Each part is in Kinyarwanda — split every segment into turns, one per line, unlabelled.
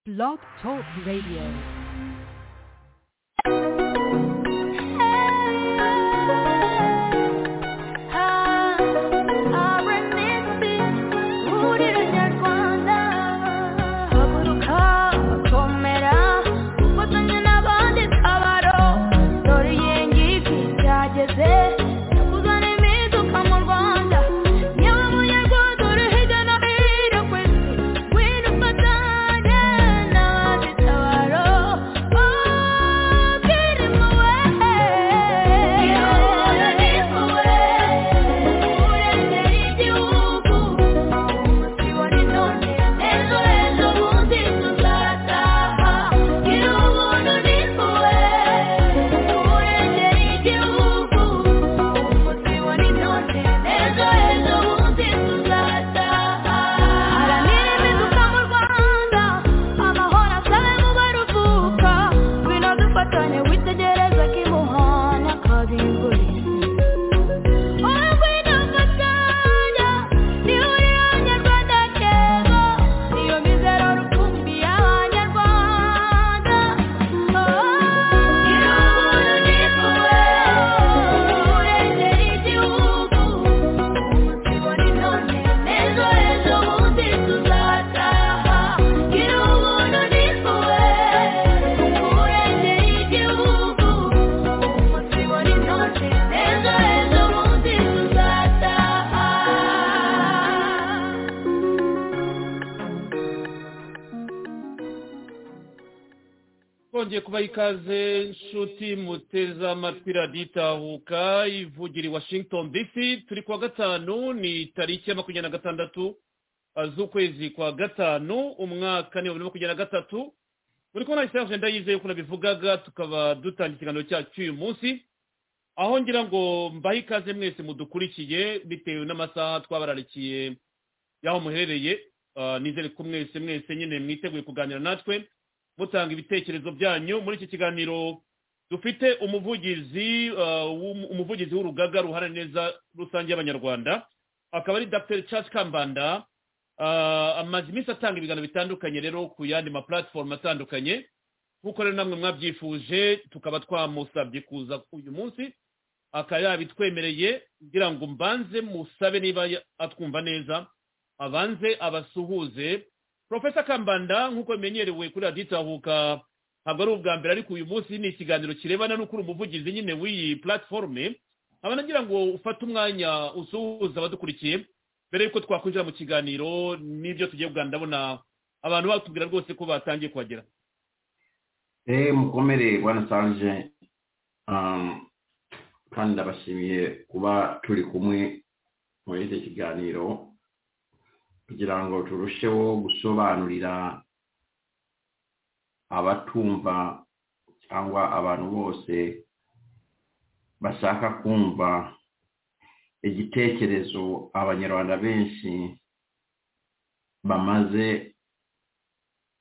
Blog Talk Radio.
twongeye kubaha ikaze nshuti muteze amatwi radiyo itahuka ivugira i washington dc turi kuwa gatanu ni tariki ya makumyabiri na gatandatu z'ukwezi kwa gatanu umwaka ni bibiri na makumyabiri na gatatu buri kubona isaha agenda yizeye uko nabivugaga tukaba dutanga ikiganiro cyacu uyu munsi aho ngira ngo mbahe ikaze mwese mudukurikiye bitewe n'amasaha twabararikiye y'aho muherereye nizere ko mwese mwese nyine mwiteguye kuganira natwe mutanga ibitekerezo byanyu muri iki kiganiro dufite umuvugizi umuvugizi w'urugaga ruhara neza rusange y'abanyarwanda akaba ari dr Charles kambanda amaze iminsi atanga ibiganiro bitandukanye rero ku yandi ma platform atandukanye nk'uko rero namwe mwabyifuje tukaba twamusabye kuza uyu munsi akaba yabitwemereye kugira ngo mbanze musabe niba atwumva neza abanze abasuhuze profesa kambanda nk'uko bimenyerewe kuri radiyo itahuka ntabwo ari ubwa mbere ariko uyu munsi ni ikiganiro kirebana no kuri umuvugizi nyine w'iyi platiforume nkaba nagira ngo ufate umwanya usuhuza abadukurikiye mbere y'uko twakwinjira mu kiganiro n'ibyo tugiye kuganira ndabona abantu batubwira rwose ko batangiye kuhagera
eee mukomere bwana sanje kandi ndabashimiye kuba turi kumwe muri iki kiganiro kugira ngo turusheho gusobanurira abatumva cyangwa abantu bose bashaka kumva igitekerezo abanyarwanda benshi bamaze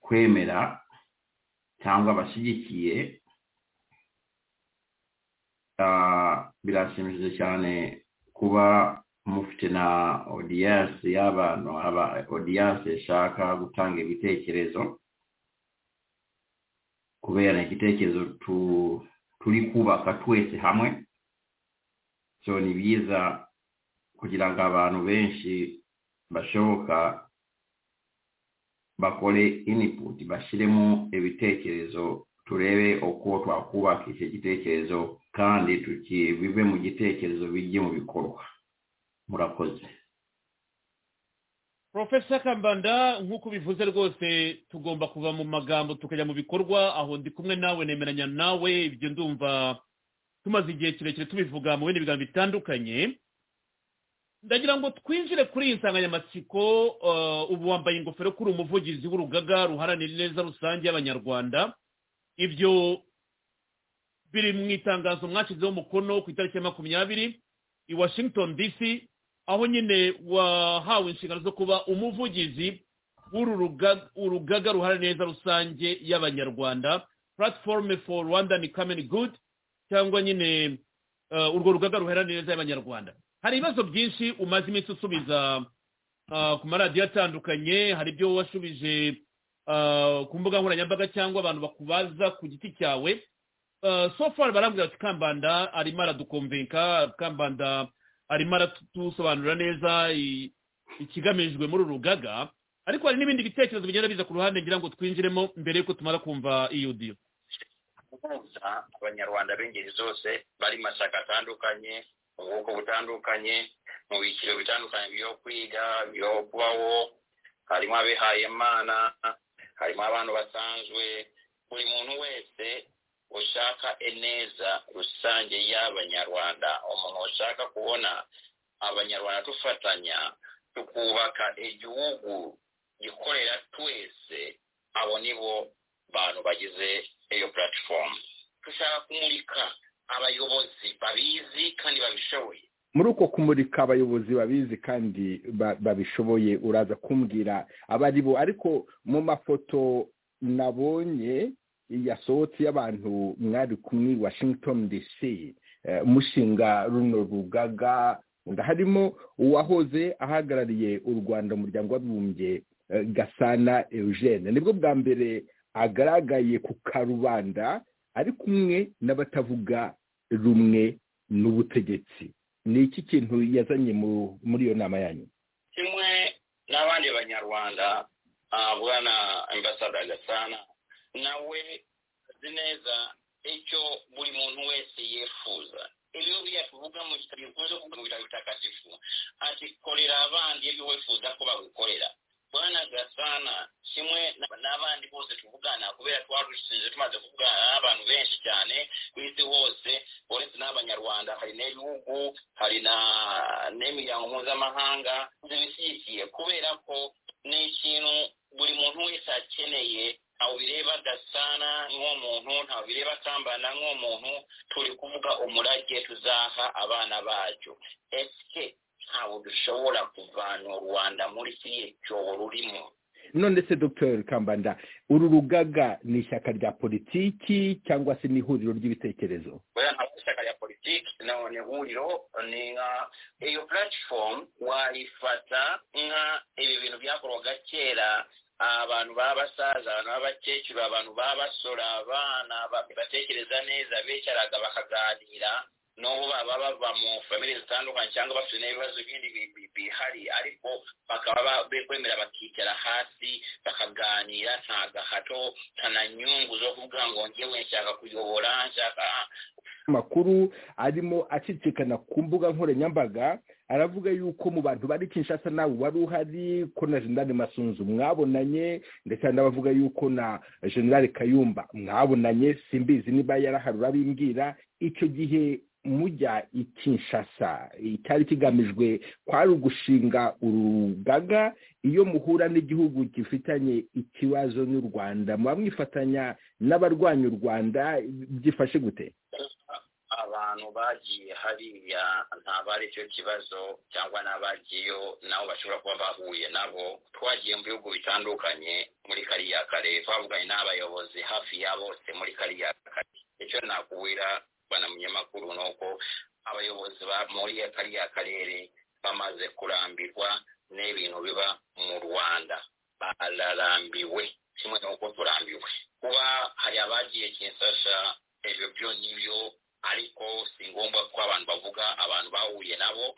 kwemera cyangwa bashyigikiye birashimishije cyane kuba mufite na odiyanse y'abantu aba odiyanse ishaka gutanga ibitekerezo kubera igitekerezo turi kubaka twese hamwe so ni byiza kugira ngo abantu benshi bashoboka bakore iniputi bashyiremo ibitekerezo turebe uko twakubaka icyo gitekerezo kandi bive mu gitekerezo bijye mu bikorwa murakoze
profesa kambanda nk'uko ubivuze rwose tugomba kuva mu magambo tukajya mu bikorwa aho ndi kumwe nawe nemeranya nawe ibyo ndumva tumaze igihe kirekire tubivuga mu bindi biganiro bitandukanye ndagira ngo twinjire kuri iyi nsanganyamatsiko ubu wambaye ingofero kuri umuvugizi w'urugaga ruharanira neza rusange y'abanyarwanda ibyo biri mu itangazo mwashyizeho umukono ku itariki ya makumyabiri i washington dc aho nyine wahawe inshingano zo kuba umuvugizi w'urugaga ruhara neza rusange y'abanyarwanda platform for rwandan common good cyangwa nyine urwo rugaga ruhara neza y'abanyarwanda hari ibibazo byinshi umaze iminsi usubiza ku maradiyo atandukanye hari ibyo washubije ah, ku mbuga nkoranyambaga cyangwa abantu bakubaza ku giti cyawe Ah, so far barambwira bati kambanda arimo aradukomvenka kambanda arimo aratusobanurira neza i- ikigamijwe muri uru rugaga ariko hari n'ibindi bitekerezo bigenda biza ku ruhande ngira ngo twinjiremo mbere y'uko tumara kumva iyo diyo
guhuza abanyarwanda b'ingeri zose bari mu mashyaka atandukanye mu bwoko butandukanye mu byiciro bitandukanye byo kwiga byo kubaho harimo abihayimana harimo abantu basanzwe buri muntu wese ushaka ineza rusange y'abanyarwanda umuntu ushaka kubona abanyarwanda dufatanya tukubaka igihugu gikorera twese abo ni bo bantu bagize iyo platform dushaka kumurika abayobozi babizi kandi babishoboye
muri uko kumurika abayobozi babizi kandi ba- babishoboye uraza kumbwira abari bo ariko mu mafoto nabonye yasohotse y'abantu mwari kumwe i washington dc eh, mushinga runo rugaga harimo uwahoze ahagarariye u rwanda mu muryango w'abibumbye eh, gasana eugene nibwo bwa mbere agaragaye ku karubanda ari kumwe n'abatavuga rumwe n'ubutegetsi ni iki kintu yazanye mu- muri iyo nama yanyu
kimwe n'abandi banyarwanda ah, bwana ambasada gasana nawe azi neza icyo buri muntu wese yifuza ibyo byatuvuga mu gitabo bivuze kuko mu bitabo bitagatifu ati korera abandi ibyo wifuza ko bagukorera bwana gasana kimwe na- n'abandi bose tuvugana kubera twarushinze tumaze kuvugana n'abantu benshi cyane ku isi hose uretse n'abanyarwanda hari n'ibihugu hari na n'imiryango mpuzamahanga zibishyigikiye kubera ko ni ikintu buri muntu wese akeneye ntawe bireba gasana nk'uwo muntu ntawe bireba kambana nk'uwo muntu turi kuvuga umurage tuzaha abana bacu ese ntawe dushobora kuvana u rwanda muri kiriya cyobo rurimo
none se dr kambanda uru rugaga ni ishyaka rya politiki cyangwa se ni ihuriro ry'ibitekerezo
oya ntabwo ari ishyaka rya politiki no ni ihuriro ni nka iyo platform wayifata nka ibi bintu byakorwaga kera abantu baba basaza abantu b'abakecuru abantu baba basora abana ba- batekereza neza bicaraga bakaganira n'ubu baba bava mu famili zitandukanye cyangwa bafite n'ibibazo bindi bi- bi- bihari ariko bakaba ba- be- bemera bakicara hasi bakaganira nta gahato nta na nyungu zo kuvuga ngo njyewe nshaka kuyobora nshaka
amakuru arimo acicikana ku mbuga nkoranyambaga aravuga yuko mu bantu bari kinshasa nawe wari uhari ko na generale masunzu mwabonanye ndetse hari n'abavuga yuko na generale kayumba mwabonanye simbizi niba yarahari urabimbwira icyo gihe mujya i kinshasa icyari kigamijwe kwari ugushinga urugaga iyo muhura n'igihugu gifitanye ikibazo n'u rwanda muba mwifatanya n'abarwanya u rwanda byifashe gute
abantu bagiye hariya ntabwo ari cyo kibazo cyangwa n'abagiyeyo nabo bashobora kuba bahuye nabo twagiye mu bihugu bitandukanye muri kariya kare twavuganye n'abayobozi hafi ya bose muri kariya kare icyo nakubwira bana munyamakuru ni uko abayobozi ba muri kariya karere bamaze kurambirwa n'ibintu biba mu rwanda bararambiwe kimwe n'uko turambiwe kuba hari abagiye kinsasha ibyo byo nibyo ariko si ngombwa ko abantu bavuga abantu bahuye nabo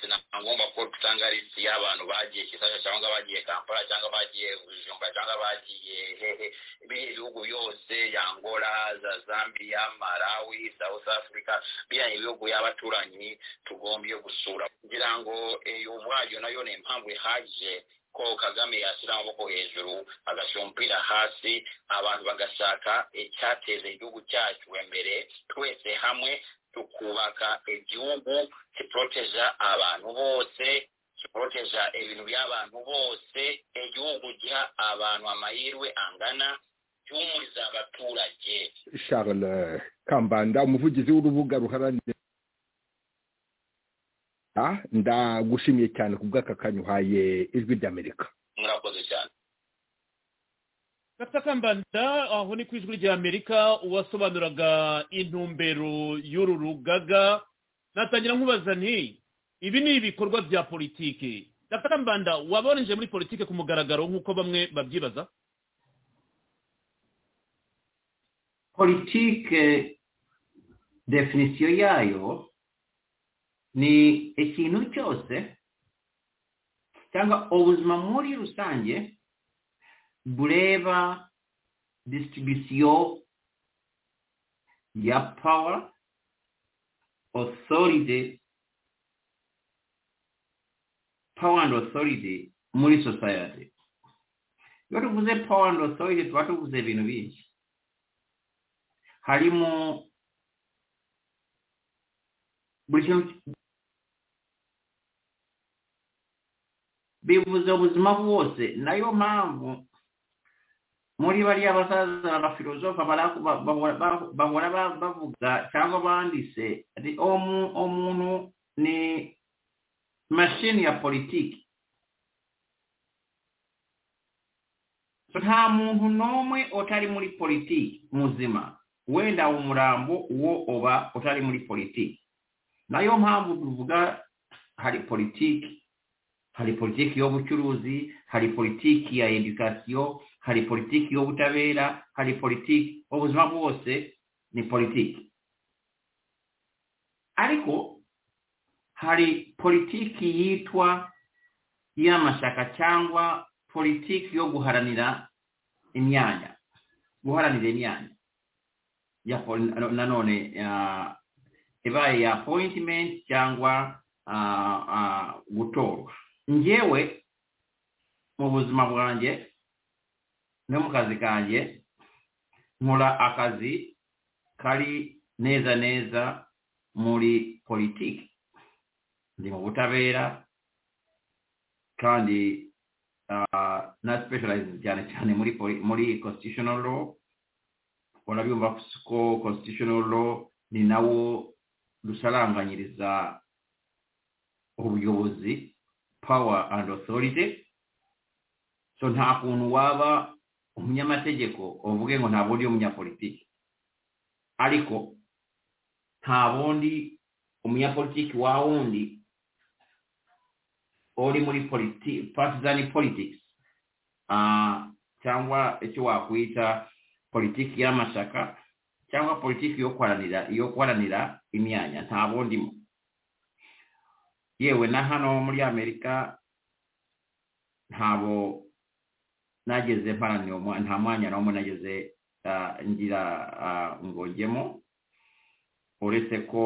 si na ngombwa ko dutanga lisiti y'abantu bagiye kisasha cyangwa bagiye kampala cyangwa bagiye bujumba cyangwa bagiye hehe biriya ibihugu byose angola za zambia malawi south africa biriya ibihugu y'abaturanyi tugombye gusura kugira ngo iyo ubwayo nayo ni impamvu ihagije ko kagame yashyira amaboko hejuru agashyira umupira hasi abantu bagashaka icyateza igihugu cyacu imbere twese hamwe tukubaka igihugu kiporoteja abantu bose kiporoteja ibintu by'abantu bose igihugu giha abantu amahirwe angana gihumuriza abaturage
charles kambanda umuvugizi w'urubuga ruharanira Ah, ndagushimiye cyane ku bw'aka kanya uhaye ijwi ry'amerika
murakoze cyane
Dr kambanda aho ni ku ijwi ry'amerika uwasobanuraga intumbero y'uru rugaga natangira nkubaza nti ibi ni ibikorwa bya politiki Dr kambanda waba warinjiye muri politiki ku mugaragaro nk'uko bamwe babyibaza
politike definisiyo yayo ni ikintu cyose cyangwa ubuzima muri rusange bureba distribisiyo ya pawa osoride pawa andi osoride muri sosayete iyo tuvuze pawa andi osoride tuba tuvuze ibintu byinshi harimo buri kintu bivuze ubuzima bwose nayo mpamvu muri bariya basaza abafilozofa bahora bavuga cyangwa banditse umuntu ni mashini ya politiki nta muntu n'umwe utari muri politiki muzima wenda umurambo uwo uba utari muri politiki nayo mpamvu tuvuga hari politiki hari politiki y'ubucuruzi hari politiki ya edukasiyo hari politiki y'ubutabera hari politiki ubuzima bwose ni politiki ariko hari politiki yitwa y'amashyaka cyangwa politiki yo guharanira imyanya guharanira imyanya nanone ibaye ya apoyitimenti cyangwa gutorwa ngewe mu buzima bwanjye no mu kazi kanjye nkora akazi kari neza neza muri politiki ndi mu butabera kandi na specialize cyane cyane muri muri constitutional law urabyumva ko constitutional law ni nawo dusaranganyiriza ubuyobozi power and authority so nta kuntu waba umunyamategeko uvuge ngo nta bundi umunyapolitiki ariko nta bundi umunyapolitiki wa wundi uri muri partizani politics cyangwa icyo wakwita politiki y'amashyaka cyangwa politiki yo kwaranira yo kwaranira imyanya nta bundimo yewe na hano muri amerika ntabo nageze mparanira nta mwanya n'umwe nageze ngira ngo ngemo uretse ko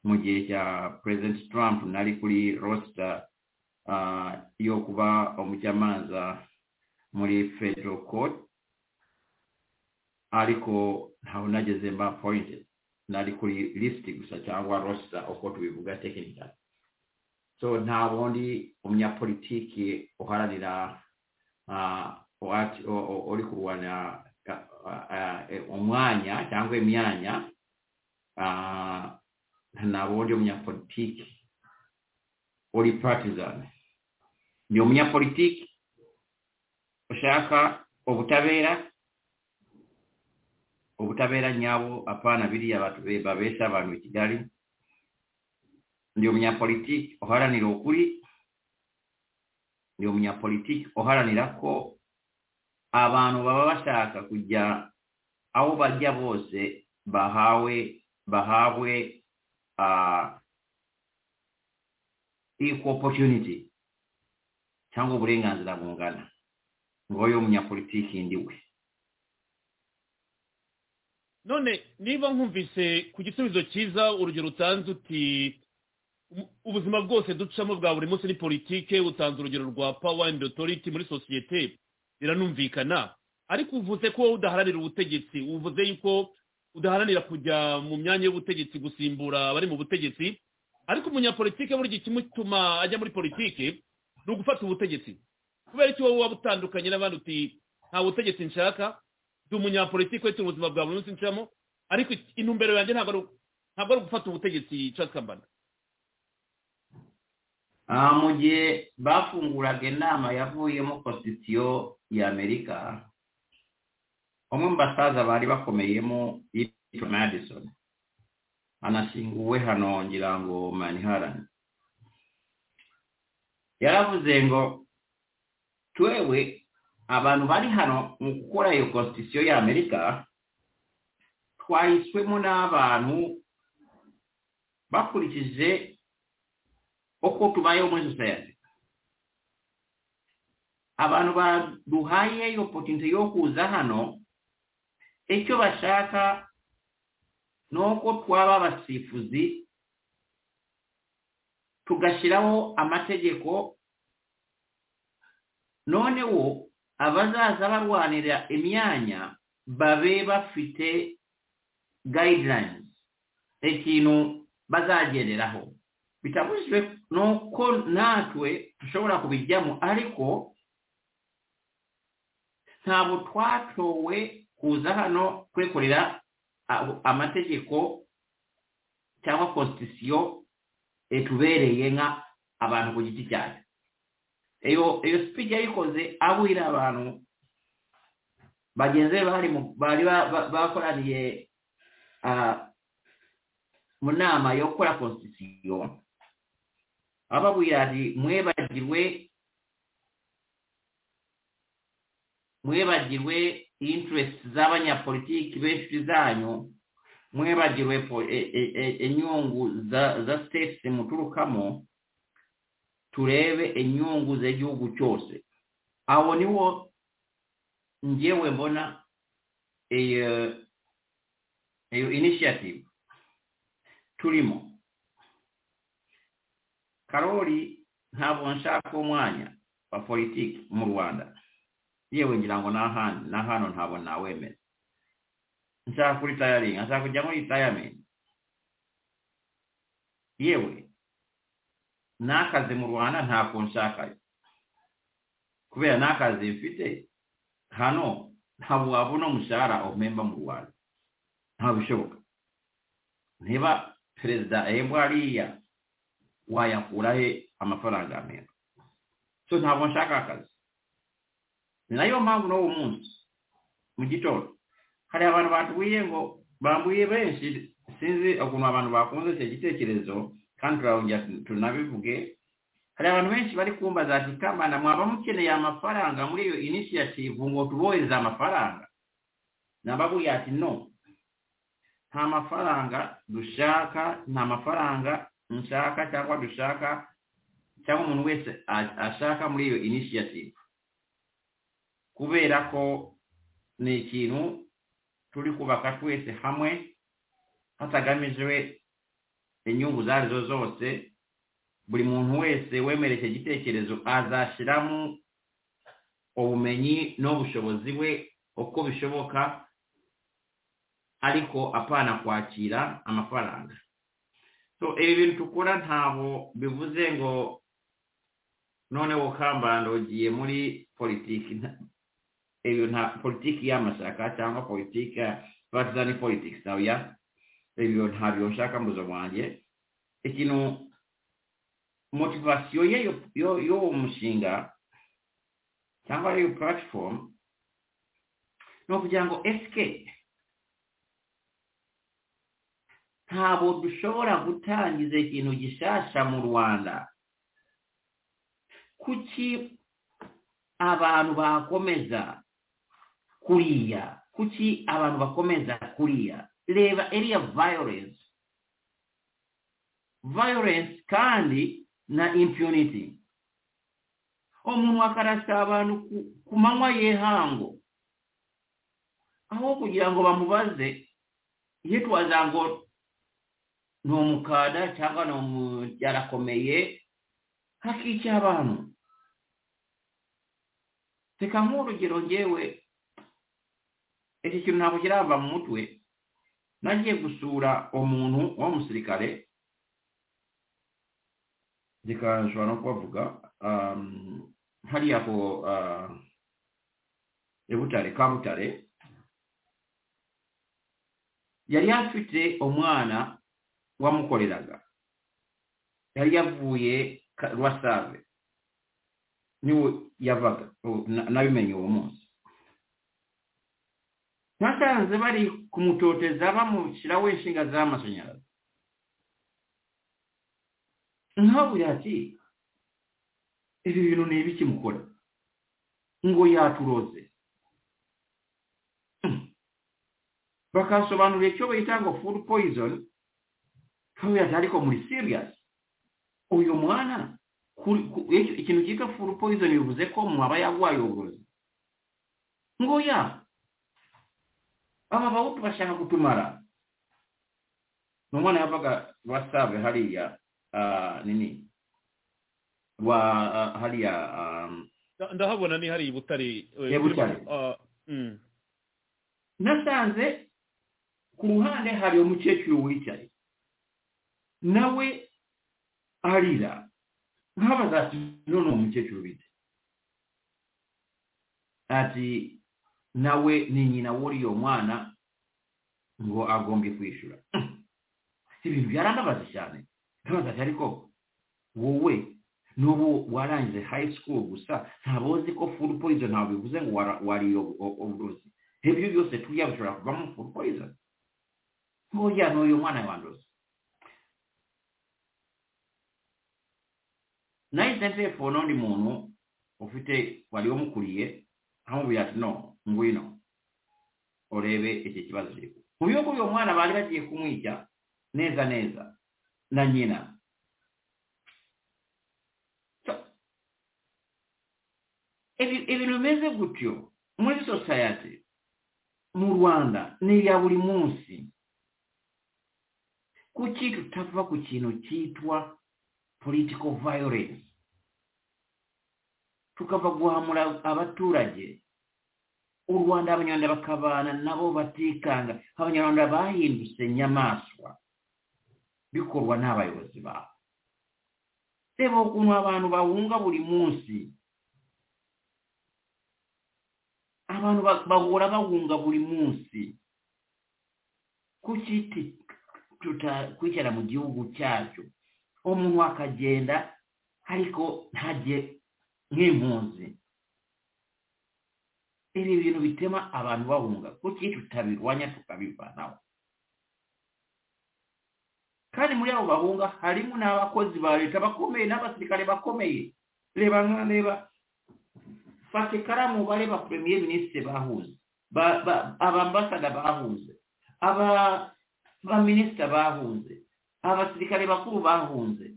mu gihe cya perezida trump nari kuri rosita yo kuba umucamanza muri federal court ariko ntawe nageze mba pointed nari kuri lisiti gusa cyangwa rosita uko tubivuga tekinikali so nta bundi umunyapolitiki uharanira uri kurwana umwanya cyangwa imyanya nta bundi umunyapolitiki uri patizani ni umunyapolitiki ushaka ubutabera ubutabera nyabo apana biriya babesha abantu i kigali ndi umunyapolitiki uharanira ukuri ndi umunyapolitiki uharanira ko abantu baba bashaka kujya aho bajya bose bahawe bahawe equal opportunity cyangwa uburenganzira bungana ngo uyu munyapolitiki ndiwe
none niba nkumvise ku gisubizo cyiza urugero utanze uti ubuzima bwose ducamo bwa buri munsi ni politike utanze urugero rwa power and authority muri sosiyete biranumvikana ariko uvuze ko udaharanira ubutegetsi uvuze yuko udaharanira kujya mu myanya y'ubutegetsi gusimbura abari mu butegetsi ariko umunyapolitike burya ikimutuma ajya muri politike ni ugufata ubutegetsi kubera ko wowe waba utandukanye n'abandi uti nta butegetsi nshaka ndi umunyapolitiki wese ubuzima bwa buri munsi ncamo ariko intumbero yanjye ntabwo ari ugufata ubutegetsi casakambana
mu gihe bafunguraga inama yavuyemo kositiyo y'amerika umwe mu basaza bari bakomeyemo yitwa madison anashinguwe hano ngira ngo maniharani yaravuze ngo twewe abantu bari hano mu gukora iyo konstitusiyo y'amerika twahiswemo n'abantu bakurikije uko tubayeho muri sosiyete abantu baduhaye opotinite yo kuza hano icyo bashaka ni uko twaba abasifuzi tugashyiraho amategeko noneho abazaza barwanira imyanya babe bafite guidelines ikintu bazagenderaho bitabujijwe nuko natwe dushobora kubijyamo ariko ntabwo twatowe kuza hano kwekorera amategeko cyangwa constitution etubereye nka abantu ku giti cyacu iyo iyo speech yayikoze abwira abantu bagenzi bari bari bakoraniye mu nama yo gukora constitution ababwira ati mwebagirwe mwebagirwe interest z'abanyapolitiki benshi zanyu mwebagirwe inyungu za states muturukamo turebe inyungu z'igihugu cyose abo niwo ngewe mbona iyo initiative turimo karori ntabwo nshaka umwanya wa politiki mu rwanda yewe ngira ngo na hano ntabwo nawemera nshaka kuri tayaringa nshaka kujya muri tayamenti yewe n'akazi mu rwanda ntabwo nshakayo kubera n'akazi mfite hano ntabwo wabona umushahara umemba mu rwanda ntabwo bishoboka niba perezida ahembwa hariya wayakura he amafaranga amera so ntabwo nshaka akazi ni nayo mpamvu n'uwo munsi mu gitondo hari abantu batubwiye ngo bambuye benshi sinzi ukuntu abantu bakunze icyo gitekerezo kandi turabongera tunabivuge hari abantu benshi bari kumva za tikamana mwaba mukeneye amafaranga muri iyo inisiyative ngo tubohereze amafaranga nababwiye ati no nta mafaranga dushaka nta mafaranga nshaka cyangwa dushaka cyangwa umuntu wese ashaka muri iyo inisiyative kubera ko ni ikintu turi kubaka twese hamwe hatagamijwe inyungu izo ari zo zose buri muntu wese wemereye icyo gitekerezo azashyiramo ubumenyi n'ubushobozi bwe uko bishoboka ariko apana kwakira amafaranga so ibi bintu tukora ntabwo bivuze ngo noneho kambanda ugiye muri politiki nta politiki y'amashyaka cyangwa politiki ya partizani politiki ya ibyo ntabyo nshaka mu buzima bwanjye ikintu motivasiyo ye y'uwo mushinga cyangwa iyo puratifomu ni ukugira ngo esike ntabwo dushobora gutangiza ikintu gishyashya mu rwanda kuki abantu bakomeza kuriya kuki abantu bakomeza kuriya reba iriya violence violence kandi na impunity umuntu akarasa abantu ku manywa y'ihango aho kugira ngo bamubaze yitwaza ngo ni umukada cyangwa ni yarakomeye hakica abantu reka nk'urugero ngewe iki kintu ntabwo kirava mu mutwe nagiye gusura umuntu w'umusirikare reka nshobora no kubavuga hariya ku ibutare kabutare yari afite umwana wamukoreraga yari yavuye rwasave niwe yavaga nabimenye uwo munsi ntasanze bari kumutoteza bamushyiraho inshinga z'amashanyarazi nkabuye ati ibi bintu ni ibiki mukora ngo yaturoze bakasobanurira icyo bita ngo food poison kubera ati ariko muri serious uyu mwana ku- ku- icyo- ikintu cyitwa food poison bivuze ko umuntu aba yarwaye uburozi ngo ya aba bahutu bashaka gutumara ni umwana yavaga wasabe hariya ah, nini wa ah, hariya ah,
Nda- ndahabona ni hari i butare eh,
Ya, Butare.
ah, mm.
nasanze ku ruhande hari umukecuru wicaye nawe arira nkabaza ati none uwo mukecuru bite ati nawe ni nyina w'uriyo mwana ngo agombye kwishyura ibintu byarandabaze cyane nkabaza ati ariko wowe n'ubu warangije high school gusa ntabwo uzi ko food poison ntabwo bivuze ngo wara- wariye ubu- uburozi ibyo byose turya bishobora kuvamo food poison nk'uriya ni uyu mwana wanduza nahise nsefona undi muntu ufite wari wamukuriye amubwira ati no ngwino urebe iki kibazo kiri kuba." mu bihugu uyu mwana bari bagiye kumwica neza neza na nyina So, ibi- ibintu bimeze gutyo muri society mu rwanda ni iya buri munsi kuki tutava ku kintu cyitwa political violence tukava guhamura abaturage u rwanda abanyarwanda bakabana nabo batikanga abanyarwanda bahindutse nyamaswa bikorwa n'abayobozi babo reba ukuntu abantu bahunga buri munsi abantu ba- bahora bahunga buri munsi kuki ti- tutakwicara mu gihugu cyacu umuntu akagenda ariko ntajye nk'impunzi ibi bintu bitema abantu bahunga kuki tutabirwanya tukabivanaho kandi muri abo bahunga harimo n'abakozi ba leta bakomeye n'abasirikare bakomeye reba nka reba fata ikaramu bare ba premier ministre bahuze ba- ba- abambasada bahuze aba baminisita bahunze abasirikare bakuru bahunze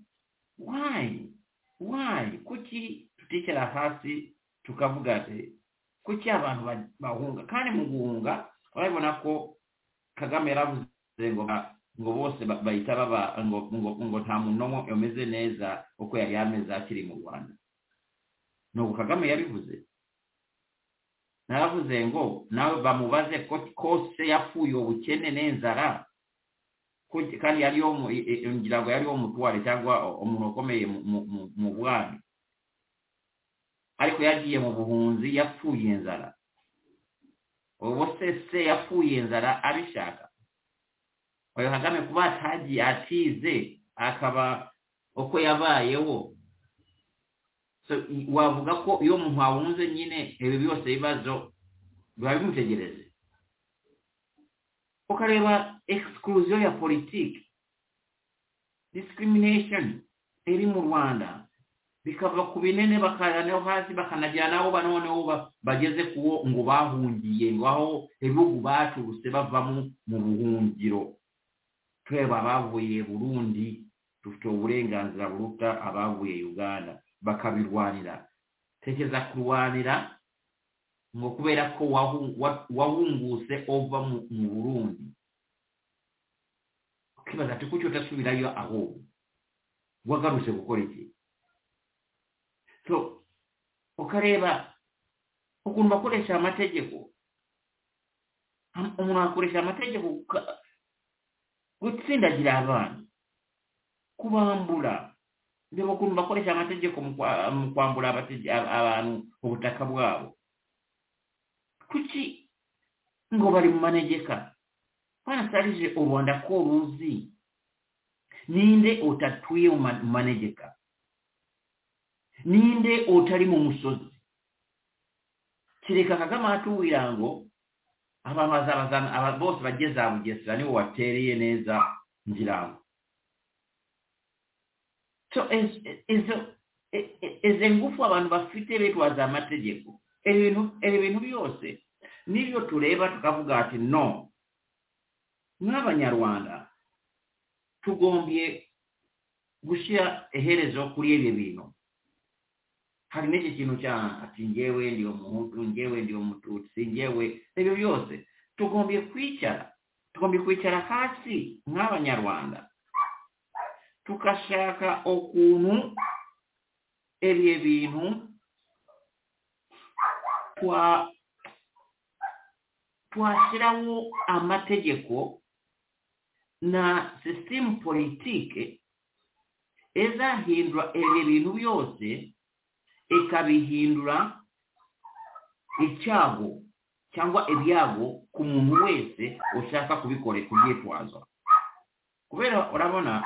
wayi wayi kuki tuticara hasi tukavuga ati kuki abantu ba- bahunga kandi mu guhunga urabibona ko kagame yaravuze ngo ba- ngo bose ba- bahita baba ngo ngo ngo nta muntu n'umwe umeze neza uko yari ameze akiri mu rwanda nuko kagame yabivuze naravuze ngo nawe bamubaze ko kose yapfuye ubukene n'inzara ko- kandi yari yo mu- i- i- ngira ngo yari wo mutware cyangwa umuntu ukomeye mu- mu- mu- mu bwami ariko yagiye mu buhunzi yapfuye inzara ubu se se yapfuye inzara abishaka oyo kagame kuba atagiye atize akaba uko yabayeho so i- wavuga ko iyo umuntu ahunze nyine ibi byose bibazo biba bimutegereze ukareba exclusion ya politiki discrimination iri mu rwanda bikava ku binini bakajyanaho hasi bakanagera n'abo ba- noneho ba- bageze kuwo ngo bahungiye ngo aho ibihugu baturutse bavamo mu buhungiro twebwe abavuye burundi dufite uburenganzira buruta abavuye uganda bakabirwanira tekereza kurwanira ngo kubera ko wahu- wa- wahunguse ova mu mu burundi ukibaza ati kuki utasubirayo ahubwo wagarutse gukora iki so ukareba ukuntu bakoresha amategeko Am- umuntu akoresha amategeko ka- gutsindagira abana kubambura reba ukuntu bakoresha amategeko mu kwa- mu kwambura abatege- a- abantu ubutaka bwabo kuki ngo bari mu manegeka barasarije u rwanda ko ruzi ninde utatuye mu ma- mu manegeka ninde utari mu musozi kereka kagame atubwira ngo abantu bazabazana aba bose bajye za bugesera nibo watereye neza ngira ngo so iz- izo i- i- izo ngufu abantu bafite bitwaza amategeko ibi bintu ibi bintu byose nibyo tureba tukavuga ati no nk'abanyarwanda tugombye gushyira iherezo kuri ibi bintu hari n'iki kintu cya ati ngewe ndi umuhutu ngewe ndi umututsi ngewe ibyo byose tugombye kwicara tugombye kwicara hasi nk'abanyarwanda tugashaka ukuntu ibyo bintu twa twashyiraho amategeko na sisitemu politike izahindura ibyo bintu byose ikabihindura icyago cyangwa ibyago ku muntu wese ushaka kubikora kubyitwaza kubera urabona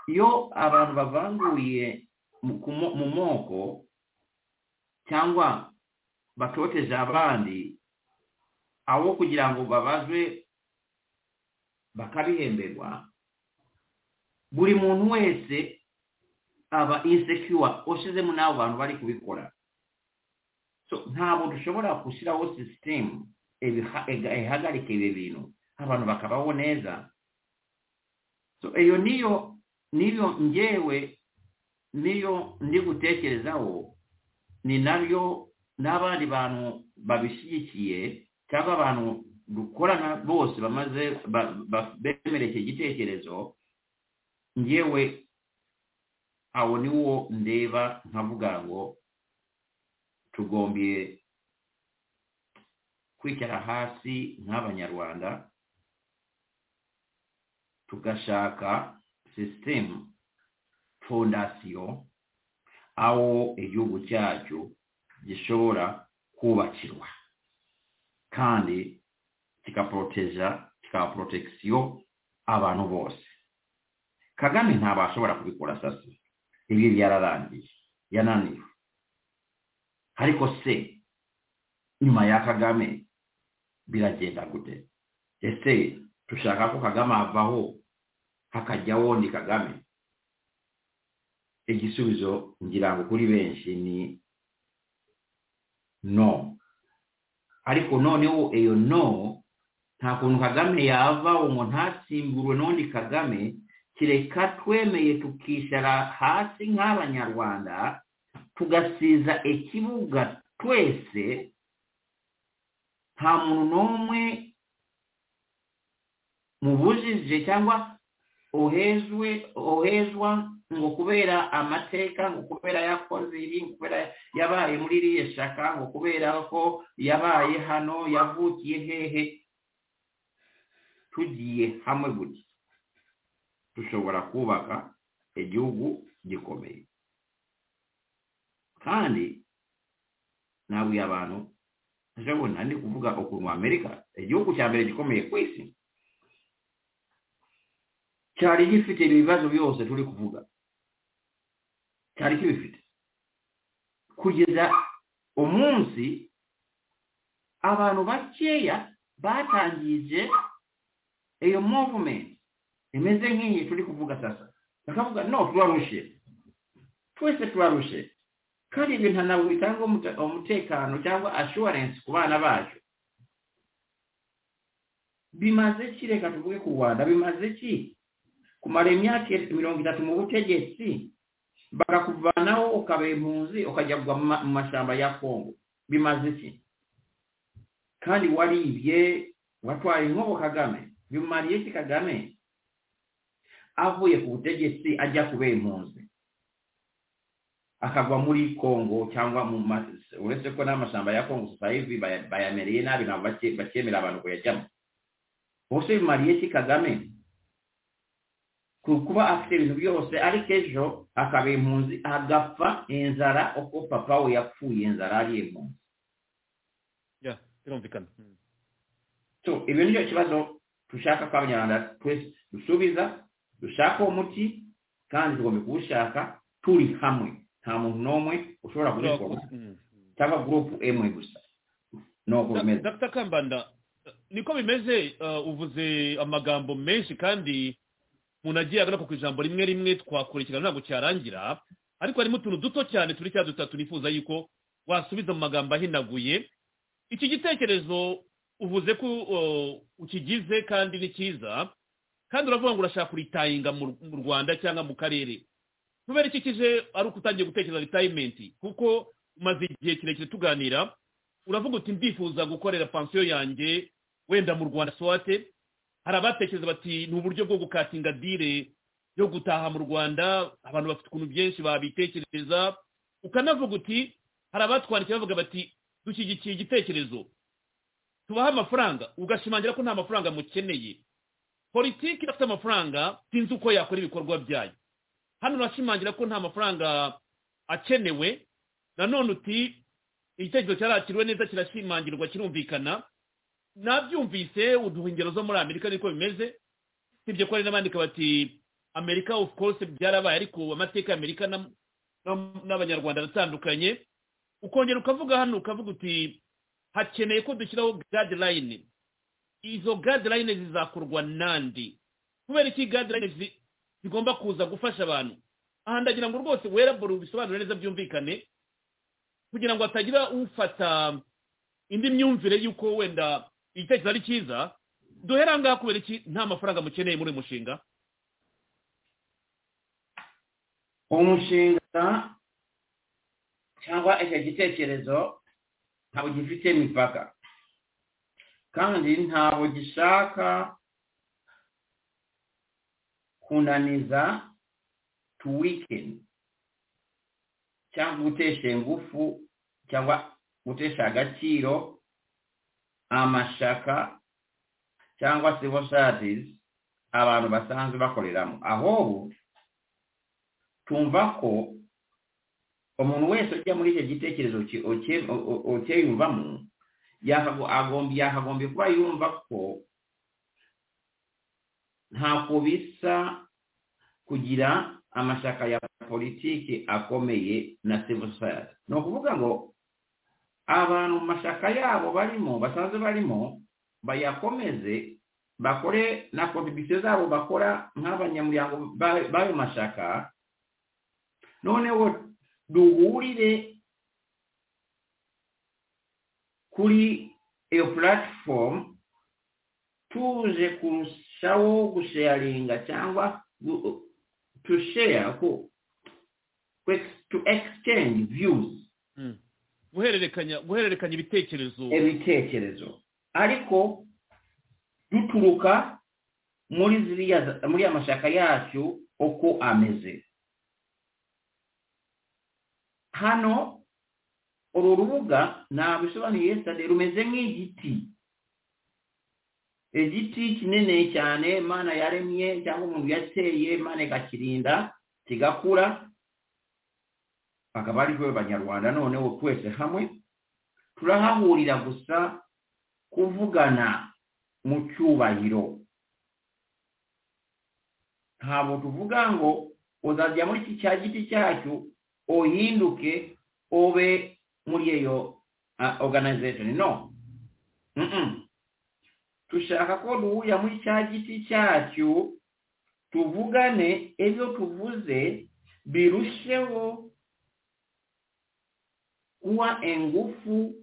iyo abantu bavanguriye mu moko cyangwa batoteje abandi abo kugira ngo babazwe bakabihemberwa buri muntu wese aba insecure ushyizemo n'abo bantu bari kubikora ntabwo dushobora gushyiraho sisitemu ihagarika ibi bintu abantu bakabaho neza iyo niyo niyo ngewe niyo ndi gutekerezaho ni nabyo n'abandi bantu babishyigikiye cyangwa abantu dukorana bose bamaze bemera iki gitekerezo ngewe awo niwo ndeba nkavuga ngo tugombiye kwicara hasi nk'abanyarwanda tugashaka sisitemu fondasiyo aho igihugu cyacu gishobora kubakirwa kandi kigaporoteja kikaba porotesiyo abantu bose kagame ntabwo ashobora kubikora sasi ibi byararangiye yananiwe ariko se nyuma ya kagame biragenda gute ese dushaka ko kagame avaho hakajyaho ni kagame igisubizo ngira ngo kuri benshi ni no ariko noneho iyo no nta kuntu kagame yava umuntu ntatsimbure n'undi kagame kireka twemeye tukicara hasi nk'abanyarwanda tugasiza ikibuga twese nta muntu n'umwe mubujije cyangwa ohejwe ohejwa ngo kubera amateka ngo kubera yakoze ibi ngo kubera yabaye muri iriya shaka ngo kubera ko yabaye hano yavukiye hehe tugiye hamwe gutya dushobora kubaka igihugu gikomeye kandi nabwiye abantu ndabona ndi kuvuga ukuntu amerika igihugu cya mbere gikomeye ku isi cyari gifite ibibazo byose turi kuvuga cyari kibifite kugeza umunsi abantu bakeya batangije iyo movumenti imeze nk'iyi turi kuvuga sasa bakavuga no turarushe twese turarushe kandi ibintu ntabwo bitanga umutekano cyangwa assurance ku bana bacu bimaze ki reka tuvuge ku rwanda bimaze ki kumara imyaka mirongo itatu mu butegetsi bakakuvanaho ukabera impunzi ukajya mu mashyamba ya kongo bimaze iki kandi waribye watwaye inkobo kagame bimariye iki kagame avuye ku butegetsi ajya kubera impunzi akagwa muri kongo cyangwa mu uretse ko n'amashyamba ya kongo sayivi bayamereye nabi ntabwo bakemera abantu kuyajyamo bose bimariye iki kagame kuba afite ibintu byose ariko ejo akaba impunzi agapfa inzara uko papa we yapfuye inzara ari impunzi
birumvikana
ibi ni cyo kibazo dushaka ko abanyarwanda twese dusubiza dushaka uwo muti kandi tugomba kuwushaka turi hamwe nta muntu n'umwe ushobora kubikora cyangwa gurupu emwe gusa ni uko bimeze
dr kambanda niko bimeze uvuze amagambo menshi kandi umuntu agiye agaruka ku ijambo rimwe rimwe twakurikirana ntabwo cyarangira ariko harimo utuntu duto cyane turi cya dutatu nifuza yuko wasubiza mu magambo ahinaguye iki gitekerezo uvuze ko uh, ukigize kandi ni cyiza kandi uravuga ngo urashaka kuritayinga mu mu rwanda cyangwa mu karere kubera iki kije ari uko utangiye gutekereza ritayimenti kuko umaze igihe kirekire tuganira uravuga uti ndifuza gukorera pansiyo yanjye wenda mu rwanda swate hari abatekereza bati ni uburyo bwo gukatinga dire yo gutaha mu rwanda abantu bafite ukuntu byinshi babitekereza ukanavuga uti hari abatwandikiye bavuga bati dushyigikiye igitekerezo tubaha amafaranga ugashimangira ko nta mafaranga mukeneye politiki idafite amafaranga sinzi uko yakora ibikorwa byayo hano urashimangira ko nta mafaranga akenewe nanone uti igitekerezo cyarakiriwe neza kirashimangirwa kirumvikana nabyumvise uduha ingero zo muri amerika niko bimeze sibye ko hari n'abandika bati amerika of course byarabaye ariko amateka y'amerika na- na- n'abanyarwanda aratandukanye ukongera ukavuga hano ukavuga uti hakeneye ko dushyiraho guideline izo guideline zizakorwa nandi kubera iki guideline zi- zigomba kuza gufasha abantu aha ndagira ngo rwose wearable bisobanure neza byumvikane kugira ngo hatagira ufata indi myumvire y'uko wenda igitekerezo ari cyiza duhera ngaha kubera iki nta mafaranga mukeneye muri uyu mushinga
umushinga cyangwa icyo gitekerezo ntabwo gifite imipaka kandi ntabwo gishaka kunaniza to weaken cyangwa gutesha ingufu cyangwa gutesha agaciro amashaka cyangwa civil service abantu basanzwe bakoreramo ahubwo tumva ko umuntu wese ujya muri icyo gitekerezo ki- uke- u- u- ukeyumvamo yakago- agomb- yakagombye kuba yumva ko ntako bisa kugira amashyaka ya politiki akomeye na civil society ni ukuvuga ngo abantu mu mashyaka yabo barimo basanzwe barimo bayakomeze bakore na kontribisiyo zabo bakora nk'abanyamuryango ba- b'ayo mashyaka noneho duhurire kuri iyo puratifomu tuje kurushaho gusheyaringa cyangwa gu- to share ko ku ex- to exchange views
guhererekanya guhererekanya ibitekerezo
ibitekerezo ariko duturuka muri ziriya muri amashyaka yacu uko ameze hano uru rubuga nabisobanuye sitade rumeze nk'igiti igiti kinini cyane imana yaremye cyangwa umuntu yateye imana ikakirinda kigakura akaba ari we banyarwanda noneho twese hamwe turahahurira gusa kuvugana mu cyubahiro ntabwo tuvuga ngo uzajya muri iki cya giti cyacu uhinduke ube muri iyo ah, organization no Mm-mm. dushaka ko duhurira muri cya giti cyacu tuvugane ibyo tuvuze birusheho kuba ingufu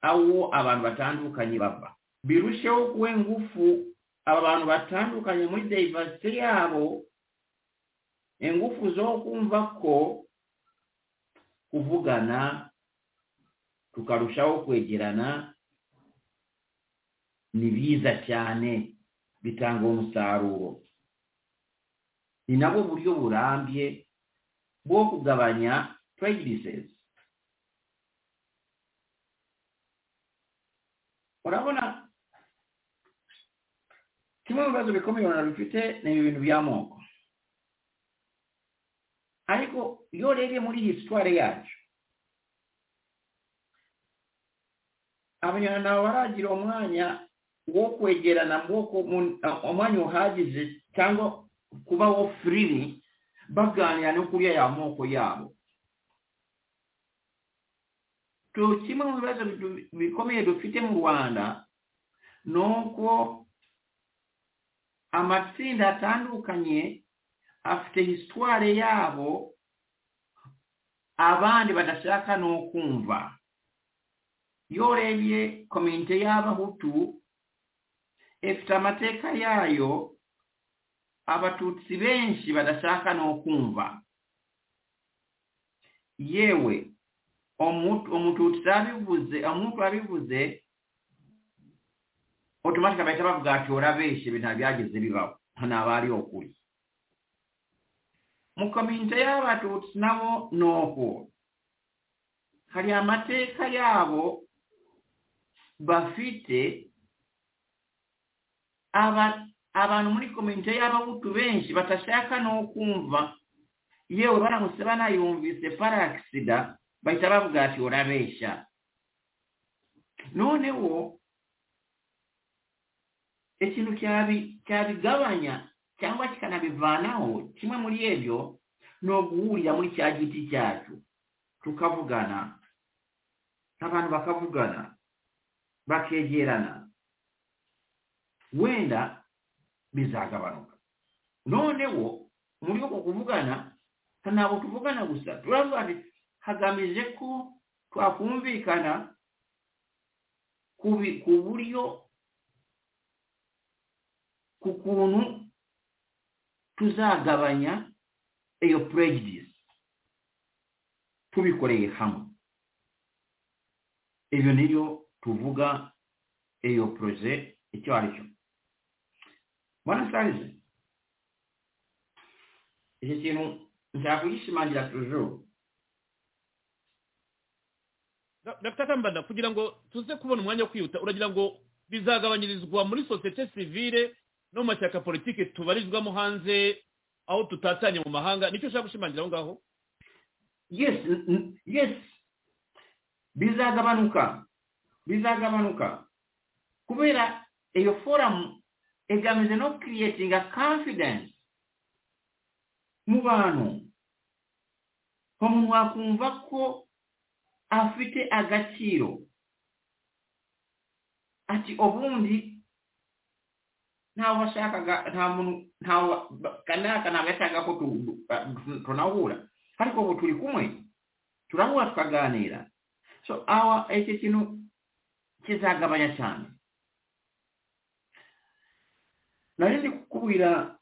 aho abantu batandukanye bava birusheho kuba ingufu aba bantu batandukanye muri diversity yabo ingufu zo kumva ko kuvugana tukarushaho kwegerana ni biza cyane bitanga umusaruro ni nabwo buryo burambye bwo kugabanya prejudices urabona kimwe mu bibazo bikomeye urabona bifite ni ibi bintu by'amoko ariko iyo urebye muri hisitwari yacu abanyarwanda nabo baragira umwanya wo kwegerana wo ku- mu- uh, umwanya uhagije cyangwa kuba wo firiri baganira no kuri ya moko yabo tu- kimwe mu bibazo bidu- bikomeye dufite mu rwanda ni uko amatsinda atandukanye afite hisitware yabo abandi badashaka no kumva iyo urebye komite y'abahutu ifite amateka yayo abatutsi benshi badashaka no kumva yewe omuntu umututsi abivuze omuntu abivuze otomatika bahita bavuga ati orabeshe ibintu byageze bibaho ntabwo ari ukuri mu komite y'abatutsi nabo ni uko hari amateka yabo bafite aba- abantu muri komite y'abahutu benshi batashaka no kumva yewe baramutse banayumvise parakisida bahita bavuga ati urabeshya noneho ikintu cyabi- cyabigabanya cyangwa kikanabivanaho kimwe muri ibyo ni uguhurira muri cya giti cyacu tukavugana abantu bakavugana bakegerana wenda bizagabanuka noneho muri uko kuvugana ntabwo tuvugana gusa turavuga ati hagamije ko twakumvikana ku bi- ku buryo ku kuntu tuzagabanya iyo prejudice tubikoreye hamwe ibyo nibyo tuvuga iyo proje icyo ari cyo bwana sarize iki kintu nshaka kugishimangira tujuru
Da- dr kambanda kugira ngo tuze kubona umwanya wo kwihuta uragira ngo bizagabanyirizwa muri sosiyete sivile no mu mashyaka politiki tubarizwamo hanze aho tutatanye mu mahanga nicyo ushaka gushimangira aho ngaho
yes n- n- yes bizagabanuka bizagabanuka kubera iyo forum igamije no creating a confidence mu bantu umuntu wakumva ko afite agaciro ati ubundi ntawe washakaga nta muntu ntawe kanaka ntabwo yashakaga ko tu- tu- tunahura ariko ubu turi kumwe turahura tukaganira so awa iki kintu kizagabanya cyane nari ndi kukubwira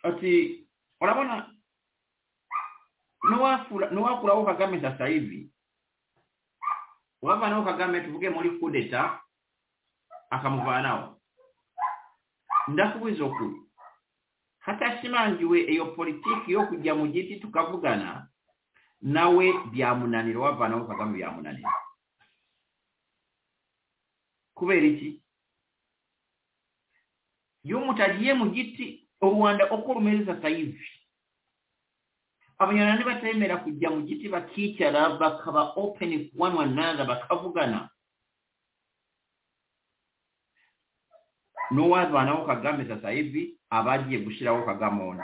ati urabona nuwafura- nuwakuraho kagame sasa hivi wavanaho kagame tuvuge muri kudeta akamuvanaho ndakubuza ukuri hatashimangiwe iyo politiki yo kujya mu giti tukavugana nawe byamunanira wavanaho kagame byamunanira kubera iki iyo mutagiye mu giti u rwanda uko rumeze sasa hivi abanyarwanda nibatemera kujya mu giti bakicara bakaba open ku one another bakavugana n'uwavanaho kagame sasa hivi abagiye gushyiraho kagame undi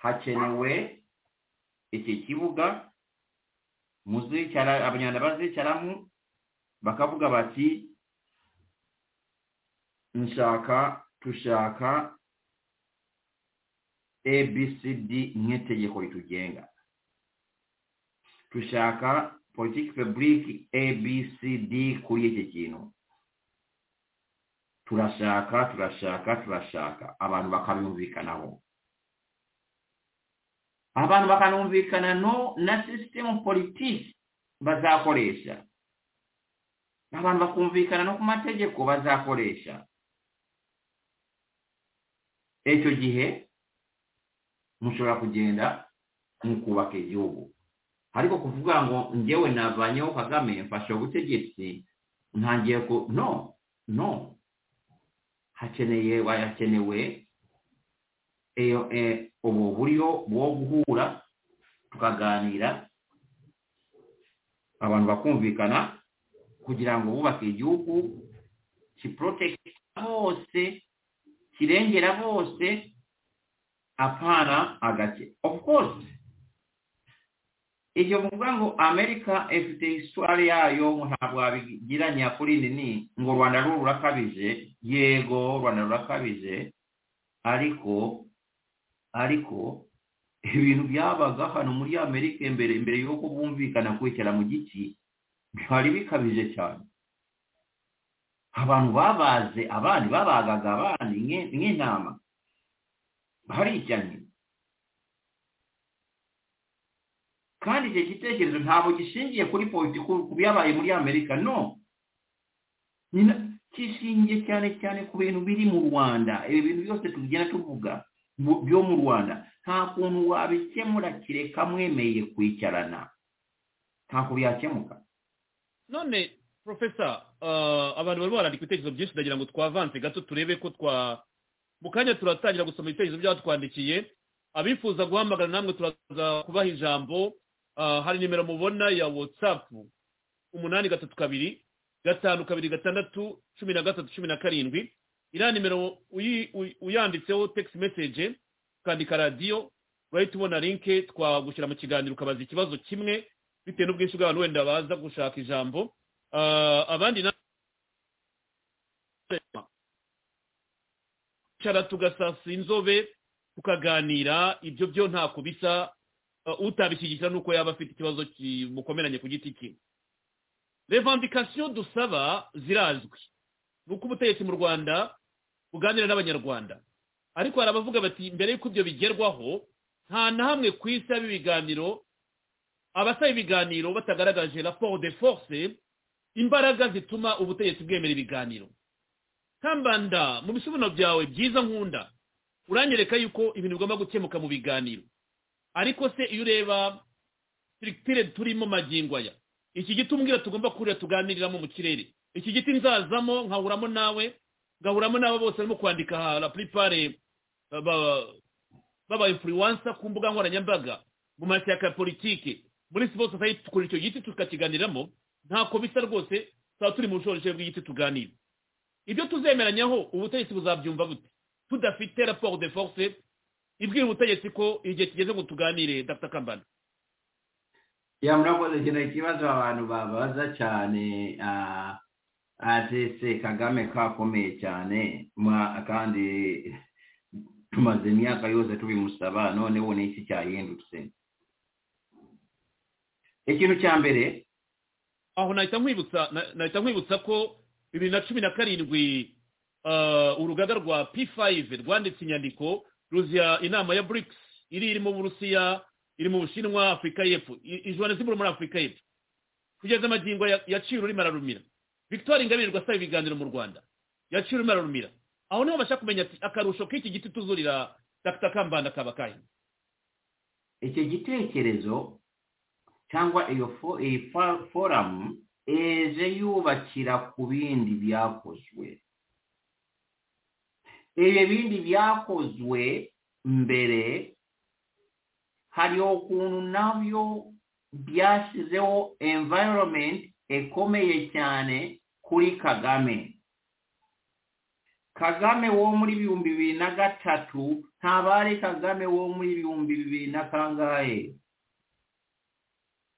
hakenewe iki kibuga muzicara abanyarwanda bazicaramo bakavuga bati nshaka tushaka abcd nk'itegeko ritugenga tushaka politiki public abcd kuri iki kintu turashaka turashaka turashaka abantu bakabumvikanaho abantu bakanumvikana no na sisitemu politiki bazakoresha abantu bakumvikana no ku mategeko bazakoresha icyo gihe mushobora kugenda mukubaka igihugu ariko kuvuga ngo ngewe navanyeho kagame mfashe ubutegetsi ntangiye ku no no hakeneye hakenewe iyo eh, ubu buryo bwo guhura tukaganira abantu bakumvikana kugira ngo bubake igihugu kiprotekita bose kirengera bose apana agace of course ibyo muvuga ngo amerika ifite isitwari yayo ngo ntabwo wabigiranya kuri nini ngo u rwanda rwo rurakabije yego u rwanda rurakabije ariko ariko ibintu byabaga hano muri amerika mbere mbere y'uko bumvikana kwicara mu giti byari bikabije cyane abantu babaze abandi babagaga abandi nk'in- nk'intama barijyanye kandi icyo gitekerezo ntabwo gishingiye kuri politiki ku byabaye muri amerika no Nyina- kishingiye cyane cyane ku bintu biri mu rwanda ibi bintu byose tugenda tuvuga mu- byo mu rwanda nta kuntu wabikemura kireka mwemeye kwicarana ntabwo byakemuka
none profesa ah, abantu bari barandika ibitekerezo byinshi ndagira ngo twavanse gato turebe ko twa mu kanya turatangira gusoma ibitekerezo by'abatwandikiye abifuza guhamagara namwe turaza kubaha ijambo ah, hari nimero mubona ya whatsapp umunani gatatu kabiri gatanu kabiri gatandatu cumi na gatatu cumi na karindwi iriya nimero uyi- uyi- uyanditseho text message ukandika radiyo urahita ubona linke twagushyira mu kiganiro ukabaza ikibazo kimwe bitewe n'ubwinshi bw'abantu wenda baza gushaka ijambo Ah, abandi na cara tugasasa inzobe tukaganira ibyo byo nta kubisa ah, utabishyigikira nuko yaba afite ikibazo kimukomeranye ku giti cye revandikasiyo dusaba zirazwi ni uko ubutegetsi mu rwanda buganira n'abanyarwanda ariko hari abavuga bati mbere y'uko ibyo bigerwaho nta na hamwe ku isi haba ibiganiro abasaba ibiganiro batagaragaje raporo de force imbaraga zituma ubutegetsi bwemera ibiganiro kambanda mu bisobanuro byawe byiza nkunda uranyereka yuko ibintu bigomba gukemuka mu biganiro ariko se iyo ureba sirikitire turimo magingo aya iki giti umbwira tugomba kurira tuganiriramo mu kirere iki giti nzazamo nkahuramo nawe ngahuramo n'abo bose barimo kwandika aha la plupart eh, ba- baba influencer ku mbuga nkoranyambaga mu mashyaka ya politiki muri civil society tukora icyo giti tukakiganiramo ntako bisa rwose tuba turi mu bushorishori bw'igiti tuganira ibyo tuzemeranywaho ubutegetsi buzabyumva bute tudafite raporo de force ibwira ubutegetsi ko igihe kigeze ngo tuganire dr kambanda
ya murakoze kino ikibazo abantu babaza cyane ah, atese kagame kakomeye cyane mwa- kandi tumaze imyaka yose tubimusaba none ubu ni iki cyahindutse ikintu cya mbere
aho nahita nkwibutsa na- nahita nkwibutsa ko bibiri na cumi na karindwi ah, urugaga rwa p5 rwanditse inyandiko ruziha inama ya brics iri irimo uburusiya iri mu bushinwa afurika y'epfo i- ijohannesburg muri afurika y'epfo kugeza amagingo ya- yaciye ururimi ararumira victoire ingabirirwa asaba ibiganiro mu rwanda yaciye ururimi ararumira aho niho bashaka kumenya ati akarusho k'iki giti tuzurira dr kambanda kaba kahe
icyo gitekerezo cyangwa iyo fo- iyi fa- foramu eje yubakira ku bindi byakozwe ibyo bindi byakozwe mbere hari ukuntu nabyo byashyizeho environment ikomeye cyane kuri kagame kagame wo muri bihumbi bibiri na gatatu ntabare kagame wo muri bihumbi bibiri na kangahe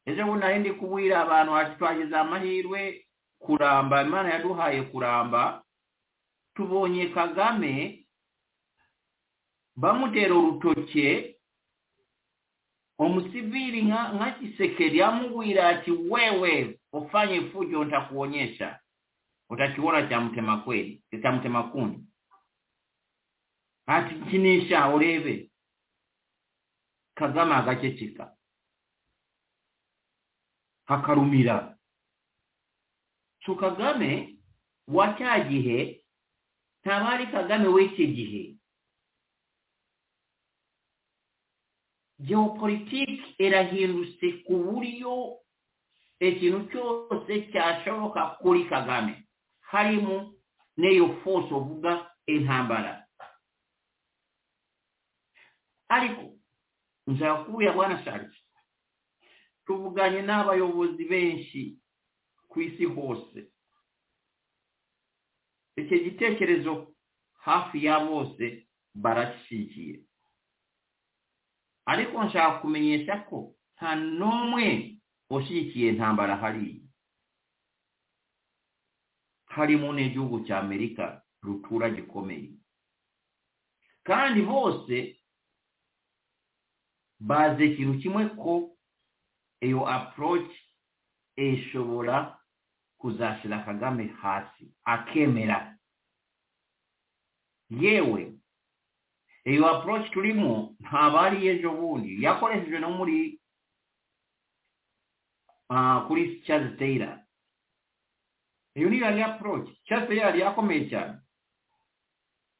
ejo bundi nari ndi kubwira abantu ati twagize amahirwe kuramba imana yaduhaye kuramba tubonye kagame bamutera urutoke umusivili nka nka kisekeri yamubwira ati wewe ufanye fujo ntakuonyesha utakiona cha mtema kweli cha mtema kuni atikinisha urebe kagame agaceceka hakarumira so kagame wa cya gihe ntaba ari kagame w'iki gihe geopolitike irahindutse ku buryo ikintu cyose cyashoboka kuri kagame harimo n'iyo force uvuga intambara ariko nshaka kubuya bwana sharge tuvuganye n'abayobozi benshi ku isi hose icyo gitekerezo hafi ya bose barashigiye ariko nshaka kumenyesha ko nta n'umwe ushyigikiye intambara hariya harimo n'igihugu cya amerika rutura gikomeye kandi bose bazi ikintu kimwe ko iyo approach ishobora kuzashyira kagame hasi akemera yewe iyo approach turimo ntabwo ari ejo bundi yakoreshejwe no muri ah, kuri Charles Taylor iyo ni yari approach Charles Taylor yari akomeye cyane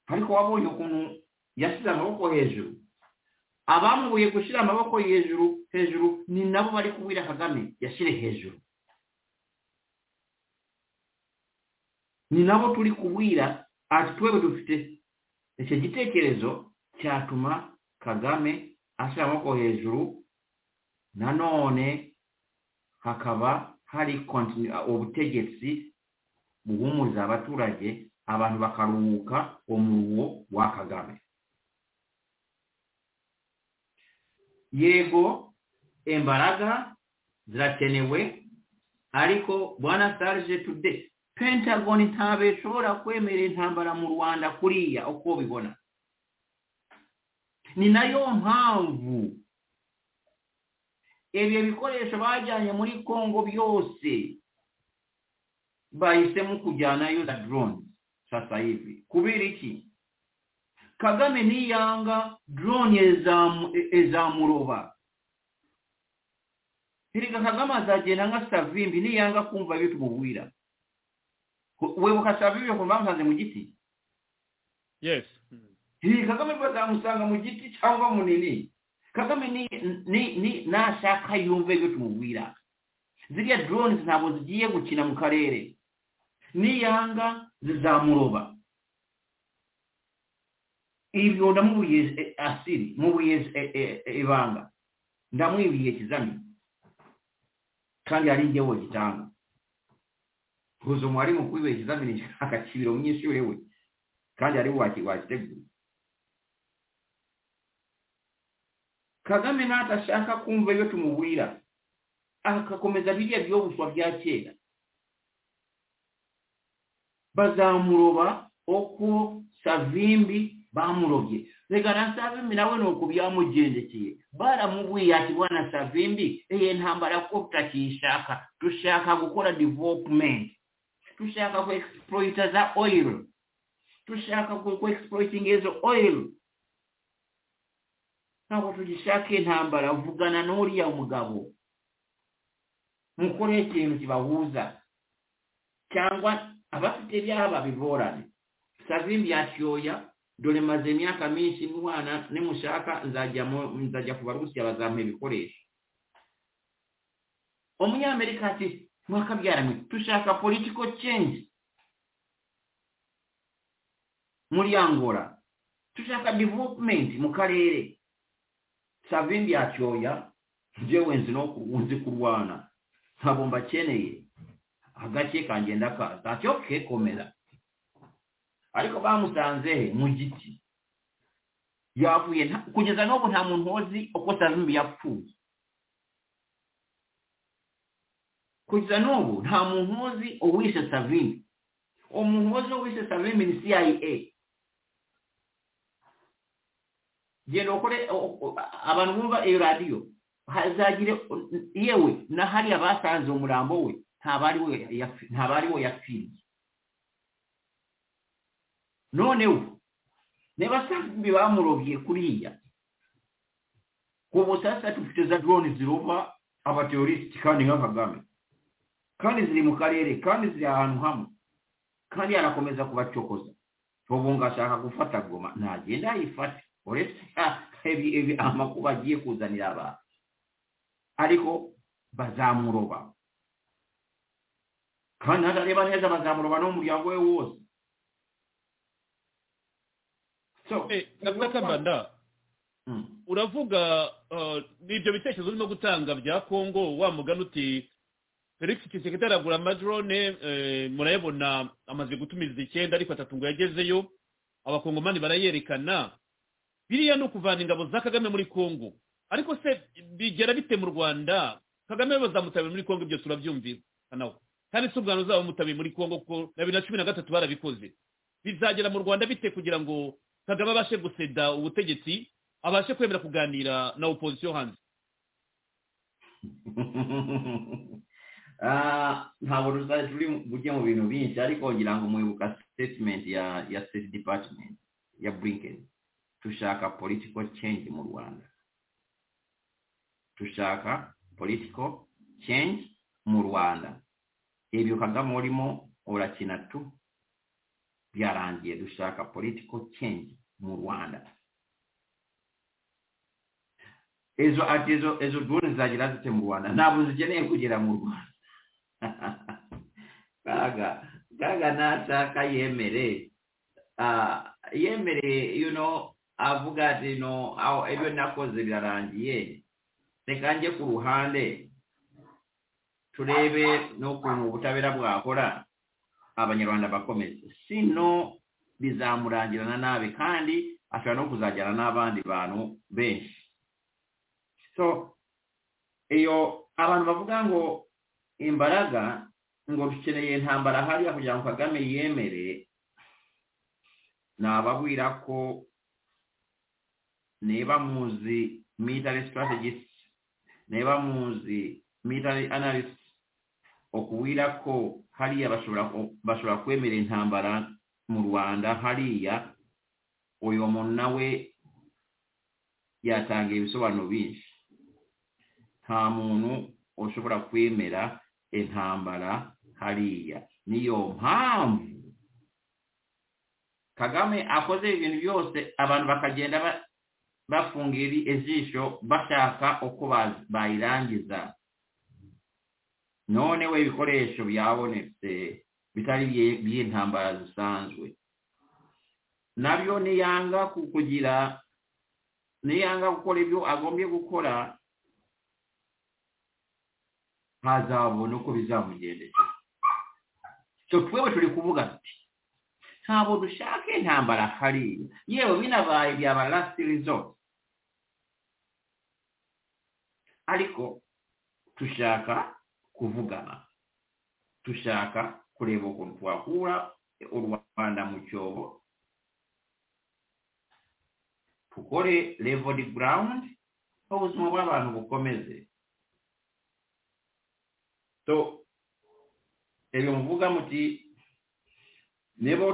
ariko wabonye ukuntu yashyize amaboko hejuru abamubuye gushyira amaboko hejuru hejuru ni nabo bari kubwira kagame yashyire hejuru ni nabo turi kubwira ati twebwe dufite icyo gitekerezo cyatuma kagame ashyira amaboko hejuru nanone hakaba hari continue- ubutegetsi buhumuriza abaturage abantu bakaruhuka umuruho wa kagame yego imbaraga zirakenewe ariko bwana sarge tude pentagon ntabwo ishobora kwemerera intambara mu rwanda kuriya uko bibona ni nayo mpamvu ibyo bikoresho bajyanye muri congo byose bahisemo kujyanayo za drone sasa hivi kubera iki kagame niyanga drone ezamu- e- ezamuroba hirika kagame azagenda nka savimbi niyanga kumva ibyo tumubwira Ku- webuka savimbi ukuntu bamusanze mu giti
yes
hirika kagame bazamusanga mu giti cyangwa munini kagame ni ni ni nashaka yumve ibyo tumubwira ziriya drones ntabwo zigiye gukina mu karere niyanga zizamuroba ibyo ndamubwiye eh, asiri mubwiye eh, eh, eh, ibanga ndamwibwiye ikizamini kandi hari njyewe gitanga huza umwarimu kubiba ikizamini akakibira umunyeshuri we kandi ari we waki- wakitegura kagame natashaka kumva ibyo tumubwira akakomeza biriya byobuswa bya kera bazamuroba uko savimbi bamurobye reka na savimbi nawe ni uko byamugendekeye baramubwiye ati bwana savimbi iyi ntambara ko tutakiyishaka dushaka gukora development dushaka ku exploita za oil dushaka ku exploiting izo oil ntabwo tugishaka intambara vugana n'uriya mugabo mukore ikintu kibahuza cyangwa abafite ibyaba bigorane savimbi yatyoya dore maze imyaka myinshi mwana nimushaka nzajya mu- nzajya ku barusiya bazampa ibikoresho umunyamerika ati mwakabyaramwe dushaka political change muri angola dushaka development mu karere savimbi yatyoya njyewe nzi no ku- nzi kurwana ntabwo mbakeneye agace kangenda kaza ati okay komera ariko bamusanze he mu giti yavuye nta- kugeza n'ubu nta muntu uzi uko savimbi yapfuye kugeza n'ubu nta muntu uzi uwishe savimbi umuntu uzi uwishe savimbi ni cia genda ukore o- o- abantu bumva iyo radiyo hazagire yewe na hariya basanze umurambo we ntabari we yapfi- ntabari we yapfiriye noneho niba savimbi bamurobye kuriya ubu sasa dufite za drone ziroba abateorisiti kandi nka kagame kandi ziri mu karere kandi ziri ahantu hamwe kandi arakomeza kubacokoza ubu ngo ashaka gufata goma ntagenda ayifate uretse ibi- ibi amakuba agiye kuzanira abantu ariko bazamuroba kandi ntareba neza bazamuroba n'umuryango we wose so
Eh, Kabanda,
Mm.
uravuga uh, ibyo bitekerezo urimo gutanga bya kongo wa mugani uti felix kisekedi aragura amadrone eh, murayabona amaze gutumiza icyenda ariko atatu ngo yagezeyo abakongomani barayerekana biriya ni ukuvana ingabo za kagame muri kongo ariko se bigera bite mu rwanda kagame bazamutabiye muri kongo ibyo turabyumvikanaho kandi si ubwanwa uzabamutabiye muri kongo kuko na bibiri na cumi na gatatu barabikoze bizagera mu rwanda bite kugira ngo kagame abashe guseda ubutegetsi abashe kwemera kuganira na opozisiyo hanze
Ah, ntabwo ruzajya turi bujye mu bintu byinshi ariko ngira ngo muyoboka sitetimenti ya ya siteti dipatimenti ya bulinkeni dushaka politiko cenji mu rwanda dushaka politiko cenji mu rwanda ibyo kagame urimo urakina tu byarangiye dushaka politiko cenji mu rwanda ejo ati ejo ejo drone zagira zite mu rwanda ntabwo zikeneye kugera mu rwanda kaga kaga ntashaka yemere ah, yemere you know avuga ati no aho ibyo nakoze birarangiye reka njye ku ruhande turebe n'ukuntu ubutabera bwakora abanyarwanda bakomeze sino bizamurangirana nabi kandi ashobora no kuzajyana n'abandi bantu benshi so iyo abantu bavuga ngo imbaraga ngo dukeneye intambara hariya kugira ngo kagame yemere nababwira ko niba muzi military strategist niba muzi military analyst ukubwira ko hariya bashobora kwemera intambara mu rwanda hariya uyu muntu nawe yatanga ibisobanuro byinshi nta muntu ushobora kwemera intambara hariya niyo mpamvu kagame akoze ibintu byose abantu bakagenda bafungira ijisho bashaka uko bayirangiza none we ibikoresho byabonetse bitari by'intambara zisanzwe nabyo niyanga kugira niyanga gukora ibyo agombye gukora ntazabona uko bizamugendera cyo twebwe turi kuvuga ati ntabwo dushaka intambara hariya yewe binabaye byaba lasiti rizoti ariko dushaka kuvugana dushaka kureba ukuntu twakura u rwanda mu cyobo tukore levodi burawundi ubuzima bw'abantu bukomeze so ebyo muvuga muti neba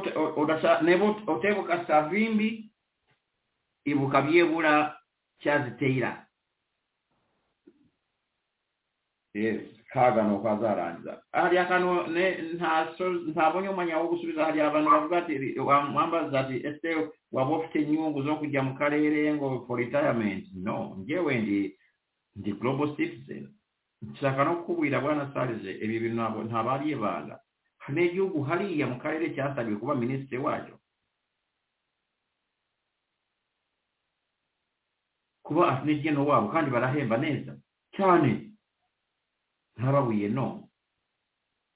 otebuka savimbi ibuka byebula kyaziteira kagano kazarangiza hali akano ntabonye umwanya wo gusubiza hali abantu bavuga ati wambaza ati ese waba ufite inyungu zo kujya mu karere ngo for retirement no njyewe ndi ndi global citizen nshaka no kubwira bwana sarije ibi bintu ntabwo ntabariye banga hari n'igihugu hariya mu karere cyasabiwe kuba minisitiri wacyo kuba afite n'igeno wabo kandi barahemba neza cyane ntababuye no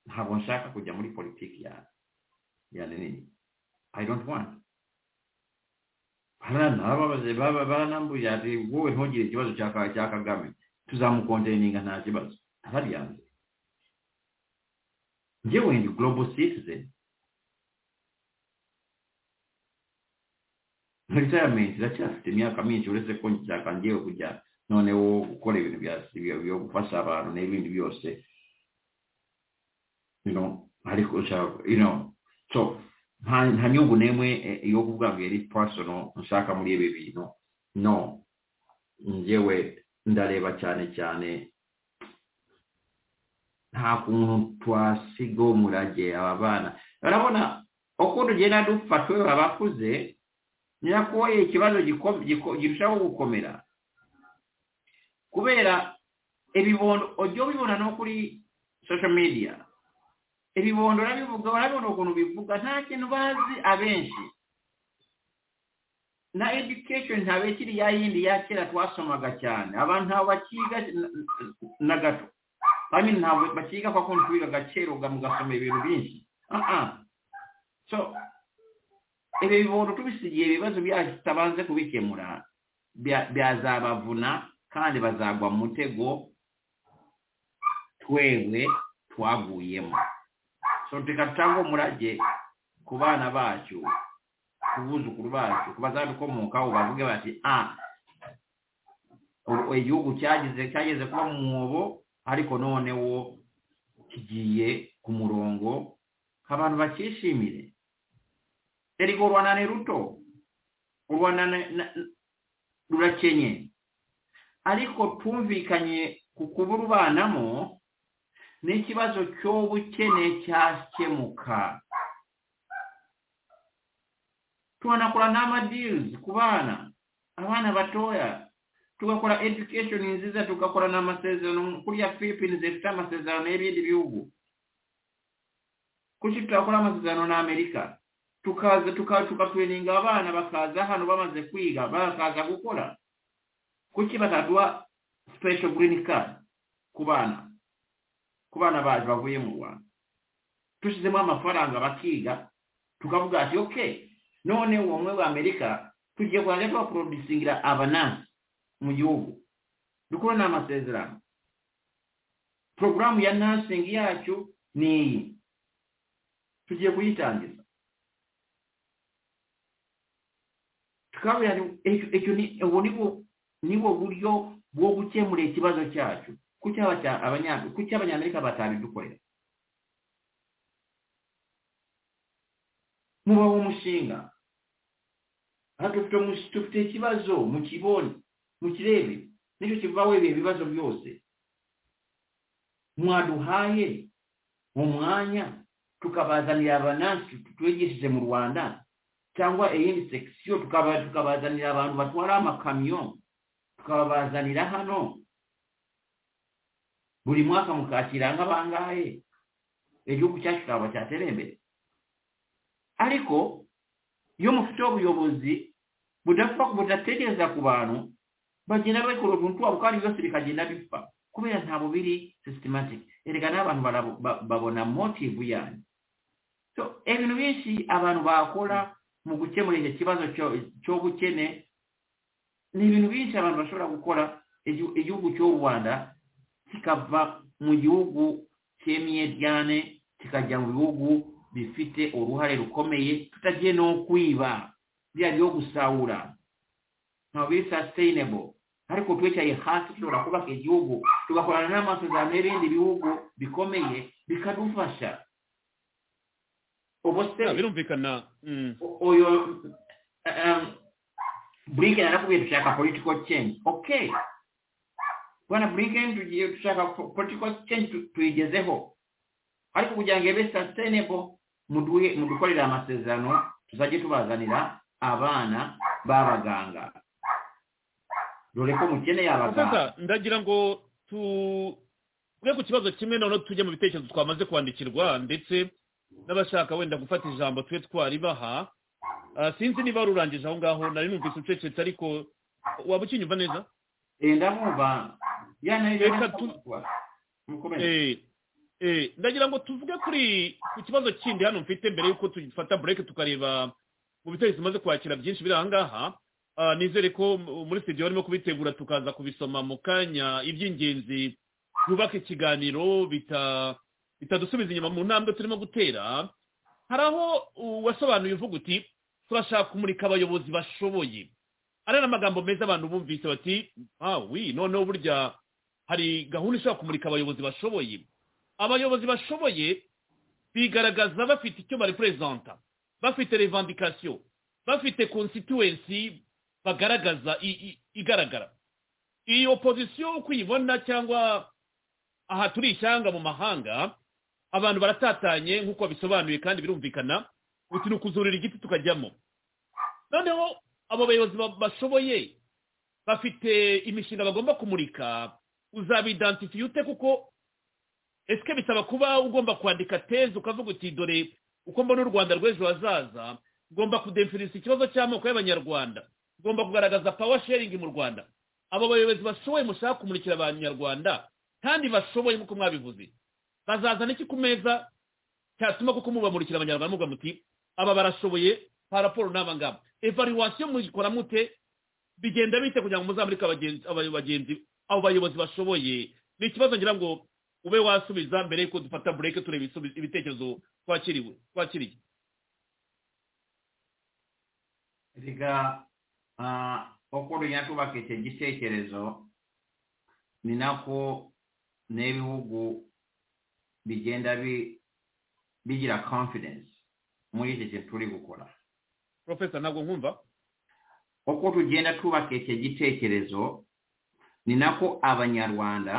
ntabwo nshaka kujya muri politiki ya ya nini i don't want baranababaze baranambuye ati wowe ntugire ikibazo cya kagame tuzamukonteninga nta kibazo ntabyanze njyewe ndi global citizen retirement iracyafite imyaka myinshi uretse ko nshaka ngewe kujya noneho gukora ibintu byo gufasha abantu n'ibindi byose ariko so nta nyungu n'imwe yo kuvuga ngo yari personal nshaka muri ibi bintu no njyewe ndareba cyane cyane nta kuntu twasiga umurage aba bana urabona uko tugenda dupfa twebwe abakuze nyakoye ikibazo girushaho gukomera kubera ibibondo ujya ubibona no kuri social media ibibondo urabivuga urabona ukuntu bivuga nta kintu bazi abenshi na education ntabe kiri ya yindi ya kera twasomaga cyane abantu ntabwo bakiga na gato kandi ntabwo bakiga kwa kuntu twigaga kera ugasoma ibintu byinshi so ibi bibondo tubisigiye ibibazo byacu tutabanze kubikemura byazabavuna kandi bazagwa mu mutego twebwe twaguyemo so reka tutange umurage ku bana bacu kubuzukuru bacu bazadukomokaho bavuge bati a igihugu cyagize cyageze kuba mu mwobo ariko noneho kigiye ku murongo abantu bakishimire eriko u rwanda ni ruto u rwanda na- na- rurakenye ariko twumvikanye ku kuburubanamo n'ikibazo cy'ubukene cyakemuka tubanakora n'amadirizi ku bana abana batoya tugakora education nziza tugakora n'amasezerano kuriya philippines zifite amasezerano y'ibindi bihugu kuki tutakora amasezerano na amerika tukaza tuka- tukatreninga abana bakaza hano bamaze kwiga bakaza gukora kuki bataduha special green card ku bana ku bana bacu bavuye mu rwanda dushyizemo amafaranga bakiga tukavuga ati okay none uwo mwe wa amerika tugiye kurangira tubaproducingira abanasi mu gihugu dukora n'amasezerano porogaramu ya nasingi yacu ni iyi tugiye kuyitangiza tukabwira icyo ni ubu ni bwo ni bwo buryo bwo gukemura ikibazo cyacu kuki abanya- abanya- kuki abanyamerika batabidukorera muba umushinga aha dufite umus- dufite ikibazo mukibone mukirebe nicyo kivaho ibihe bibazo byose mwaduhaye umwanya tukabazanira abanasi twigishije mu rwanda cyangwa iyindi sekisiyo tukaba- tukabazanira abantu batwara amakamyo tukabazanira hano buri mwaka mukakira nk'abangahe igihugu cyacu kikaba cyatera imbere ariko iyo mufite ubuyobozi budapfa- budatekereza ku bantu bagenda bakora ubuntu wabo kandi byose bikagenda bipfa kubera ntabwo biri systematic erega n'abantu barabo- ba- babona motive yanyu so ibintu byinshi abantu bakora mu gukemura icyo kibazo cyo- cy'ubukene ni ibintu byinshi abantu bashobora gukora igihu- igihugu cy'u rwanda kikava mu gihugu cyemye ryane kikajya mu bihugu bifite uruhare rukomeye tutagiye no kwiba bya byo gusahura ntabwo biri sustainable ariko twicaye hasi dushobora kubaka igihugu tugakorana n'amasezerano y'ibindi bihugu bikomeye bikadufasha ubu se
Ah, birumvikana Mm.
uyu um, blinken arakubwiye dushaka political change okay bwana blinken tugiye dushaka po- political change tu- tuyigezeho ariko kugira ngo ibe sustainable muduhe mudukorere amasezerano tuzajye tubazanira abana b'abaganga dore ko mukeneye abaganga
sasa ndagira ngo tuve ku kibazo kimwe noneho tujye mu bitekerezo twamaze kwandikirwa ndetse n'abashaka wenda gufata ijambo tube twaribaha Ah, sinzi niba rurangije aho ngaho nari numvise ucecetse ariko waba ukinyumva neza
Eh, ndamwumva yana
Reka tu- Eh, eh, ndagira ngo tuvuge kuri ku kibazo kindi hano mfite mbere yuko tufata bureke tukareba mu bitekerezo bimaze kwakira byinshi biri aha ngaha Ah, nizere ko m- muri studio barimo kubitegura tukaza kubisoma mu kanya iby'ingenzi byubaka ikiganiro bita bitadusubiza inyuma mu ntambwe turimo gutera hari aho wasobanuye uvuga uti turashaka kumurika abayobozi bashoboye ari n'amagambo meza abantu bumvise bati ah wi noneho burya hari gahunda ishobora kumurika abayobozi bashoboye abayobozi bashoboye bigaragaza bafite icyo bareperezanta bafite revandikasiyo bafite konsituwensi bagaragaza i- i- igaragara iyi opozisiyo uko uyibona cyangwa aha turi ishyanga mu mahanga abantu baratatanye nk'uko babisobanuye kandi birumvikana uti ni ukuzurira igiti tukajyamo noneho abo bayobozi ba- bashoboye bafite imishinga bagomba kumurika uzabidantifiye ute kuko esike bisaba kuba ugomba kwandika teze ukavuga uti dore uko mbona u rwanda rw'ejo hazaza ngomba kudefinisa ikibazo cy'amoko y'abanyarwanda ngomba kugaragaza power sharing mu rwanda abo bayobozi bashoboye mushaka kumurikira abanyarwanda kandi bashoboye nk'uko mwabivuze bazazana iki ku meza cyatuma kuko mubamurikira abanyarwanda muvuga muti aba barashoboye paraporo n'aba ngaba evaluwasiyo muyikora mute bigenda bite kugira ngo muzamurike abagenzi aba- bagenzi abo bayobozi bashoboye ni ikibazo ngira ngo ube wasubiza mbere yuko dufata bureke tureba ibisubi- ibitekerezo twakiriwe twakiriye
reka ah, uko tugenda twubaka icyo gitekerezo ni nako n'ibihugu bigenda bi- bigira confidence muri iki kintu turi gukora
porofesa ntabwo nkumva
uko tugenda twubaka icyo gitekerezo ni nako abanyarwanda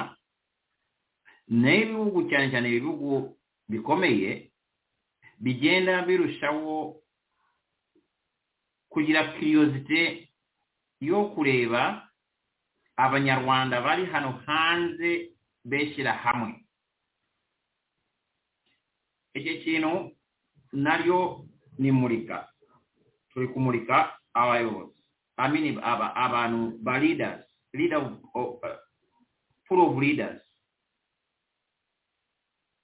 n'ibihugu cyane cyane ibihugu bikomeye bigenda birushaho kugira kiriyozite yo kureba abanyarwanda bari hano hanze beshyira hamwe iki kintu naryo ni murika turi kumurika abayobozi I mean, aba, abantu ba leaders leader of, of, uh, full of leaders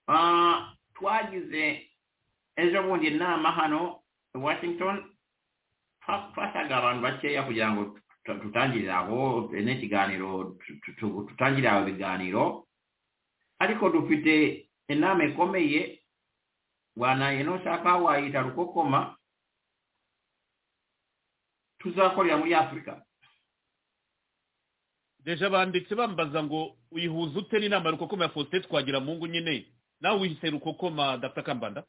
Ah, twagize ejo bundi inama hano i washington twa- twashaka abantu bakeya kugira ngo tuta- tutangirire aho eh, n'ikiganiro tu- tu- tu- tutangirire aho ibiganiro ariko dufite inama ikomeye wanaye nushaka wayita rukokoma tuzakorera muri afurika
deje banditse bambaza ngo uyihuza ute n'inama ya rukokoma ya faustin twagira mu ngo nyine nawe wihise rukokoma dapfa kambanda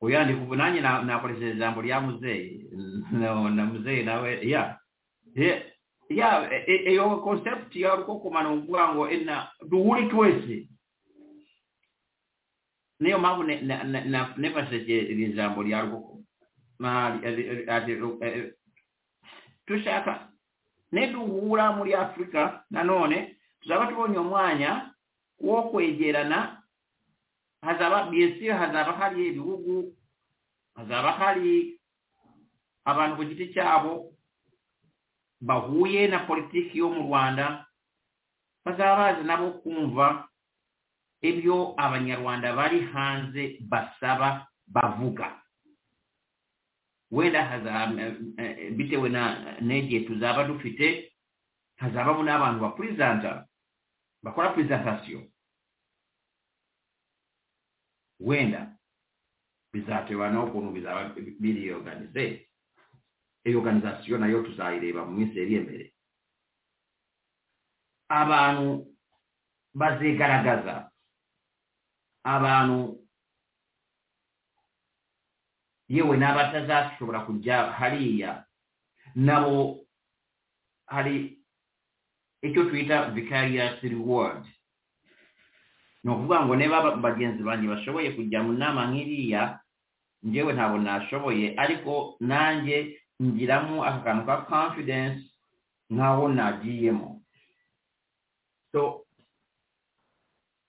uyandika ubu nanjye na- nakoresheje ijambo rya muzeyi No, na muzeyi nawe ya Ye- ya e- e- iyo concept ya rukokoma ni ukuvuga ngo ena duhure twese niyo mpamvu ne- na- na- na- nifashishije iri jambo rya rukokoma Na- ari- ari- ari- eh, dushaka niduhura muri afurika nanone tuzaba tubonye umwanya wo kwegerana hazaba biyesire hazaba hari ibihugu hazaba hari abantu ku giti cyabo bahuye na politiki yo mu rwanda bazaba bazi nabo kumva ibyo abanyarwanda bari hanze basaba bavuga wenda hazaba bitewe na n'igihe tuzaba dufite hazabamo n'abantu bapurizanta bakora purizantasiyo wenda bizatewe n'ukuntu bizaba biriyoganize iyo organizasiyo nayo tuzayireba mu minsi iri imbere abantu bazigaragaza abantu yewe n'abatazashobora kujya hariya nabo hari icyo twita vicarious reward ni ukuvuga ngo niba aba- bagenzi banjye bashoboye kujya mu nama nk'iriya njyewe ntabwo nashoboye ariko nanjye ngiramo aka kantu ka confidence nk'aho nagiyemo so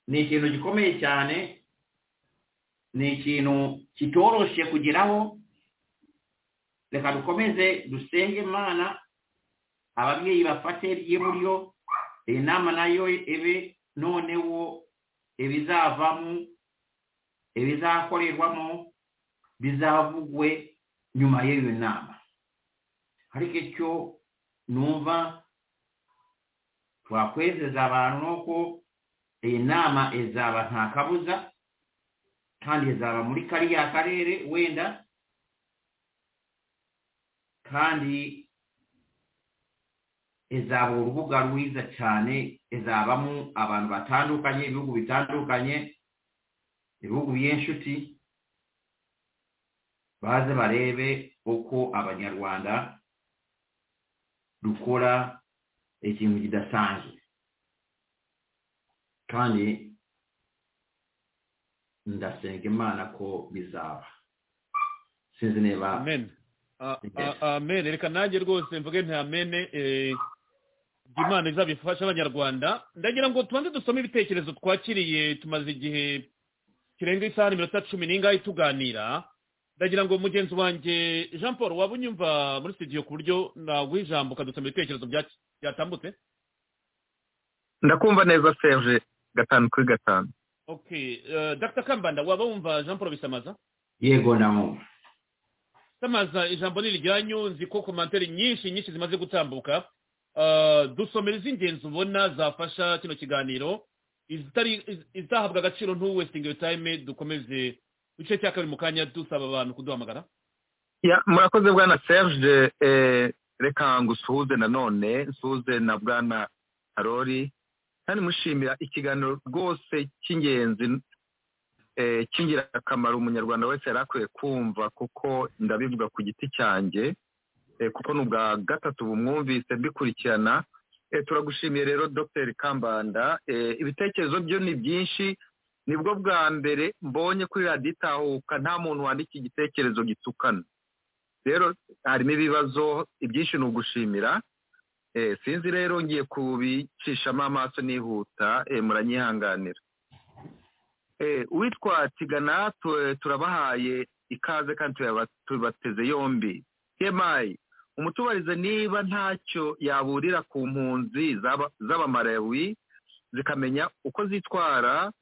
ni ikintu gikomeye cyane ni ikintu kitoroshye kugeraho reka dukomeze dusenge imana ababyeyi bafate ry'iburyo iyi nama nayo ibe noneho ibizavamo ibizakorerwamo bizavugwe nyuma y'iyo nama ariko icyo numva twakwezeza abantu ni uko iyi nama izaba nta kabuza kandi izaba muri kariya karere wenda kandi izaba urubuga rwiza cyane izabamo abantu batandukanye ibihugu bitandukanye ibihugu by'inshuti baze barebe uko abanyarwanda dukora ikintu kidasanzwe kandi ndasenga imana ko bizaba sinzi niba
amen A-
Yes.
a- amen reka nanjye rwose mvuge nti amen eh, imana izabifasha abanyarwanda ndagira ngo tubanze dusome ibitekerezo twakiriye tumaze igihe kirenga isaha n'iminota cumi n'ingahe tuganira ndagira ngo mugenzi wanjye jean paul waba unyumva muri studio ku buryo naguha ijambo ukadusoma ibitekerezo bya- byatambutse
ndakumva neza serge gatanu kuri gatanu
okay eh, dr kambanda waba wumva jean paul bisamaza
yego namwe
samaza ijambo ni iryanyu nzi ko komantere nyinshi nyinshi zimaze gutambuka Ah, dusomera iz'ingenzi ubona zafasha kino kiganiro izitari- iz- izahabwa agaciro ntuwestinge yo time dukomeze igice cya kabiri mu kanya dusaba abantu kuduhamagara
Ya, murakoze bwana serge eh, reka ngo usuhuze nanone nsuhuze na bwana karori kandi mushimira ikiganiro rwose cy'ingenzi eh, cy'ingirakamaro umunyarwanda wese yari akwiye kumva kuko ndabivuga ku giti cyanjye eh, kuko ni ubwa gatatu bumwumvise mbikurikirana Eh, turagushimiye rero dr kambanda Eh, ibitekerezo byo ni byinshi nibwo bwa mbere mbonye kuri radiyo itahuka nta muntu wandika igitekerezo gitukana rero harimo ibibazo ibyinshi ni ugushimira Eh, sinzi rero ngiye kubicishamo amaso nihuta eh, muranyihanganira Eh, uwitwa tigana tu- turabahaye ikaze kandi turaba- tubateze yombi tmi umutubarize niba ntacyo yaburira ku mpunzi z'aba- z'abamarawi zikamenya uko zitwara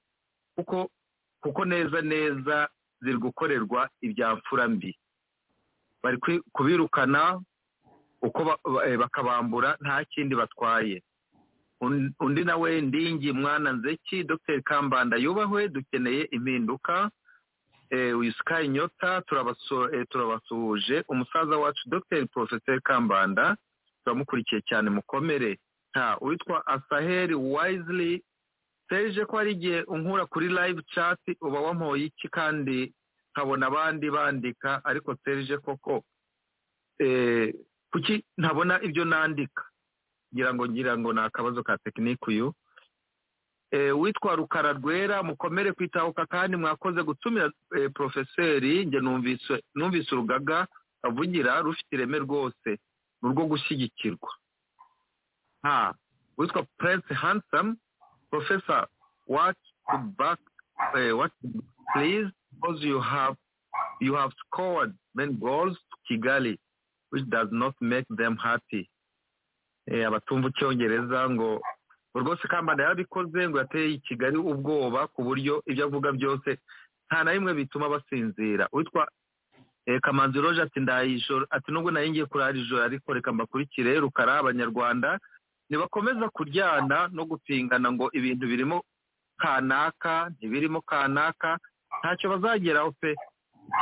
kuko kuko neza neza ziri gukorerwa ibya mfura mbi bari kwi- kubirukana uko ba- ba- eh, bakabambura nta kindi batwaye Un- undi nawe ndingi mwana nzeki dr kambanda yubahwe dukeneye impinduka eh, wisuka inyota turabaso- eh, turabasuhuje umusaza wacu dr professor kambanda turamukurikiye cyane mukomere nta witwa asaheri wisely serge ko hari igihe unkura kuri live chat uba wampoye iki kandi nkabona abandi bandika ariko serge koko eh, kuki ntabona ibyo nandika ngira ngo ngira ngo ni akabazo ka tekinike uyu Eh, witwa rukara rwera mukomere kwitahuka kandi mwakoze gutumira eh, porofeseri njye numvise numvise urugaga avugira rufite ireme rwose ni urwo gushyigikirwa ha witwa prince handsome professor what to back eh, what please because you have you have scored many goals to kigali which does not make them happy eh, abatumva icyongereza ngo ngo rwose kambanda yarabikoze ngo yateye i kigali ubwoba ku buryo ibyo avuga byose nta na rimwe bituma basinzira witwa eh, kamanzi roje ati ndaye ijoro ati nubwo nari ngiye kurara ijoro ariko reka mbakurikire rukara abanyarwanda ntibakomeza kuryana no gupingana ngo ibintu birimo kanaka ntibirimo kanaka ntacyo bazageraho pe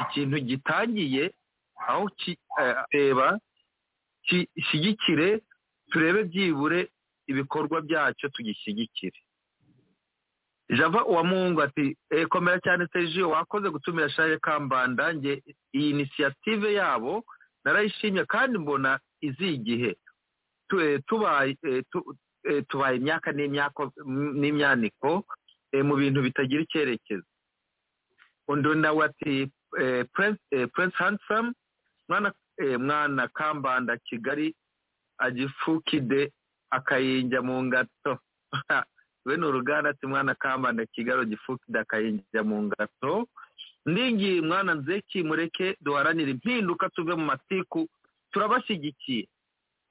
ikintu gitangiye aho ki- eh, reba gishyigikire turebe byibure ibikorwa byacyo tugishyigikire java uwamungu ati e, komera cyane sergio wakoze gutumira shaje kambanda nge iyi inisiyative yabo narayishimye kandi mbona izi igihe Tu- e, tubaye e, tu- e, tubaye imyaka n'imyako- n'imyaniko e, mu bintu bitagira icyerekezo undi nawe ati e, prince, e, prince handsome mwana eh, mwana kambanda kigali agifukide akayinja mu ngato we ni uruganda ati mwana kambanda kigali agifukide akayinja mu ngato ndingi mwana nzeki mureke duharanire impinduka tuve mu matiku turabashyigikiye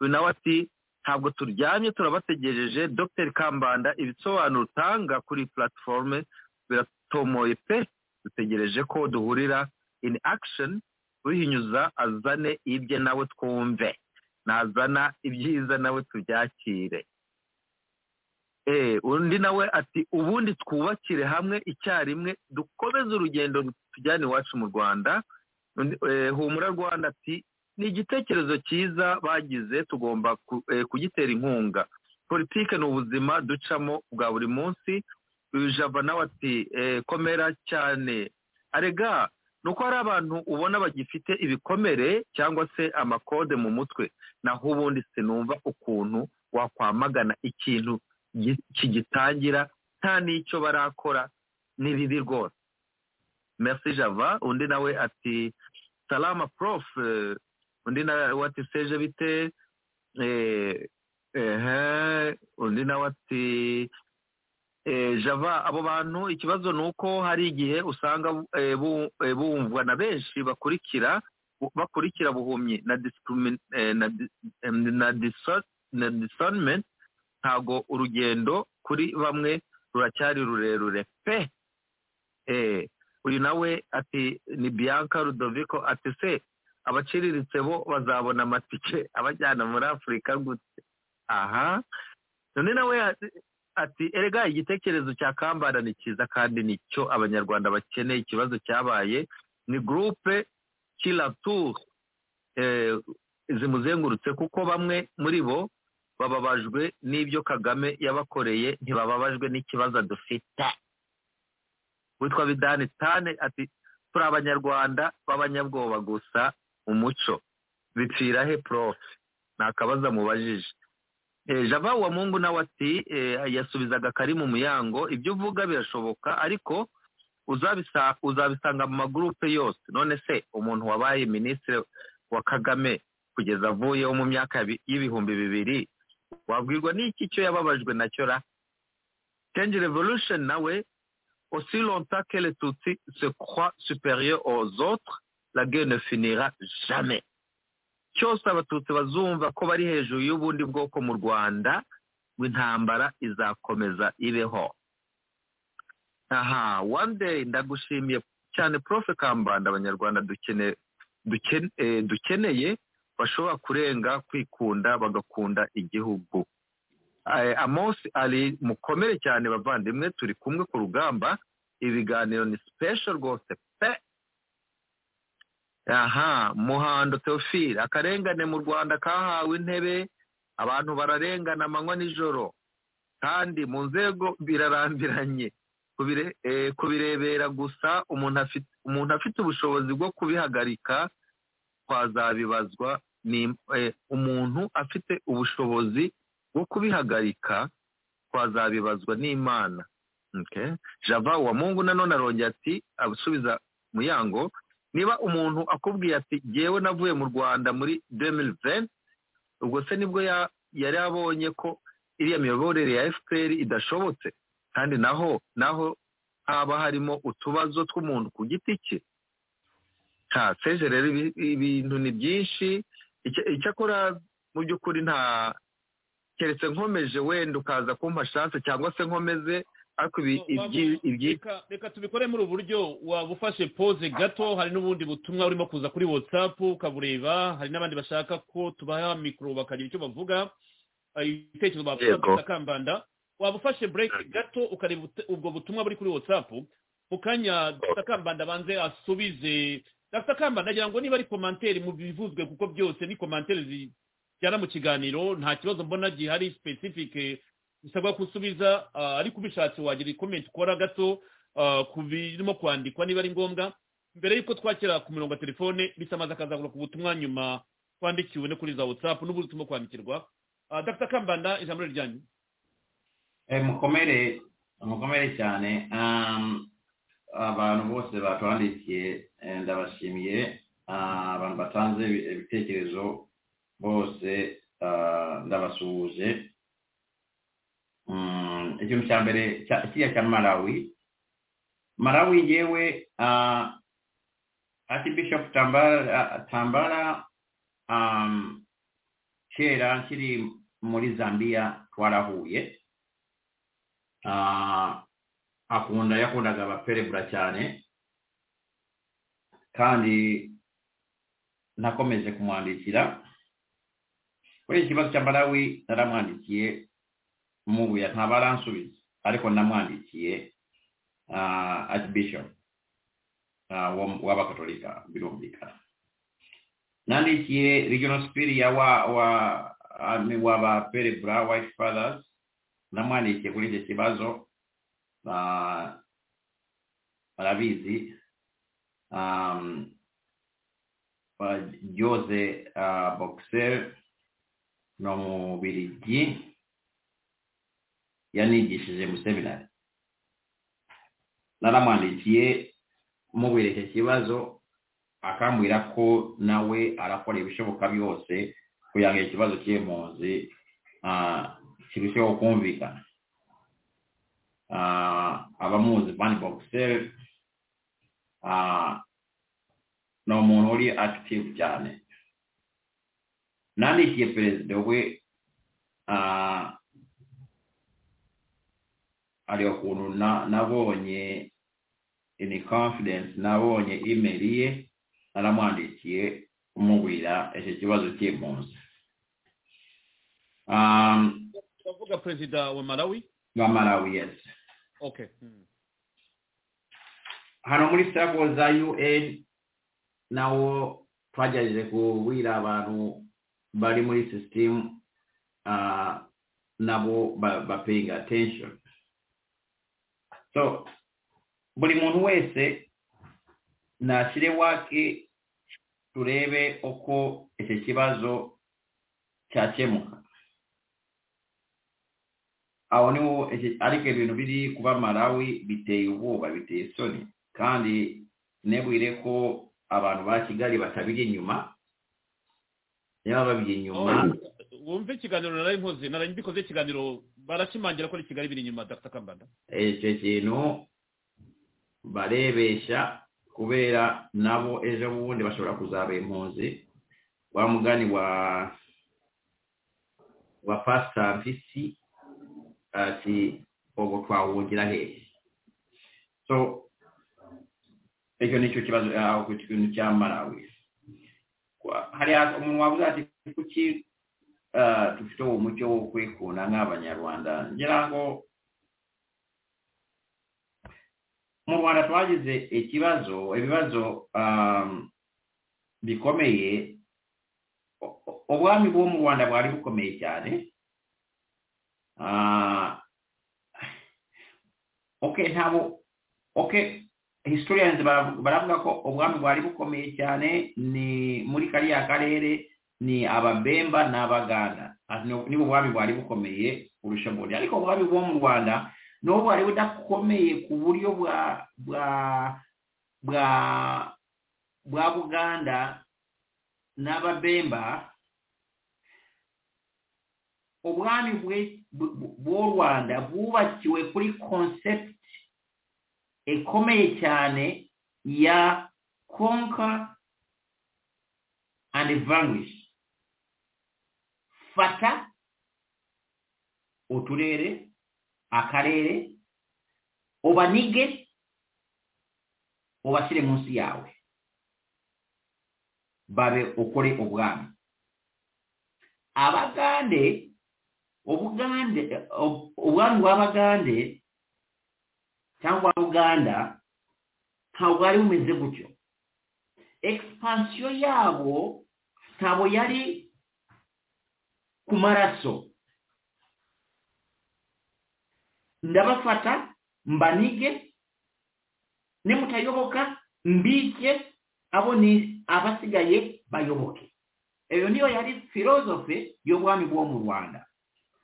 uyu nawe ati ntabwo turyamye turabategereje dr kambanda ibisobanuro utanga kuri platiforume biratomoye pe dutegereje ko duhurira in action uhinyuza azane ibye nawe twumve nazana ibyiza nawe tubyakire Eh, undi nawe ati ubundi twubakire hamwe icyarimwe dukomeze urugendo tujyane iwacu mu rwanda Undi- eh, humura rwanda ati ni igitekerezo cyiza bagize tugomba ku- eh, kugitera inkunga politike ni ubuzima ducamo bwa buri munsi uyu java nawe ati eh, komera cyane arega ni uko hari abantu ubona bagifite ibikomere cyangwa se amakode mu mutwe naho ubundi sinumva ukuntu wakwamagana ikintu gi- kigitangira nta n'icyo barakora ni bibi rwose merci java undi nawe ati salama prof eh, undi nawe ati seje bite eh, ehe undi nawe ati Eh, java abo bantu ikibazo ni uko hari igihe usanga eh, bu- eh, bumvwa na benshi bakurikira bu- bakurikira buhumyi na discrimin- eh, na di- em, na discern- na discernment ntago urugendo kuri bamwe ruracyari rurerure pe Eh, uyu nawe ati ni bianca rudovico ati se abaciriritse bo bazabona amatike abajyana muri afurika gute aha none nawe ati- ati erega igitekerezo cya kambanda ni cyiza kandi nicyo abanyarwanda bakeneye ikibazo cyabaye ni gurupe kiratour eh, zimuzengurutse kuko bamwe muri bo bababajwe n'ibyo kagame yabakoreye ntibababajwe n'ikibazo dufite witwa bidani tane ati turi abanyarwanda b'abanyabwoba gusa umuco bipfira he prof ni akabazo amubajije Eh, java wa mungu nawe ati eh, yasubizaga kari mu muyango ibyo uvuga birashoboka ariko uzabisa- uzabisanga mu magurupe yose none se umuntu wabaye minisitiri wa kagame kugeza avuyeho mu myaka yabi- y'ibihumbi bibiri wabwirwa n'iki cyo yababajwe nacyo ra change revolution nawe aussi longtemps que les tutsi se croient supérieurs aux autres la guerre ne finira jamais cyose abatutsi bazumva ko bari hejuru y'ubundi bwoko mu rwanda intambara izakomeza ibeho aha one day ndagushimiye cyane prof kambanda abanyarwanda dukene duken- eh, dukeneye bashobora kurenga kwikunda bagakunda igihugu Eh, amos ari mukomere cyane bavandimwe turi kumwe ku rugamba ibiganiro ni special rwose pe aha muhando teofile akarengane mu rwanda kahawe intebe abantu bararengana amanywa n'ijoro kandi mu nzego birarambiranye Kubire- eh, kubirebera gusa umuntu afite umuntu afite ubushobozi bwo kubihagarika twazabibazwa ni eh, umuntu afite ubushobozi bwo kubihagarika twazabibazwa n'imana okay. java wa mungu nanone arongera ati asubiza muyango niba umuntu akubwiye ati yewe navuye mu rwanda muri 2020 ubwo se nibwo ya- yari abonye ko iriya miyoborere ya fpr idashobotse kandi naho naho haba harimo utubazo tw'umuntu ku giti cye nta seje rero ibi- ibintu ni byinshi Icya- icyakora mu by'ukuri nta keretse nkomeje wenda ukaza kumpa chance cyangwa se nkomeze ariko ibi-
No,
ibyi- ibyi
reka reka tubikore muri ubu buryo waba ufashe pose gato hari n'ubundi butumwa urimo kuza kuri whatsapp ukabureba hari n'abandi bashaka ko tubaha mikoro bakagira icyo bavuga eh, ibitekerezo bavuga
Yego.
gusa kambanda waba ufashe break gato ukareba ut- ubwo butumwa buri kuri whatsapp mu kanya dr kambanda abanze asubize dr kambanda agira ngo niba ari komantere mu bivuzwe kuko byose ni komantere zijyana mu kiganiro nta kibazo mbona gihari specific bisabwa gusubiza ah, ariko ubishatse wagira comment ukora gato ah, ku birimo kwandikwa niba ari ngombwa mbere y'uko twakira ku mirongo ya telefone bisamaza akazagura ku butumwa nyuma twandikiwe no kuri za whatsapp n'ubundi turimo kwandikirwa Ah, dr kambanda ijambo ni ryanyu
Eh, mukomere mukomere cyane Um, abantu bose batwandikiye eh, ndabashimiye Ah, abantu batanze ibi- ibitekerezo bose ah, ndabasuhuje Mm, ikintu cya mbere cya- kiriya cya malawi malawi yewe archbishop tambara tambara um, kera kiri muri zambia twarahuye Ah, akunda yakundaga abaperebura cyane kandi nakomeje kumwandikira kuri iki kibazo cya malawi naramwandikiye mubuya ntabwo aransubiza ariko namwandikiye ah, archbishop ah, wo- w'abakatolika birumvikana nandikiye regional spiria wa wa ami- w'abaperebura white fathers namwandikiye kuri icyo kibazo ah, arabizi um, uh, Jose uh, Boxer no mu Birigi yanigishije mu seminari naramwandikiye mubwira icyo kibazo akambwira ko nawe arakora ibishoboka byose kugira ngo ikibazo cy'impunzi ah, kirusheho kumvikana Ah, abamuzi Van Boxer ah, ni umuntu uri active cyane nandikiye perezida we ah, hari ukuntu na- nabonye ini confidence nabonye email ye naramwandikiye umubwira icyo kibazo cy'impunzi um,
turavuga perezida wa malawi
wa malawi yes
okay Hmm.
hano muri sirabo za un nawo twagerageje kubwira abantu bari muri sisitemu nabo ba- ba paying attention so buri muntu wese nashyire wake turebe uko icyo kibazo cyakemuka aho niho ariko ibintu biri kuba Malawi biteye ubwoba biteye isoni kandi ntibwire ko abantu ba kigali batabiri inyuma niba babiri inyuma
wumve ikiganiro nari nkoze nari mbikoze ikiganiro barashimangira ko ari kigali biri inyuma dr kambanda
icyo kintu barebesha kubera nabo ejo bundi bashobora kuzaba impunzi wa mugani wa wa pasitantisi ati ubu twawugira hehe so icyo ni cyo kibazo aho ku kintu cya marawi hari umuntu wavuze ati kuki dufite uwo mucyo wo kwikunda nk'abanyarwanda ngira ngo mu rwanda twagize ikibazo ibibazo bikomeye ubwami bwo mu rwanda bwari bukomeye cyane oke ntabwo oke historians baravuga ko ubwami bwari bukomeye cyane ni muri kariya karere ni ababemba n'abaganda niba ubwami bwari bukomeye kurusha ubundi ariko ubwami bwo mu rwanda n'ubu bwari budakomeye ku buryo bwa bwa bwa bwa buganda n'ababemba ubwami bw'u rwanda bwubakiwe kuri concept ikomeye cyane ya conquer and vanquish fata uturere akarere ubanige ubashyire munsi yawe babe ukore ubwami abagande ubugande ubwami bw'abagande cyangwa buganda ntabwo bwari bumeze gutyo egipansiyo yabo ntabwo yari ku maraso ndabafata mbanige nimutayoboka mbike abo ni abasigaye bayoboke iyo niyo yari filozofe y'ubwami bwo mu rwanda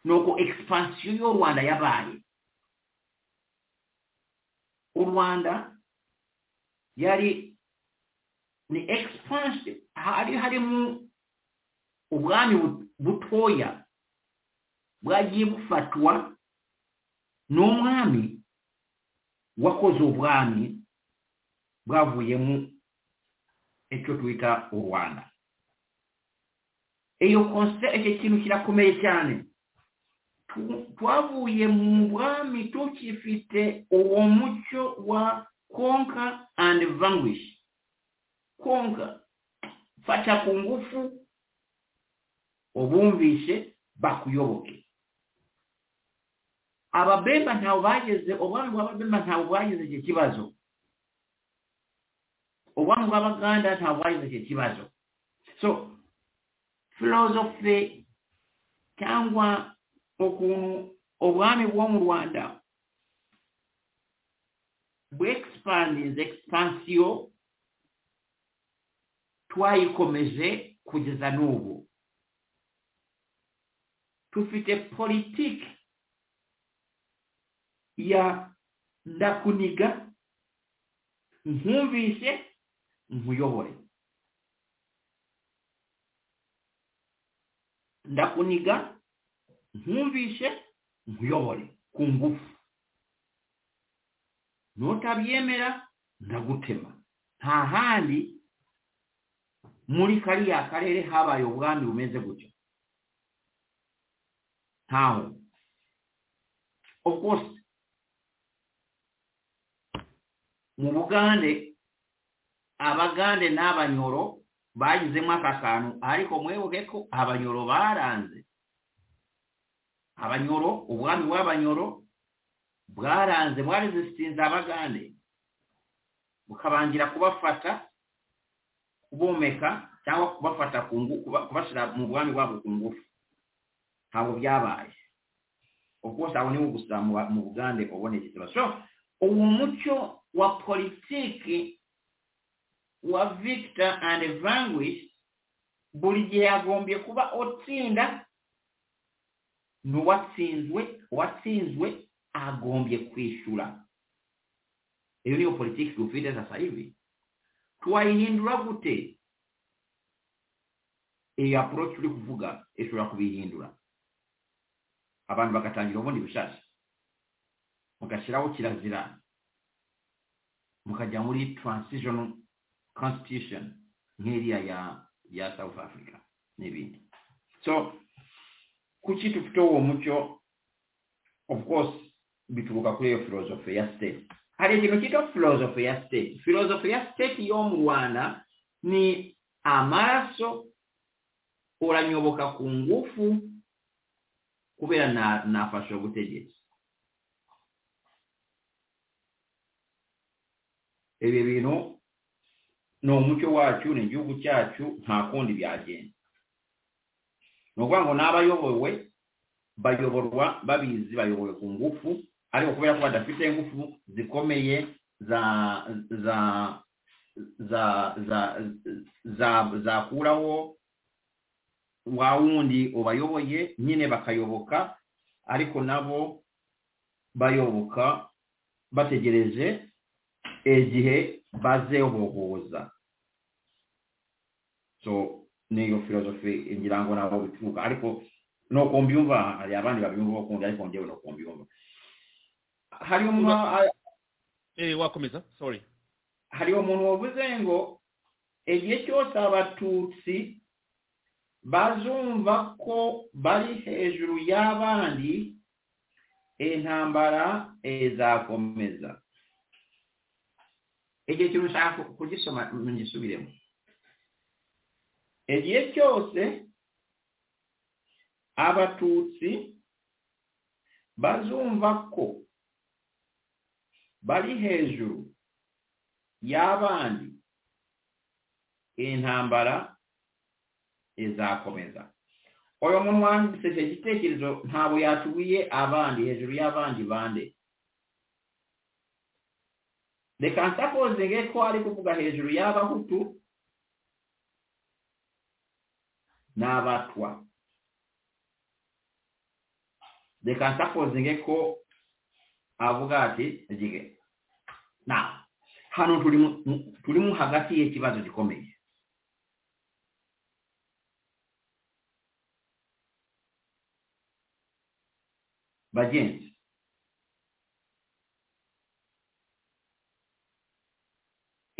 nuko egipansiyo y'u rwanda yabaye u rwanda yari ni egipansiyo hari harimo ubwami butoya bwagiye bufatwa n'umwami wakoze ubwami bwavuyemo icyo twita u rwanda iyo konse icyo kintu kirakomeye cyane twavuye mu bwami tukifite uwo mucyo wa konka andi vanguish konka fata ku ngufu ubumvishe bakuyoboke ababemba ntawe bageze ubwami bw'ababemba ntawe bwagize icyo kibazo ubwami bw'abaganda ntawe bwagize icyo kibazo so filozofe cyangwa ukuntu ubwami bwo mu rwanda bwexpandinze expansiyo twayikomeje kugeza n'ubu tufite politiki ya ndakuniga nkumvise nkuyobore ndakuniga nkumvise nkuyobore ku ngufu nutabyemera ndagutema nta handi muri kariya karere habaye ubwami bumeze gutyo ntaho of course mu bugande abagande n'abanyoro bagizemo aka kantu ariko mwibuke ko abanyoro baranze abanyoro ubwami bw'abanyoro bwaranze bwarizisitinze abagande bukabangira kubafata kubomeka cyangwa kubafata kubashyira mu bwami bwabo ku ngufu ntabwo byabaye ubwo gusa aho niho gusa mu bugande uboneye ikibazo uwo mucyo wa politiki wa victor and vanguish buri gihe yagombye kuba utsinda n'uwatsinzwe uwatsinzwe agombye kwishyura iyo niyo politiki dufite sasa hivi twayihindura gute iyi approach turi kuvuga ishobora kubihindura abantu bagatangira ubundi bishasha mugashyiraho kirazira mukajya muri transition constitution nk'iriya ya ya south africa n'ibindi so kuki dufite uwo mucyo of course bituruka kuri iyo philosophy ya state hari ikintu cyitwa philosophy ya state philosophy ya state yo mu rwanda ni amaraso uranyoboka ku ngufu kubera nafashe ubutegetsi ibi bintu ni umuco wacu ni igihugu cyacu nta kundi byagenda ni ukuvuga ngo n'abayobowe bayoborwa babizi bayobowe ku ngufu ariko kubera ko badafite ingufu zikomeye za za za za za zakuraho wa wundi ubayoboye nyine bakayoboka ariko nabo bayoboka bategereje igihe bazehohoza so niyo filozofi ngira ngo nabo bituruka ariko no kumbyumva hari abandi babyumva bakundi ariko njyewe no kumbyumva hariho
eh wakomeza sorry
hariho umuntu wavuze ngo igihe cyose abatutsi bazumva ko bari hejuru y'abandi intambara izakomeza igihe cyose ushaka kugisoma ngisubiremo igihe cyose abatutsi bazumva ko bari hejuru y'abandi intambara izakomeza uyu muntu wanditse icyo gitekerezo ntabwo yatuye abandi hejuru y'abandi bande reka nsakoze ko ari kuvuga hejuru y'abahutu n'abatwa reka nsakoze ko avuga ati igihe na hano turimo hagati y'ikibazo gikomeye bagenzi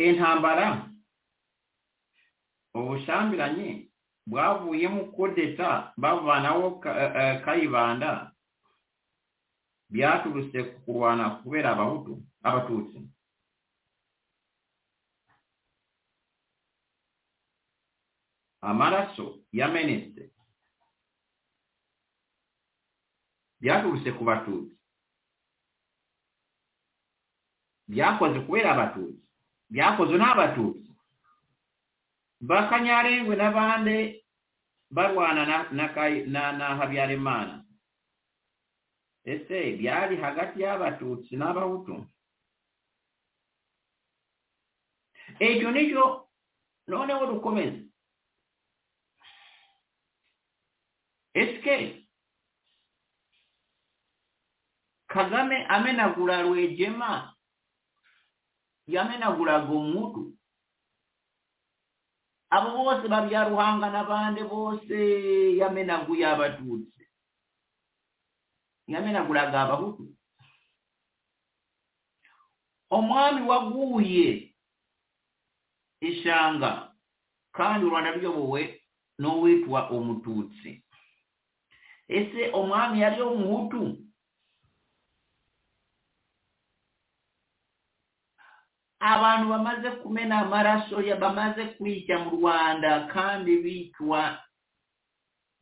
intambara ubushambiranye bwavuyemo kodeta bavanaho kayibanda byaturutse ku kurwana kubera abahutu abatutsi amaraso yamenetse byaturutse ku batutsi byakoze kubera abatutsi byakozwe n'abatutsi bakanyarengwe n'abandi barwana na habyarimana ese byari hagati y'abatutsi n'abahutu icyo nicyo noneho dukomeze esike kagame amenagura rwegema yamenaguraga umutu abo bose babyaruhanga n'abandi bose yamenaguye abatutsi yamenaguraga abahutu umwami waguye ishanga kandi u rwanda ruyobowe n'uwitwa umututsi ese umwami yari umuhutu abantu bamaze kumena amaraso bamaze kwijya mu rwanda kandi bitwa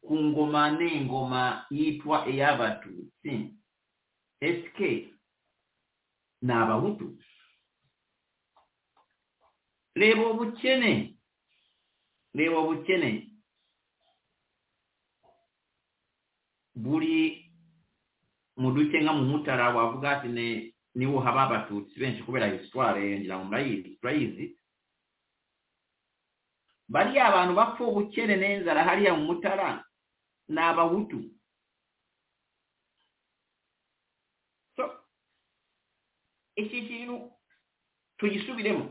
ku ngoma n'ingoma yitwa iy'abatutsi esike ni abahutu reba ubukene reba ubukene buri mu duce nka mu mutara wavuga ati niho haba abatutsi benshi kubera histoire ngira ngo murayizi turayizi bariya abantu bapfa ubukene n'inzara hariya mu mutara ni abahutu so iki kintu tugisubiremo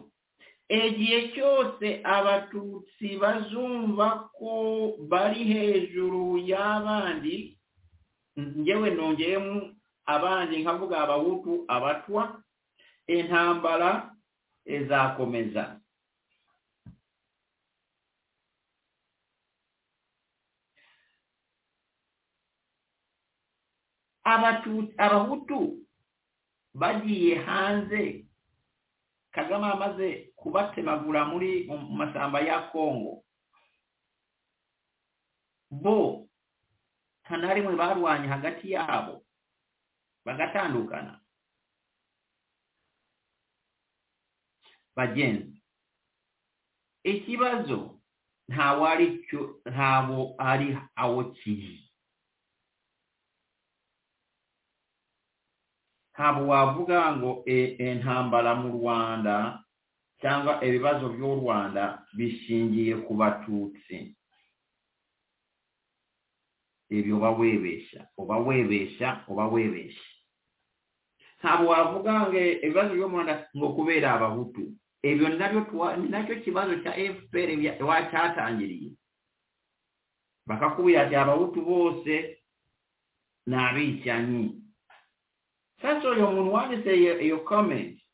igihe cyose abatutsi bazumva ko bari hejuru y'abandi ngewe nongeyemo abandi nkavuga abahutu abatwa intambara izakomeza abahutu bagiye hanze kagame amaze kubatemagura muri mu mashyamba ya kongo bo nta na rimwe barwanye hagati yabo bagatandukana bagenzi ikibazo ntawe ari cyo ntawo ari awo kiri ntabwo wavuga ngo intambara mu rwanda cyangwa ibibazo by'u rwanda bishingiye ku batutsi ibyo uba webeshya uba webeshya uba webeshya ntabwo wavuga ngo ibibazo byo mu rwanda ngo kubera abahutu ibyo nabyo ni nacyo kibazo cya fpr cyatangiriye bakakubwira ati abahutu bose ni abicanyi sasa uyu muntu wanditse iyo komenti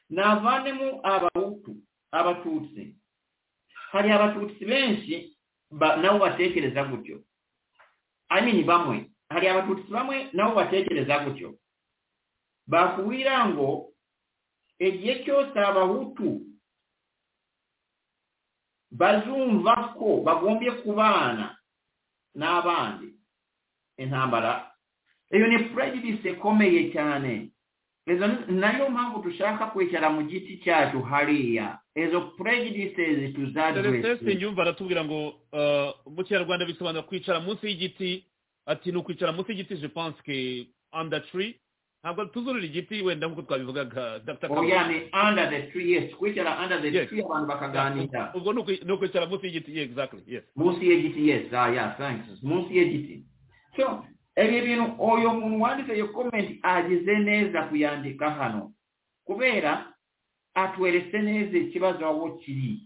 navanemo abahutu abatutsi hari abatutsi benshi nabo batekereza gutyo amini bamwe hari abatutsi bamwe nabo batekereza gutyo bakubwira ngo igihe cyose abahutu bazumva ko bagombye kubana n'abandi intambara iyo ni prejudice ikomeye cyane izo nayo mpamvu dushaka kwicara mu giti cyacu hariya izo prejudices
celeste
tuzadrese
nyumva aratubwira ngo uh, mu kinyarwanda bisobanura kwicara munsi y'igiti ati ni ukwicara munsi y'igiti je pense que under tree ntabwo tuzurira igiti wenda nk'uko twabivugaga Dr. Kabura.
oya ni under the tree yes kwicara under the
Yes.
tree abantu bakaganira
ubwo ni ukwi- ni ukwicara munsi y'igiti yeah, exactly yes
munsi y'igiti yes ah yeah thanks munsi y'igiti so ibi bintu uyu muntu wanditse iyo komenti agize neza kuyandika hano kubera atweretse neza ikibazo aho kiri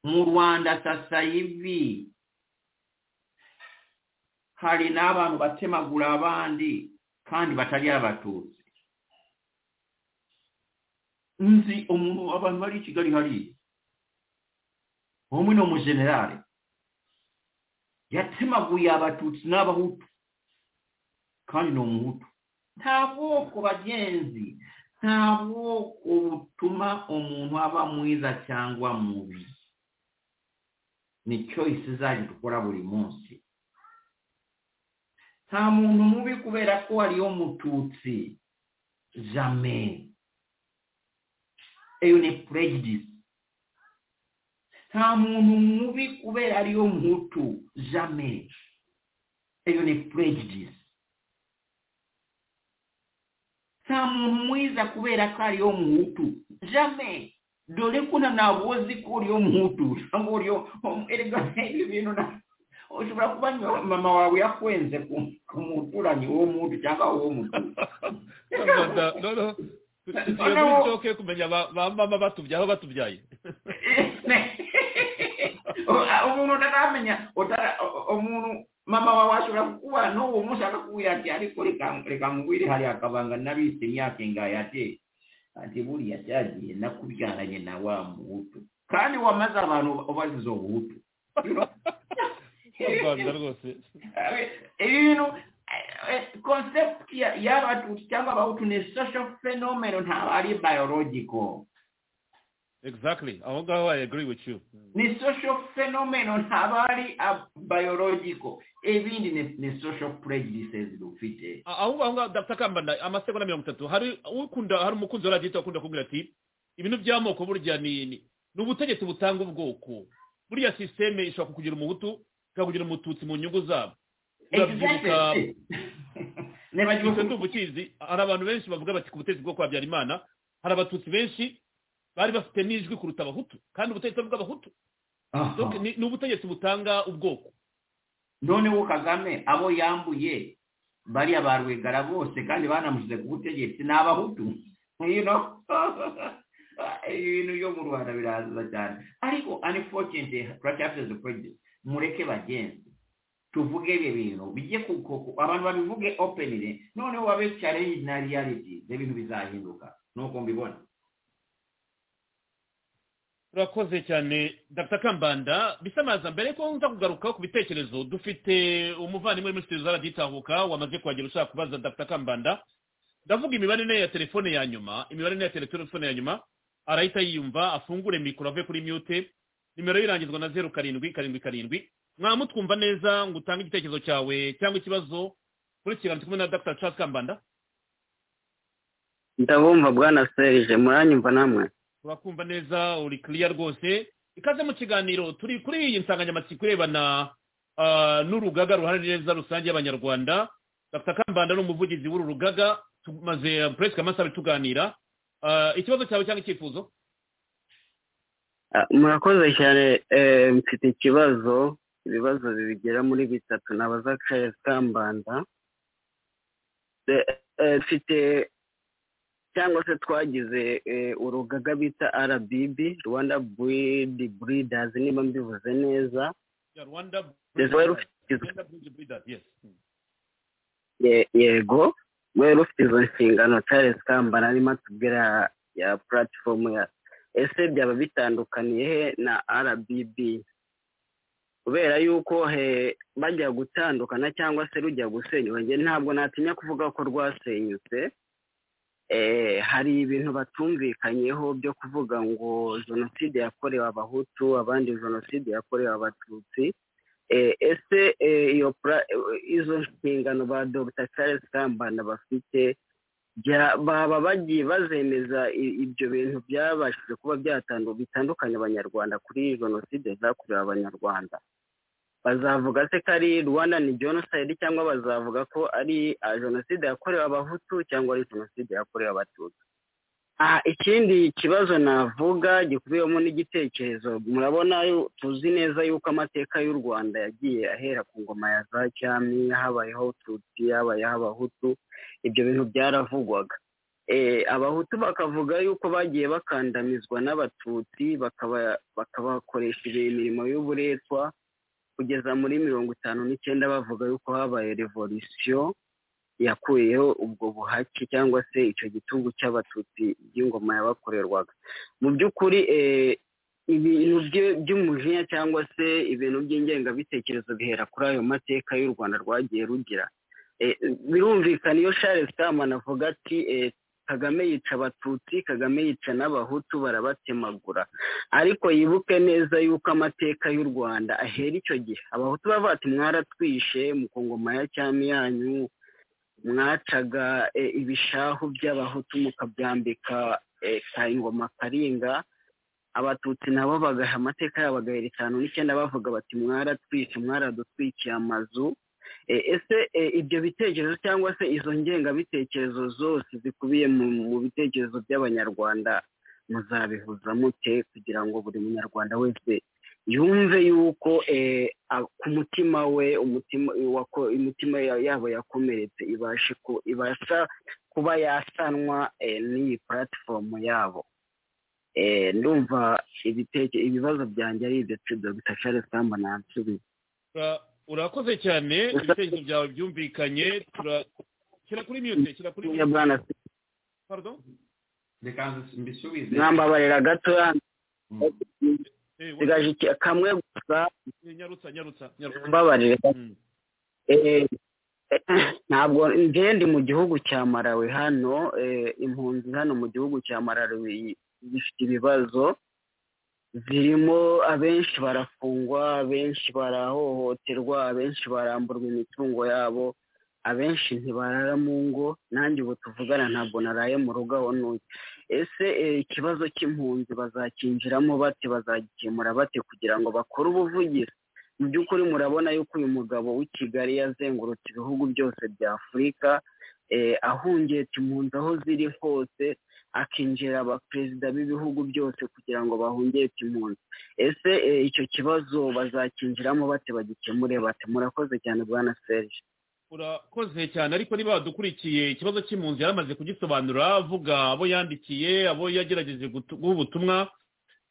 mu rwanda sasa hivi hari n'abantu batemagura abandi kandi batari abatutsi nzi umuntu abantu bari i kigali hariya umwe ni umujenerali yatemaguye abatutsi n'abahutu kandi ni umuhutu nta bwoko bagenzi nta bwoko butuma umuntu aba mwiza cyangwa mubi ni choice zanyu dukora buri munsi nta muntu mubi kubera ko ariyo mututsi jame eyo ni prejudice nta muntu mubi kubera ariyo mutu jame eyo ni prejudice nta muntu mwiza kubera ko ariyo mutu jame dore ko ntanabuzi ko uriyo mutu cyangwa uriyo erega ibi bintu na ushobora kuba ni- mama wawe yakwenze ku ku muturanyi uwo mutu cyangwa uwo mutu
Rwanda, no no tugiye
Noneho-
muri shoke kumenya ba ba mama batubyaye aho batubyaye
umuntu ataramenya utara- umuntu mama wawe ashobora kukuba n'uwo munsi akakubwira ati ariko reka- reka ngwire hariya akabanga nabise imyaka ingahe ati ati buriya cyagiye nakubyaranye na wa muhutu kandi wamaze abantu ubasize ubuhutu You know?
mu rwanda rwose
ibi bintu concept ya- y'abatutsi cyangwa abahutu ni social phenomenon ntabwo ari biological
exactly aho ngaho i agree with you
ni social phenomenon habari a biological ibindi ni, ni social prejudices dufite
A- aho ngaho ngaho dr kambanda amasegonda mirongo itatu hari ukunda hari umukunzi wa radiyo akunda kubwira ati ibintu by'amoko burya ni ni ni ubutegetsi butanga ubwoko buriya sisiteme ishobora kukugira umuhutu ikakugira umututsi mu nyungu zabo urabyibuka
Exactly.
ntakibuze ndumva ukizi hari abantu benshi bavuga bati ku butegetsi bwo kwa Habyarimana hari abatutsi benshi bari bafite n'ijwi kuruta abahutu kandi ubutegetsi bw'abahutu
Aha.
Donc, ni ni ubutegetsi butanga ubwoko
noneho kagame abo yambuye bariya ba rwigara bose kandi banamushyize ku butegetsi ni abahutu you know? ibintu byo mu rwanda biraza cyane ariko unfortunately turacyafite the prejudice mureke bagenze tuvuge ibi bintu bijye kuko abantu babivuge openly noneho babe challenge na reality ibintu bizahinduka nuko mbibona
urakoze cyane dr kambanda bisa naza mbere ko nza kugaruka ku bitekerezo dufite umuvandimwe muri studio zaragitahuka wamaze kuhagera ushaka kubaza dr kambanda ndavuga imibare ine ya telefone ya nyuma imibare ine ya telefone ya nyuma arahita yiyumva afungure mikoro ave kuri mute nimero yirangizwa na zeru karindwi karindwi karindwi mwamutwumva neza ngo utange igitekerezo cyawe cyangwa ikibazo kuri iki kiganza kumwe na dr charles kambanda
ndabumva bwana serije muranyumva namwe
turakumva neza uri kiriya rwose ikaze mu kiganiro turi kuri iyi nsanganyamatsiko irebana ah, n'urugaga ruharanira neza rusange y'abanyarwanda dr kambanda ni umuvugizi w'uru rugaga tumaze ah, presque amasaha abiri tuganira Ah, ikibazo cyawe cyangwa icyifuzo
Ah, murakoze cyane eh, mfite ikibazo ibibazo bigera muri bitatu nabaza charles kambanda De- eh, mfite cyangwa se twagize eh, urugaga bita rbb rwanda breed breeders niba mbivuze neza
Ya rwanda
rwari rufite
Rwanda Bridge Builders, yes. Mm.
Ye- yego rwari rufite izo nshingano charles kambana arimo atubwira ya platform ya ese byaba bitandukaniye he na rbb kubera yuko he bajya gutandukana cyangwa se rujya gusenyuka njye ntabwo natinya kuvuga ko rwasenyutse eh, hari ibintu batumvikanyeho byo kuvuga ngo jenoside yakorewe abahutu abandi jenoside yakorewe abatutsi Eh, ese eh, iyo pra- eh, izo nshingano ba dr charles kambanda bafite bya- baba bagiye bazemeza i- ibyo bintu byabashije kuba byatandu- bitandukanya abanyarwanda kuri jenoside zakorewe abanyarwanda bazavuga se ko ari rwanda ni genocide cyangwa bazavuga ko ari ah, jenoside yakorewe abahutu cyangwa ari jenoside yakorewe abatutsi Ah, ikindi kibazo navuga gikubiyemo n'igitekerezo murabona yu- tuzi neza yuko amateka y'u rwanda yagiye ahera ku ngoma ya za cyami habayeho tutsi habayeho abahutu ibyo bintu byaravugwaga Eh, abahutu bakavuga yuko bagiye bakandamizwa n'abatutsi bakaba- bakabakoresha imirimo y'uburetwa kugeza muri mirongo itanu n'icyenda bavuga yuko habaye revolisiyo yakuyeho ubwo buhake cyangwa se icyo gitugu cy'abatutsi by'ingoma yabakorerwaga mu by'ukuri eh, ibintu bye- by'umujinya cyangwa se ibintu by'ingengabitekerezo bihera kuri ayo mateka y'u rwanda rwagiye rugira Eh, birumvikana iyo charles kamana avuga ati eh, kagame yica abatutsi kagame yica n'abahutu barabatemagura ariko yibuke neza yuko amateka y'u rwanda ahera icyo gihe abahutu bavuga ati mwaratwishe mukongoma ya cyami yanyu mwacaga e, ibishahu by'abahutu mukabyambika e, ka ingoma karinga abatutsi nabo bagaha amateka yabo bagahera itanu n'icyenda bavuga bati mwaratwishe mwaradutwikiye amazu E, ese e, ibyo bitekerezo cyangwa se izo ngengabitekerezo zose zikubiye mu mu bitekerezo by'abanyarwanda muzabihuza mute kugira ngo buri munyarwanda wese yumve yuko eh, a- ku mutima we umutima wako- imitima ya- yabo yakomeretse ibashe ku- ibasha kuba yasanwa eh, n'iyi platform yabo Eh, ndumva ibiteke- ibibazo byanjye ari ibyo dr charles kamba nansubiza
Ura- urakoze cyane ibitekerezo byawe byumvikanye tura- shyira kuri mute shyira kuri mute
bwana
pardon
reka mbisubize
mwambabarira gatoya
Mm.
Eh, wa-
nsigaje iki- kamwe gusa
nyarutsa nyarutsa nyarutsa
mbabarira
Mm.
Eh, eh, ntabwo njye ndi mu gihugu cya Malawi hano eh, impunzi hano mu gihugu cya Malawi zifite ibibazo zirimo abenshi barafungwa abenshi barahohoterwa abenshi baramburwa imitungo yabo abenshi ntibarara mu ngo nanjye ubu tuvugana ntabwo naraye mu rugo aho ntuye ese eh, ikibazo cy'impunzi bazakinjiramo bate bazagikemura bate kugira ngo bakore ubuvugizi mu by'ukuri murabona yuko uyu mugabo w'i kigali yazengurutse ibihugu byose bya afurika eh, ahungiye impunzi aho ziri hose akinjira abaperezida b'ibihugu byose kugira ngo bahungiye impunzi ese eh, icyo kibazo bazakinjiramo bate bagikemure bate murakoze cyane bwana serge
urakoze cyane ariko niba badukurikiye ikibazo cy'impunzi yaramaze kugisobanura avuga abo yandikiye abo yagerageje guha ubutumwa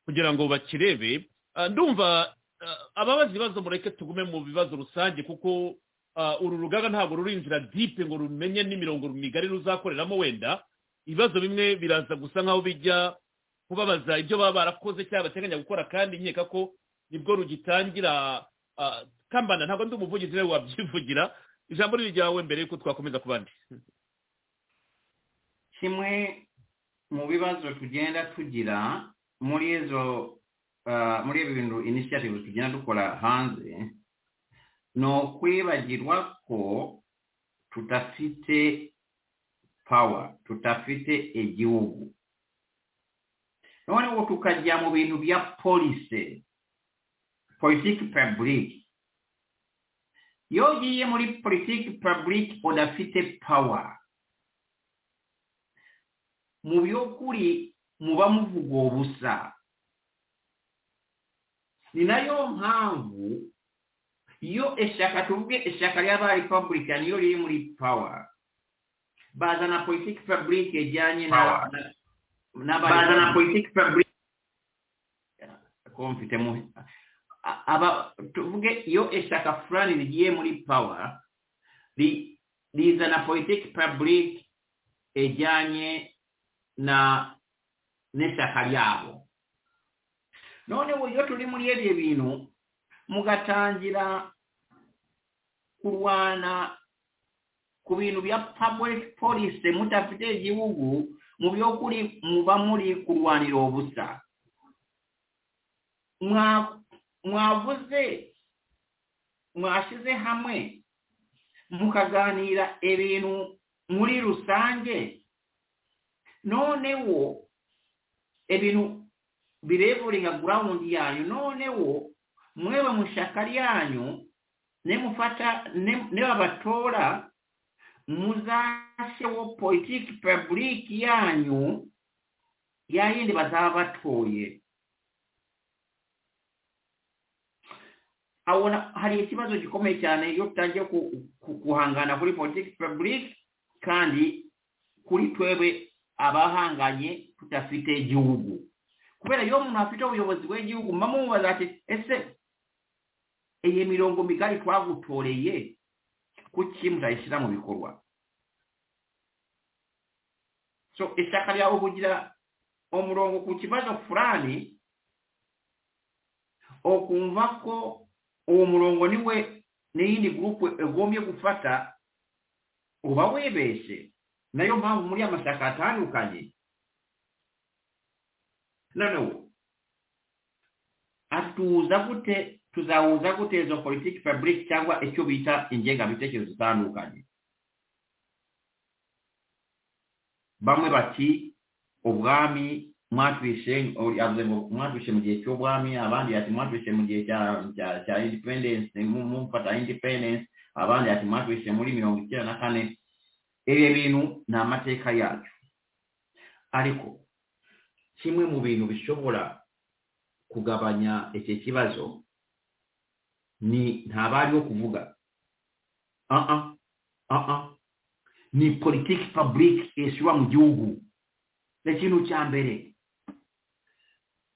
kugira ngo bakirebe Ah, ndumva ah, ababaza ibibazo mureke tugume mu bibazo rusange kuko ah, uru rugaga ntabwo ruri inzira dipe ngo rumenye n'imirongo migari ruzakoreramo wenda ibibazo bimwe biraza gusa nk'aho bijya kubabaza ibyo baba barakoze cyangwa bateganya gukora kandi nkeka ko nibwo rugitangira ah, kambana ntabwo ndi umuvugizi nawe wabyivugira ijambo riri ryawe mbere y'uko twakomeza ku bandi
kimwe mu bibazo tugenda tugira muri izo ah, muri ibi bintu initiative tugenda dukora hanze ni ukwibagirwa ko tudafite power tudafite igihugu noneho tukajya mu bintu bya polisi politiki public iyo ugiye muri politiki public udafite power mu by'ukuri muba muvuga ubusa ni nayo mpamvu iyo ishyaka tuvuge ishyaka ry'aba republican iyo riri muri power bazana politiki public ijyanye na n'aba- bazana politiki public komfite mu aba tuvuge iyo ishyaka fulani rigiye muri power ri- rizana politiki public ijyanye na n'ishyaka ryabo noneho iyo turi muri ibyo bintu mugatangira kurwana ku bintu bya public policy mudafite igihugu mu by'ukuri muba muri kurwanira ubusa Mwa- mwavuze mwashyize hamwe mukaganira ibintu muri rusange noneho ibintu birevuringa ground yanyu noneho mweba mu ishyaka ryanyu nemufata nebabatora muzasheho politiki publiki yanyu ya yindi bazaba batoye abona hari ikibazo gikomeye cyane iyo tutangiye ku- ku- guhangana kuri politiki publiki kandi kuri twebwe abahanganye tudafite igihugu kubera iyo umuntu afite ubuyobozi bw'igihugu mba mubaza ati ese iyi mirongo migari twagutoreye kuki mutayishyira mu bikorwa so ishyaka ryawe kugira umurongo ku kibazo fulani ukumva ko uwo murongo niwe n'iyindi gurupe ugombye gufata uba wibeshye nayo mpamvu muri amashyaka atandukanye noneho atuza gute tuzahuza gute izo politiki faburike cyangwa icyo bita ingengabitekerezo zitandukanye bamwe bati ubwami mwatwishe uri- avuze ngo mwatwishe mu gihe cy'ubwami abandi ati mwatwishe mu gihe cya cya- cya independence mu- mumfata independence abandi ati mwatwishe muri mirongo icyenda na kane ibi bintu ni amateka yacu ariko kimwe mu bintu bishobora kugabanya iki kibazo ni ntabari bo kuvuga aha aha ni politiki faburike ishyirwa mu gihugu ni ikintu cya mbere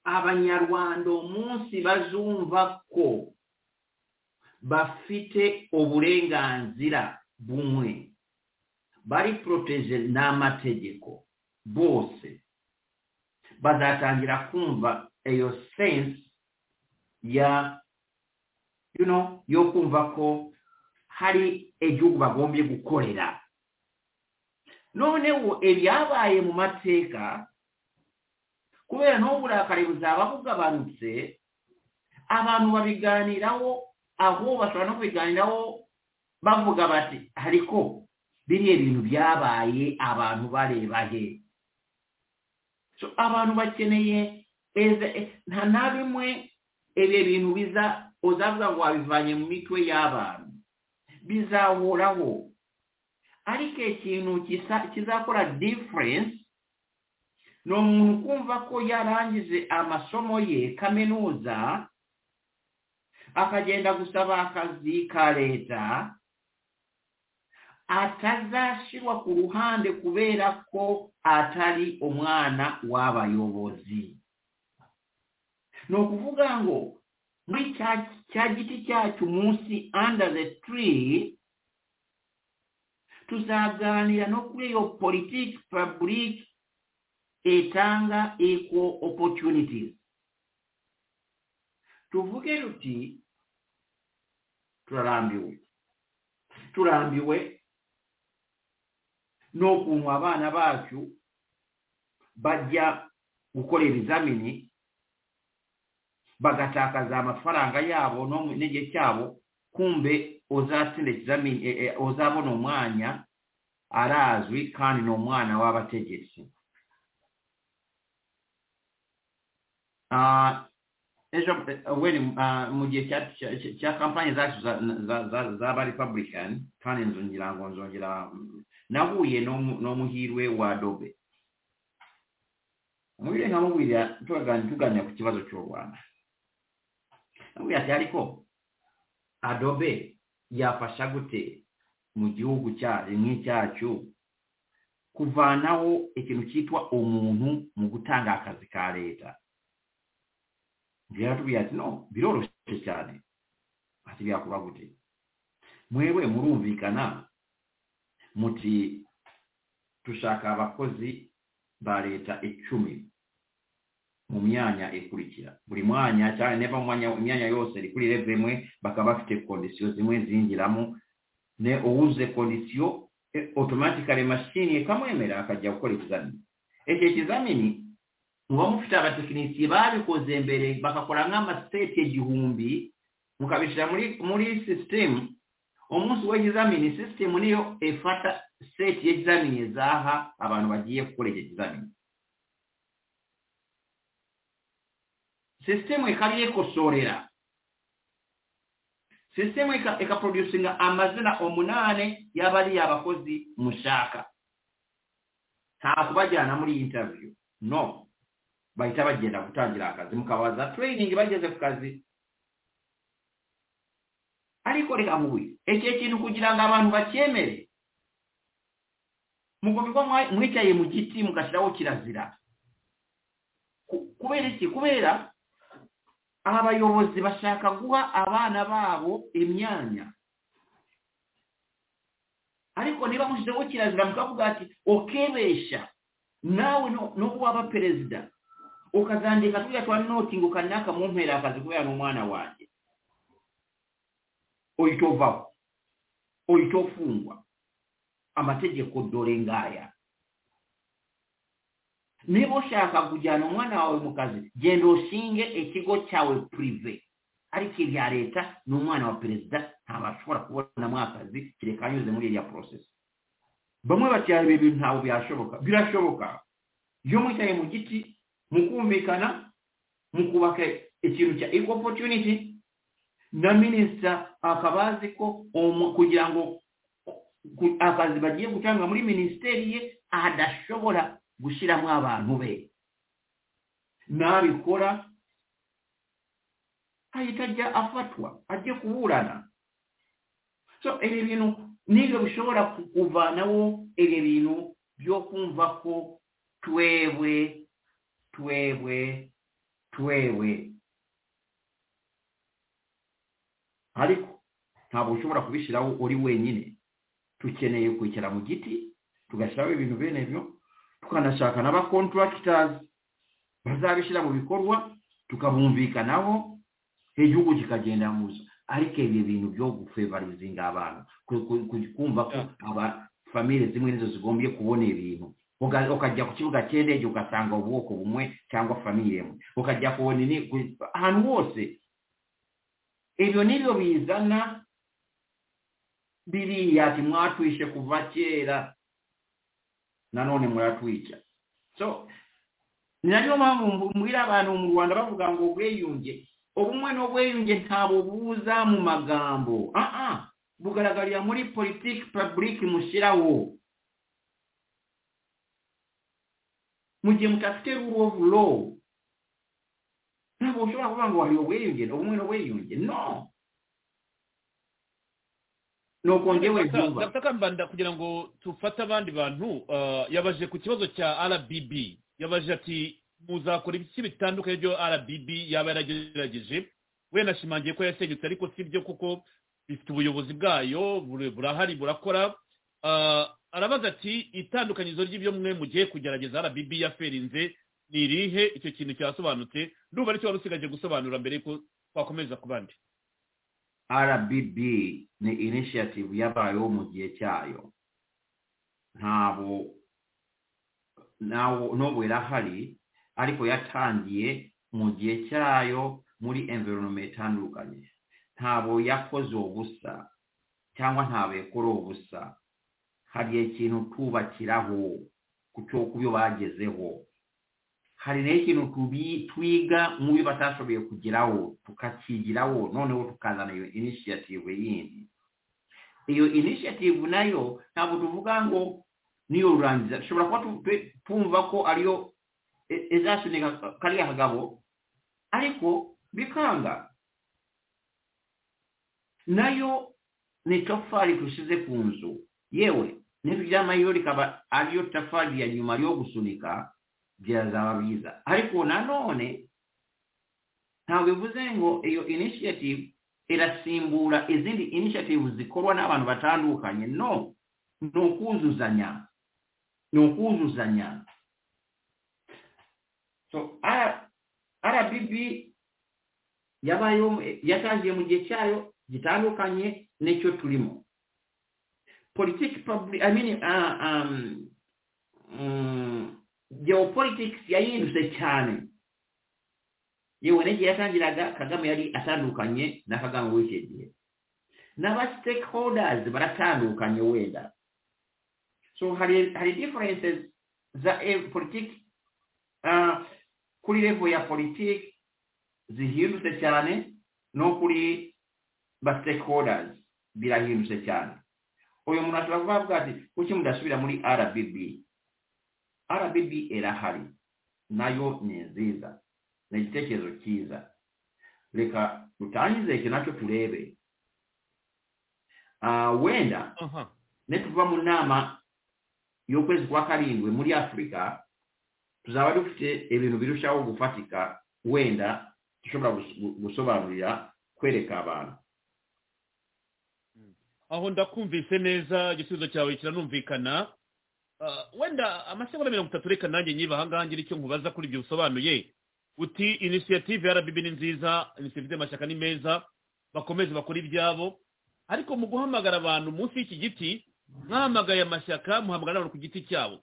abanyarwanda umunsi bazumva ko bafite uburenganzira bumwe bari poroteje n'amategeko bose bazatangira kumva iyo sense ya you know yo kumva ko hari igihugu bagombye gukorera noneho ibyabaye mu mateka kubera n'uburakari buzaba bugabanutse abantu babiganiraho aho bashobora no kubiganiraho bavuga bati ariko biriya bintu byabaye abantu bareba he So, abantu bakeneye eze- nta na bimwe ibyo bintu biza uzavuga ngo wabivanye mu mitwe y'abantu bizahoraho ariko ikintu kisa- kizakora diferense ni umuntu kumva ko yarangize amasomo ye kaminuza akagenda gusaba akazi ka leta atazashyirwa ku ruhande kubera ko atari umwana w'abayobozi ni ukuvuga ngo muri cya cya giti cyacu munsi under the tree tuzaganira no kuri iyo politiki paburike itanga equal opportunities tuvuge tuti turarambiwe turambiwe n'ukuntu abana bacu bajya gukora ibizamini bagatakaza amafaranga yabo no mu- n'igihe cyabo kumbe uzatsinda ikizamini eh, eh, uzabona umwanya arazwi kandi ni umwana w'abategetsi Ah, ejo eh, when, ah, mu gihe cya- cya- cya- cya kampanye zacu za- za- za- z'aba republican kandi nzongera ngo nzongera mm, nahuye n'umu- n'umuhirwe wa dobe umuhirwe nkamubwira tugani- tuganira ku kibazo cy'u rwanda namubwira ati ariko adobe yafasha gute mu gihugu cyacu nk'icyacu kuvanaho ikintu cyitwa umuntu mu gutanga akazi ka leta biratubwira ati no biroroshye cyane ati byakuba gute mwewe murumvikana muti dushaka abakozi ba leta icumi mu myanya ikurikira buri mwanya cyane niba mu mwanya- imyanya yose iri kuri reve imwe bakaba bafite kondisiyo zimwe zinjiramo ne uwuze kondisiyo eh, automatically mashini ikamwemera akajya gukora ikizamini icyo kizamini muba mufite abatekinisiye babikoze mbere bagakora nk'amasiteti igihumbi mukabishyira muri muri sisitemu umunsi w'ikizamini sisitemu niyo ifata seti y'ikizamini zaha abantu bagiye gukora icyo kizamini sisitemu ikabyekosorera sisitemu ika- ikaproducinga amazina umunani y'abariya abakozi mushaka nta kubajyana muri interview no bahita bagenda gutangira akazi mukabaza training bageze ku kazi ariko reka mubuye icyo kintu kugira ngo abantu bacyemere mugomba kuba mwa- mwicaye mu giti mugashyiraho kirazira Ku- kubera iki kubera aba bayobozi bashaka guha abana babo imyanya ariko niba mushyizeho kirazira mukavuga ati ukebesha nawe nu- nubwo waba perezida ukazandika turiya twa notingi ukanaka mu mpera akazi kubera n'umwana wanjye uhita uvaho uhita ufungwa amategeko dore ngaya niba ushaka kujyana umwana wawe mu kazi genda ushinge ikigo cyawe purive ariko irya leta ni umwana wa perezida ntabashobora kubonamo akazi kereka anyuze muri iriya porosesi bamwe bacyara ibi bintu ntabwo byashoboka birashoboka iyo mwicaye mu giti mukumvikana mukubaka ikintu cya equal opportunity na minisita akaba azi ko umu- kugira ngo ku- akazi bagiye gutanga muri minisiteri ye adashobora gushyiramo abantu be nabikora ahita ajya afatwa ajye kuburana so ibi bintu nibyo bishobora ku- kuvanaho ibi bintu byo kumva ko twewe twewe twewe ariko ntabwo ushobora kubishyiraho uri wenyine dukeneye kwicara mu giti tugashyiraho ibintu bene byo tukanashaka n'abakonturagitazi bazabishyira mu bikorwa tukabumvikanaho igihugu kikagenda muzo ariko ibi bintu byo gufevarizinga abantu ku- ku- ku- kumva ko aba famire zimwe nizo zigombye kubona ibintu Uga- ukajya ku kibuga cy'indege ugasanga ubwoko bumwe cyangwa famire imwe ukajya kubona ini- ku- ahantu hose ibyo nibyo bizana biriya ati mwatwishe kuva kera nanone muratwica so ni nayo mpamvu mbu- mbwira abantu mu rwanda bavuga ngo ubwiyunge ubumwe n'ubwiyunge ntabwo buza mu magambo aha bugaragarira muri politiki pabulike mushyiraho mu gihe mudafite rule of law ntabwo ushobora kuvuga ngo wariwe ubwiyunge ubumwe n'ubwiyunge no ni ukongera
Dr.
izuba
Dr. kambanda kugira ngo tufate abandi bantu ah, yabaje ku kibazo cya rbb yabaje ati muzakora ibiki bitandukanye byo rbb yaba yaragerageje we nashimangiye ko yasenyutse ariko si byo kuko bifite ubuyobozi bwayo buri- burahari burakora Ah, arabaza ati itandukanyirizo ry'ibyo mwe mugiye kugerageza rbb yaferinze ni irihe icyo kintu cyasobanutse ndumva aricyo wari usigaje gusobanura mbere yuko twakomeza ku bandi
rbb ni initiative yabayeho mu gihe cyayo ntabwo nawo n'ubu irahari ariko yatangiye mu gihe cyayo muri environment itandukanye ntabwo yakoze ubusa cyangwa ntabwo yakora ubusa hari ikintu tubakiraho ku cyo- ku byo bagezeho hari n'ikintu tubi- twiga mubi batashoboye kugeraho tukakigiraho noneho tukazana iyo initiative yindi iyo initiative nayo ntabwo tuvuga ngo niyo rurangiza dushobora kuba tu- tu- twumva ko ariyo i- izasunika kariya kagabo ariko bikanga nayo ni itafari dushyize ku nzu yewe n'iryamayo rikaba ariyo tafari ya nyuma yo gusunika byazaba byiza ariko nanone ntabwo bivuze ngo iyo initiative irasimbura izindi initiative zikorwa n'abantu batandukanye no ni ukuzuzanya ni ukuzuzanya so R- rbb yabayeho yatangiye mu gihe cyayo gitandukanye n'icyo turimo politiki public i mean uh, um, mm, geopolitics yahindutse cyane yewe n'igihe yatangiraga kagame yari atandukanye na kagame w'icyo gihe n'aba stakeholders baratandukanye wenda so hari hari differences za eh, politiki ah, kuri level ya politiki zihindutse cyane no kuri ba stakeholders birahindutse cyane uyu muntu ashobora kuba avuga ati kuki mudasubira muri rbb rbb irahari nayo ni nziza ni igitekerezo cyiza reka dutangize icyo nacyo turebe Ah, wenda
aha
nituva mu nama y'ukwezi kwa karindwi muri afurika tuzaba dufite ibintu birushaho gufatika wenda dushobora gus- gusobanurira kwereka abantu
aho ndakumvise neza igisubizo cyawe kiranumvikana Ah, wenda amasegonda mirongo itatu reka nanjye nyiba ahangaha ngira icyo nkubaza kuri ibyo bisobanuye uti inisiyative ya rbb ni nziza inisiyative y'amashyaka ni meza bakomeze bakore ibyabo ariko mu guhamagara abantu munsi y'iki giti mwahamagaye amashyaka muhamagara n'abantu ku giti cyabo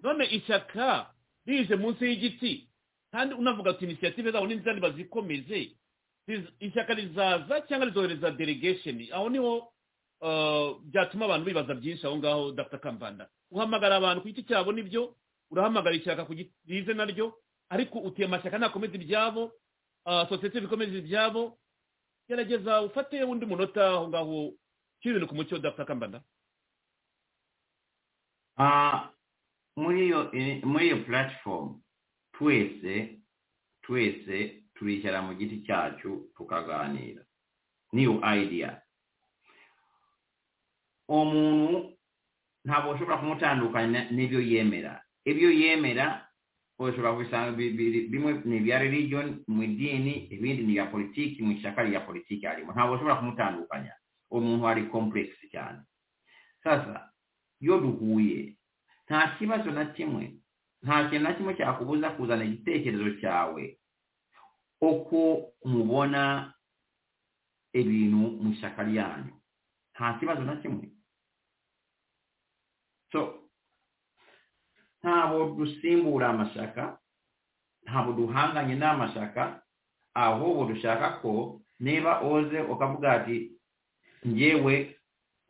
none ishyaka rize munsi y'igiti kandi unavuga ati inisiyative zabo ni nziza nibazikomeze Riz- ishyaka rizaza cyangwa rizohereza delegation aho niho Uh, byatuma abantu bibaza byinshi aho ngaho dr kambanda uhamagara abantu ku giti cyabo nibyo urahamagara ishyaka ku giti rize naryo ariko utuye amashyaka ntakomeze ibyabo uh, sosiyete bikomeze ibyabo gerageza ufate undi munota aho ngaho ushyire ibintu ku mucyo dr kambanda
Ah, muri iyo eh, muri iyo platform twese twese turicara mu giti cyacu tukaganira niyo idea umuntu ntabwo ushobora kumutandukanya n'ibyo yemera ibyo yemera ushobora kubisanga bi- bi- bimwe ni ibya religion mu idini ibindi ni ibya politiki mu ishyaka rya politiki arimo ntabwo ushobora kumutandukanya umuntu ari complex cyane sasa iyo duhuye nta kibazo na kimwe nta kintu na kimwe cyakubuza kuzana igitekerezo cyawe uko mubona ibintu mu ishyaka ryanyu nta kibazo na kimwe so ntabwo dusimbura amashyaka ntabwo duhanganye n'amashyaka ahubwo dushaka ko niba oze ukavuga ati njyewe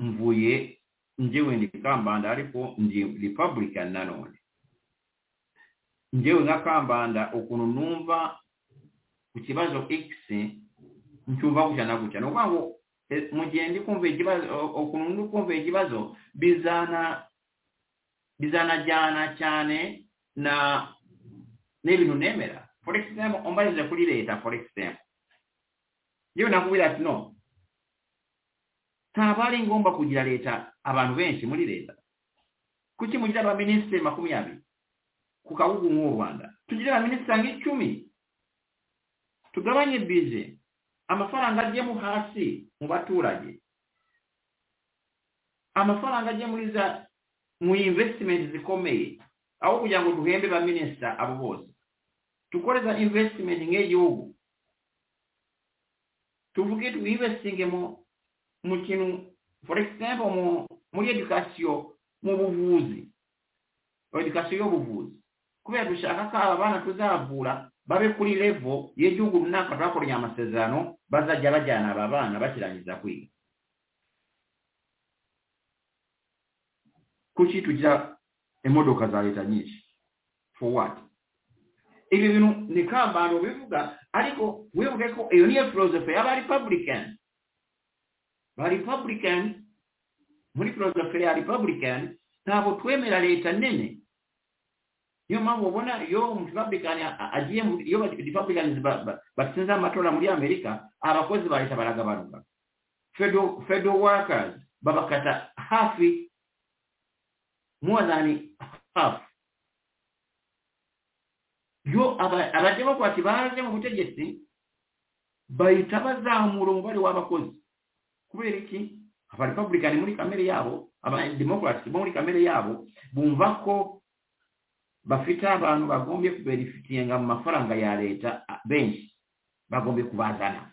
mvuye njyewe ni kambanda ariko ndi republican nanone njyewe nka kambanda ukuntu numva ku kibazo x ncyumva gutya na gutya ni ukuvuga ngo Eh, mu gihe ndi kumva ikibazo o- ukuntu ndi kumva ikibazo bizana bizanajyana cyane na n'ibintu nemera for example umbarije kuri leta for example yewe nakubwira ati no ntabwo ari ngombwa kugira leta abantu benshi muri leta kuki mugira abaminisitiri makumyabiri ku kabugu nk'u rwanda tugire abaminisitiri nk'icumi tugabanye bije amafaranga ajyemo hasi mu baturage amafaranga ajya muri za mu investment zikomeye aho kugira ngo duhembe ba minisita abo bose dukore za investment nk'igihugu tuvuge twivestinge mu mu kintu for example mu muri education mu buvuzi education y'ubuvuzi kubera dushaka ko aba bana tuzavura babe kuri level y'igihugu runaka twakoranye amasezerano bazajya bajyana aba bana bakirangiza kwiga kuki tugira imodoka za leta nyinshi for what ibi bintu ni kambano bivuga ariko wibuke ko iyo niyo philosophy y'aba republican ba republican muri philosophy ya republican ntabwo twemera leta nini niyo mpamvu ubona iyo umurepublican a- agiye mu- iyo republicans batsinze amatora muri amerika abakozi ba leta baragabanuka federal federal workers babakata hafi more than half yo aba- abademokrati baje mu butegetsi bahita bazamura umubare w'abakozi kubera iki abarepublicani muri kamere yabo abademokrati bo muri kamere yabo bumva ko bafite abantu bagombye kuberifitinga mu mafaranga ya leta a- benshi bagombye kubazana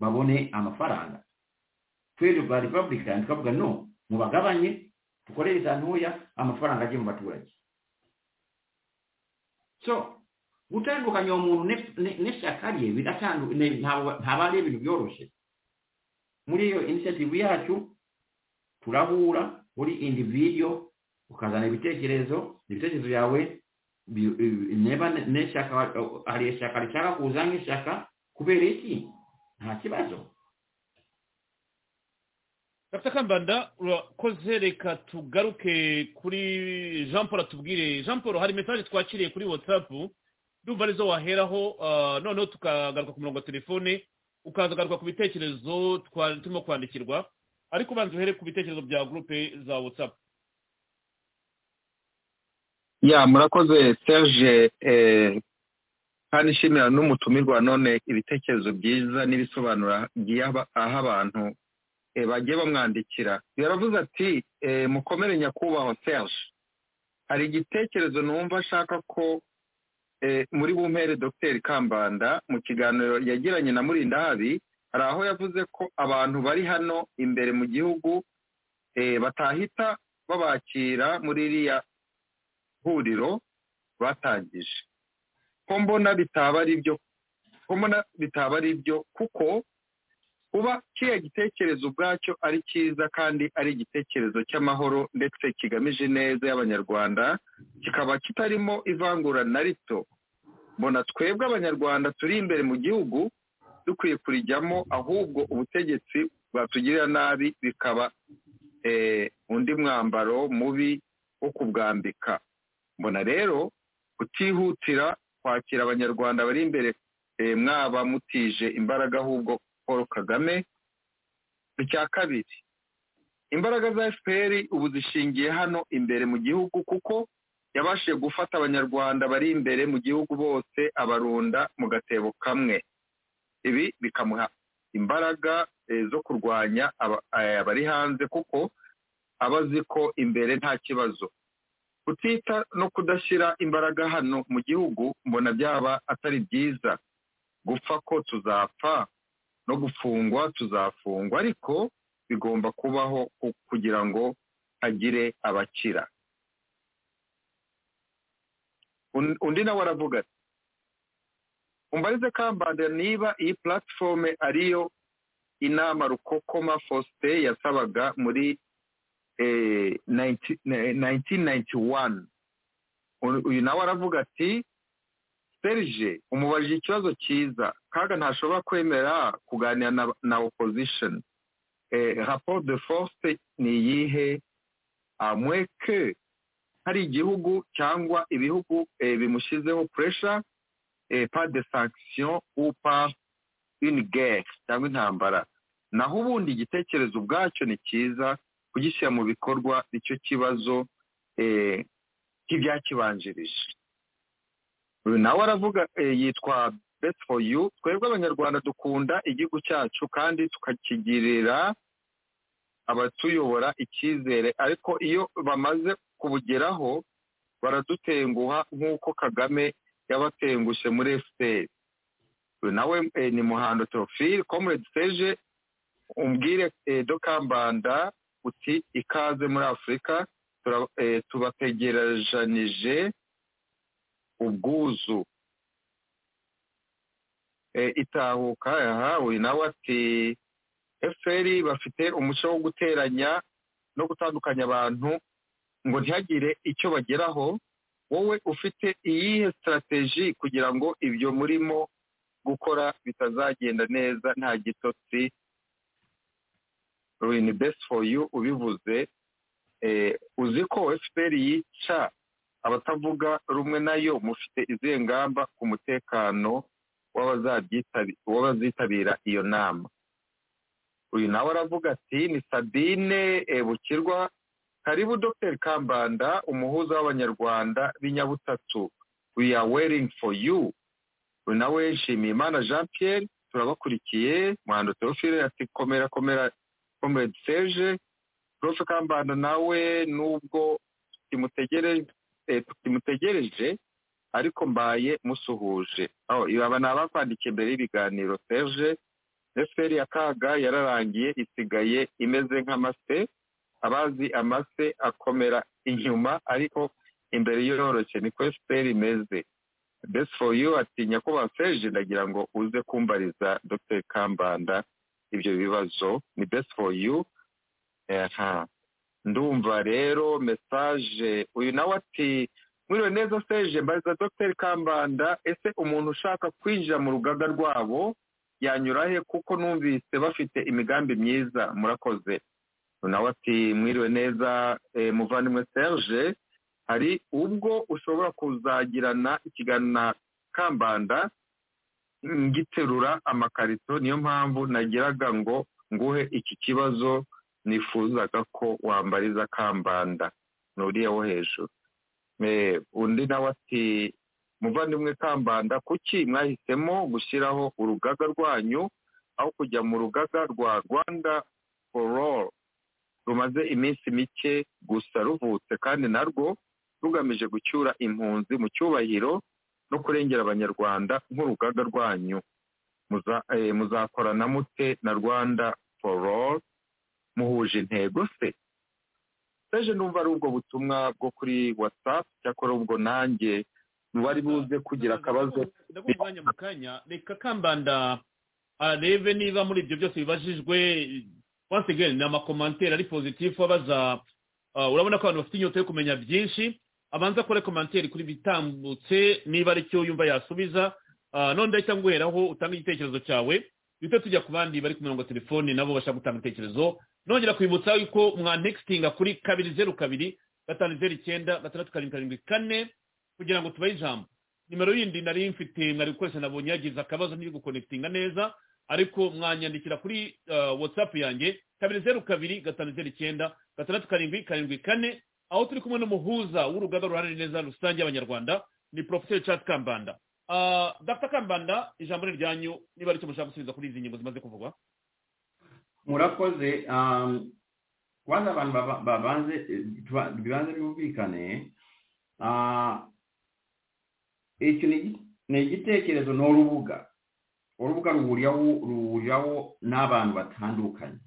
babone amafaranga twebwe ba republican tukavuga no mubagabanye dukorere za ntoya amafaranga ajye mu baturage so gutandukanya uwo muntu ne- ne- n'ishyaka rye biratandu- ne- ntabwo- ntabwo ari ibintu byoroshye muri iyo inisiyative yacu turahura uri individio ukazana ibitekerezo ibitekerezo byawe bi- bi- niba ne- n'ishyaka hari ishyaka rishaka kuza nk'ishyaka kubera iki nta kibazo
dr kambanda urakoze reka tugaruke kuri jean paul atubwire jean paul hari message twakiriye kuri whatsapp ndumva arizo waheraho ah, noneho tukagaruka ku murongo wa telefone ukaza ugaruka ku bitekerezo twa- turimo kwandikirwa ariko ubanza uhere ku bitekerezo bya gurupe za whatsapp
ya murakoze serge eh, kandi nshimira n'umutumirwa none ibitekerezo byiza n'ibisobanuro agiye aba- aha abantu eh, bagiye bamwandikira yaravuze ati eh, mukomere nyakubahwa serge hari igitekerezo numva ashaka ko eh, muri bumpere dr kambanda mu kiganiro yagiranye na murindahabi hari aho yavuze ko abantu bari hano imbere mu gihugu eh, batahita babakira muri iriya huriro batangije ko mbona bitaba ari byo ko mbona bitaba ari byo kuko kuba kiriya gitekerezo ubwacyo ari cyiza kandi ari igitekerezo cy'amahoro ndetse kigamije neza y'abanyarwanda kikaba kitarimo ivangura na rito mbona twebwe abanyarwanda turi imbere mu gihugu dukwiye kurijyamo ahubwo ubutegetsi bwatugirira nabi bikaba eh, undi mwambaro mubi wo kubwambika mbona rero kutihutira kwakira abanyarwanda bari imbere eh, mwaba mutije imbaraga ahubwo paul kagame icya kabiri imbaraga za fpr ubu zishingiye hano imbere mu gihugu kuko yabashije gufata abanyarwanda bari imbere mu gihugu bose abarunda mu gatebo kamwe ibi bikamuha imbaraga eh, zo kurwanya aba- eh, abari hanze kuko aba azi ko imbere nta kibazo kutita no kudashyira imbaraga hano mu gihugu mbona byaba atari byiza gupfa ko tuzapfa no gufungwa tuzafungwa ariko bigomba kubaho ku- kugira ngo hagire abakira Un- undi nawe aravuga ati umbarize kambanda niba iyi platform ariyo inama rukokoma faustin yasabaga muri eh, 90 eh, 1991 Uyu- uyu nawe aravuga ati serge umubajije ikibazo cyiza kaga ntashobora kwemera kuganira na, na opposition eh, rapport de force ni iyihe amweke hari igihugu cyangwa ibihugu eh, bimushyizeho pressure eh, par de sanction ou par une guerre cyangwa intambara naho ubundi igitekerezo ubwacyo ni cyiza kugishyira mu bikorwa icyo kibazo eh, nk'ibyakibanjirije uyu nawe aravuga eh, yitwa bet for you twebwe abanyarwanda dukunda igihugu cyacu kandi tukakigirira abatuyobora icyizere ariko iyo bamaze kubugeraho baradutenguha nk'uko kagame yabatengushe muri efuperi uyu nawe eh, ni muhando teofile comrade seje umbwire eh, dokambanda uti ikaze muri afurika tura- eh, tubategerejanije ubwuzu Eh, itahuka yahawe nawe ati fpr bafite umuco wo guteranya no gutandukanya abantu ngo ntihagire icyo bageraho wowe ufite iyihe sitarateji kugira ngo ibyo murimo gukora bitazagenda neza nta gitotsi ni best for you ubivuze eh, uzi ko fpr yica abatavuga rumwe nayo mufite izihe ngamba ku mutekano w'abazabyitabira w'abazitabira iyo nama uyu nawe aravuga ati ni sabine eh, bukirwa karibu dr kambanda umuhuza w'abanyarwanda b'inyabutatu we are waiting for you uyu nawe nshimiye imana jean pierre turabakurikiye muhando teofile ati komera komera comrade serge prof kambanda nawe nubwo tukimutegereje eh, tukimutegereje ariko mbaye musuhuje aho aba ni abakwandikiye mbere y'ibiganiro serge efuperi ya kaga yararangiye isigaye imeze nk'amase abazi amase akomera inyuma ariko imbere yoroshye niko efuperi imeze best for you ati nyakubahwa serge ndagira ngo uze kumbariza dr kambanda ibyo bibazo ni best for you aha ndumva rero mesaje uyu nawe ati mwiriwe neza seje mbariza dr kambanda ese umuntu ushaka kwinjira mu rugaga rwabo yanyura he kuko numvise bafite imigambi myiza murakoze nawe ati mwiriwe neza eh, muvandimwe serge hari ubwo ushobora kuzagirana ikiganiro na kambanda ngiterura amakarito niyo mpamvu nagiraga ngo nguhe iki kibazo nifuzaga ko wambariza kambanda ni uriya wo hejuru Eh, undi nawe ati muvandimwe kambanda kuki mwahisemo gushyiraho urugaga rwanyu aho kujya mu rugaga rwa rwanda for all rumaze iminsi mike gusa ruvutse kandi narwo rugamije gucyura impunzi mu cyubahiro no kurengera abanyarwanda nk'urugaga rwanyu Muza- eh, muzakorana mute na rwanda for all muhuje intego se seje numva ari ubwo butumwa bwo kuri whatsapp cyakora ubwo nanjye wari buze kugira akabazo
ndaguha umwanya mu kanya reka kambanda arebe niba muri ibyo byose bibajijwe once again ni amakomanteri ari positif abaza ah, urabona ko abantu bafite inyota yo kumenya byinshi abanza akore komanteri kuri bitambutse niba ari cyo yumva yasubiza Ah, none ndahita nguheraho utanga igitekerezo cyawe duhita tujya ku bandi bari ku mirongo ya telefoni nabo bashaka gutanga ibitekerezo nongera kwibutsa yuko mwanextinga kuri kabiri zeru kabiri gatanu zeru icyenda gatandatu karindwi karindwi kane kugira ngo tubahe ijambo nimero yindi nari mfite mwari gukoresha nabonye yagize akabazo ntiri gukonekitinga neza ariko mwanyandikira kuri uh, whatsapp yanjye kabiri zeru kabiri gatanu zeru icyenda gatandatu karindwi karindwi kane aho turi kumwe n'umuhuza w'urugaga ruharanira neza rusange y'abanyarwanda ni professeur charles kambanda Uh, dr kambanda ijambo ni ryanyu niba aricyo mushaka gusubiza kuri izi ngingo zimaze kuvugwa
murakoze um, kwanza abantu baba- babanze tuba- bibanze byumvikane Ah, icyo ni igi- ni igitekerezo ni urubuga urubuga ruhuriraho ruhuriraho n'abantu batandukanye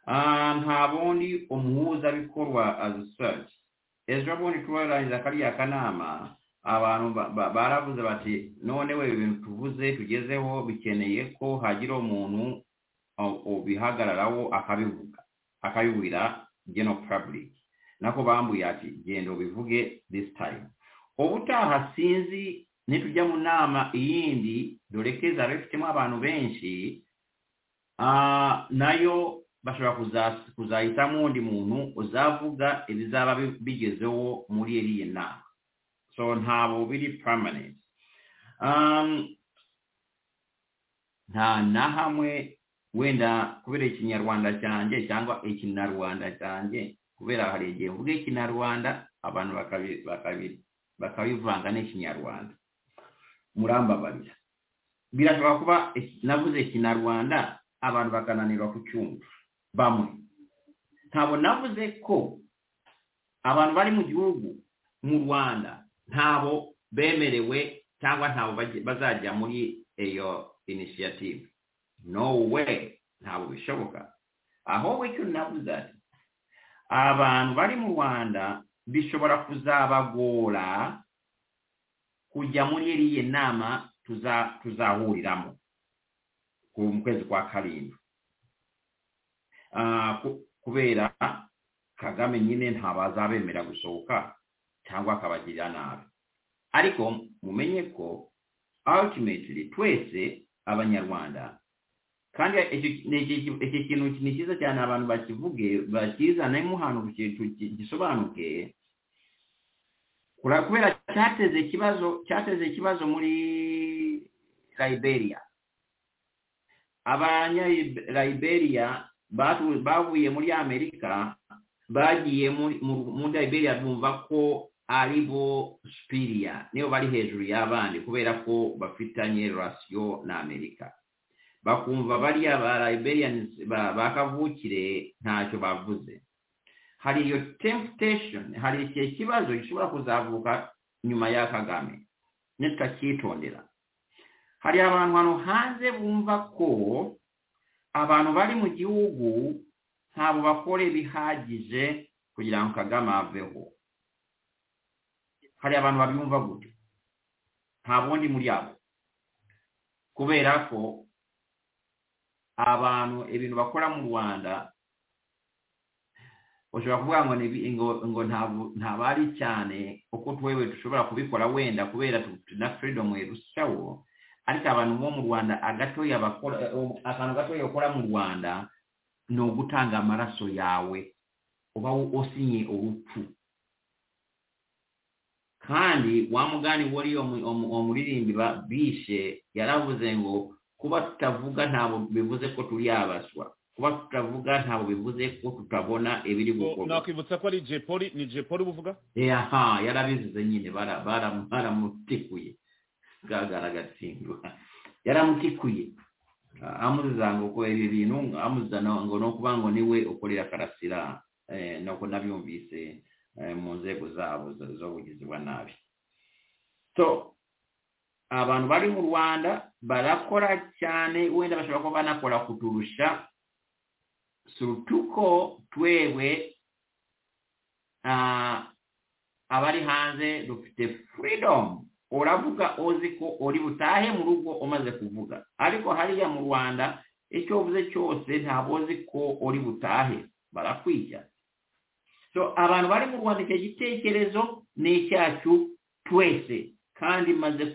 Ah, nta bundi umuhuzabikorwa azisaci ejo bundi turarangiza kariya kanama abantu ba- ba- baravuze bati none we ibintu tuvuze tugezeho bikeneye ko hagira umuntu o- ubihagararaho akabivuga akabibwira geno public nako bambuye ati genda ubivuge this time ubutaha sinzi nitujya mu nama iyindi dore keza bifitemo abantu benshi Ah, nayo bashobora kuza- kuzahitamo undi muntu uzavuga ibizaba bi- bigezeho muri iriya nama so ntabwo biri permanent Um, nta na hamwe wenda kubera ikinyarwanda cyanjye cyangwa ikinarwanda cyanjye kubera hari igihe mvuga ikinarwanda abantu bakabi- bakabi- bakabivanga n'ikinyarwanda murambabarira birashobora kuba iki- navuze ikinarwanda abantu bakananirwa kucyumva bamwe ntabwo navuze ko abantu bari mu gihugu mu rwanda ntabo bemerewe cyangwa ntabo bajya- bazajya muri iyo initiative no way ntabwo bishoboka ahubwo icyo navuze ati abantu bari mu rwanda bishobora kuzabagora kujya muri iriya nama tuza- tuzahuriramo ku- mu kwezi kwa karindwi Ah, ku- kubera kagame nyine ntabazabemera gusohoka cyangwa akabagirira nabi ariko mumenye ko ultimately twese abanyarwanda kandi icyo- ni iki- iki kintu ni cyiza cyane abantu bakivuge bakizanemo ahantu ki- ki- gisobanuke Kura- kubera cyateze ikibazo cyateze ikibazo muri liberia abanya liberia batu- bavuye muri amerika bagiye muri mu- muri liberia bumva ko ari bo spiria niyo bari hejuru y'abandi kubera ko bafitanye rasiyo na amerika bakumva bariya ba liberians ba- ba kavukire ntacyo bavuze hari iyo temptation hari ikihe kibazo gishobora kuzavuka nyuma ya kagame nitutacyitondera hari abantu hano hanze bumva ko abantu bari mu gihugu ntabwo bakora ibihagije kugira ngo kagame aveho hari abantu babyumva gutyo nta bundi muri abo kubera ko abantu ibintu bakora mu rwanda ushobora kuvuga ngo ni ibi- ngo ngo ntabwo- ntabwo ari cyane kuko twewe dushobora kubikora wenda kubera tu- na freedom irushaho ariko abantu bo mu rwanda agatoya bakora akantu gatoya bakora mu rwanda ni ugutanga amaraso yawe uba usinye urupfu kandi wa mugani wari umu- umu- umuririmbyi ba- bishe yaravuze ngo kuba tutavuga ntabwo bivuze ko turi abaswa kuba tutavuga ntabwo bivuze ko tutabona ibiri
So,
gukorwa
nakwibutsa ko ari jepoli ni jepoli uba uvuga
aha yarabizize nyine bara- bara- baramutikuye bwagara agatsindwa yaramutikuye Ah, amuziza ngo ko ibi bintu amuziza no- ngo no kuba ngo niwe ukorera karasira eh, nuko nabyumvise eh, mu nzego zabo zo- z'ubugizi bwa nabi so abantu bari mu rwanda barakora cyane wenda bashobora kuba banakora kuturusha surutuko twewe ah, abari hanze dufite freedom uravuga uzi ko uri butahe mu rugo umaze kuvuga ariko hariya mu rwanda icyo uvuze cyose ntabwo uzi ko uri butahe barakwijya so abantu bari mu rwanda icyo gitekerezo ni icyacu twese kandi maze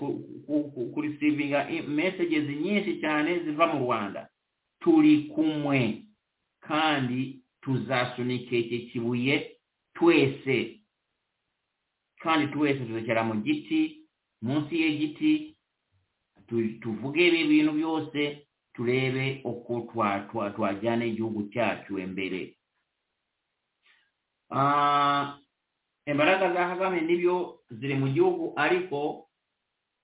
kurisivinga messages nyinshi cyane ziva mu rwanda turi kumwe kandi tuzasunika iki kibuye twese kandi twese tuzakera mu giti munsi y'igiti tu- tuvuge ibi bintu byose turebe uko twa- twa- twajyana igihugu cyacu imbere Ah, imbaraga za kagame nibyo ziri mu gihugu ariko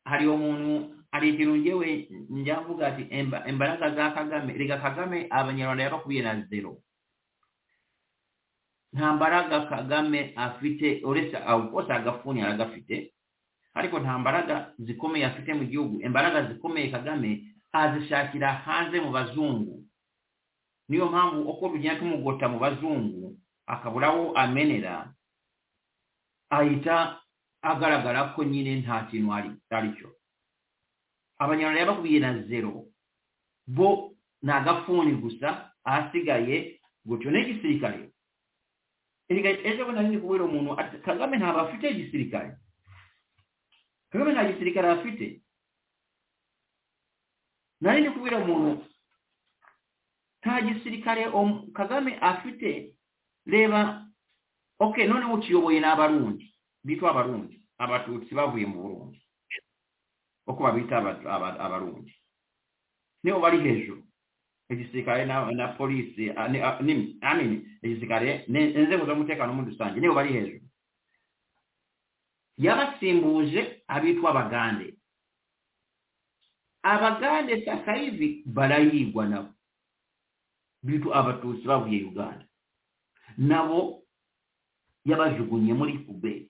hari umuntu hari ikintu ngewe njya mvuga ati "Imba- imbaraga za kagame reka kagame abanyarwanda yabakubiye na zero nta mbaraga kagame afite uretse kose agafuni aragafite ariko nta mbaraga zikomeye afite mu gihugu imbaraga zikomeye kagame azishakira hanze mu bazungu niyo mpamvu uko tugenda tumugota mu bazungu akabura aho amenera ahita agaragara ko nyine nta kintu ari- ari cyo abanyarwanda yabakubiye na zero bo ni agafuni gusa ahasigaye gutyo n'igisirikare erega ejo bundi nari ndi kubwira umuntu ati kagame ntabwo afite igisirikare kagame nta gisirikare afite nari ndi kubwira umuntu nta gisirikare om- kagame afite reba ok noneho ukiyoboye ni abarundi bitwa abarundi abatutsi bavuye mu burundi uko babita aba- aba- abarundi nibo bari hejuru igisirikare na, na polisi ah, ni- ah, ni- I mean, igisirikare ni- inzego z'umutekano muri rusange nibo bari hejuru yabasimbuje abitwa abagande abagande sasa hivi barayigwa nabo bitu abatutsi bavuye uganda nabo yabajugunye muri kube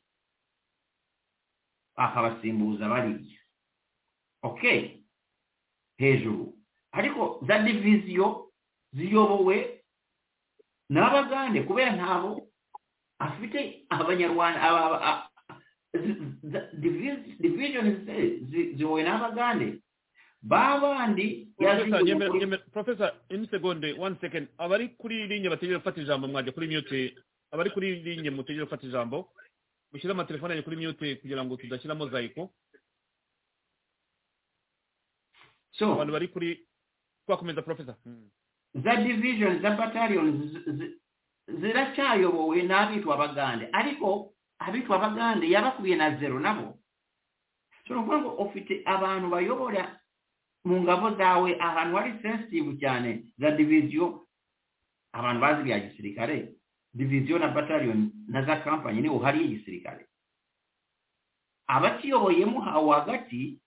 akabasimbuza bariya okay hejuru ariko za diviziyo ziyobowe n'abagande kubera ntabo afite abanyarwanda aba- aba- a- zi- za- divis- division zi- zi- ziyobowe n'abagande babandi
Professor,
yaziyoboye
nyemera-
kuri-
nyemera- Professor, in seconde one second abari kuri linye bategereje gufata ijambo mwajya kuri mute abari kuri linye mutegereje gufata ijambo mushyire amatelefone yanyu kuri mute kugira ngo tudashyiramo zayiko
so
abantu bari kuri twakomeza professor Hmm.
za division za battalion zi- zi- ziracyayobowe n'abitwa abagande ariko abitwa abagande yabakubiye na zero nabo so ni ukuvuga ngo ufite abantu bayobora mu ngabo zawe ahantu hari sensitive cyane za diviziyo abantu bazi bya gisirikare diviziyo na battalion na za kampani niho hari igisirikare abakiyoboyemo hawo hagati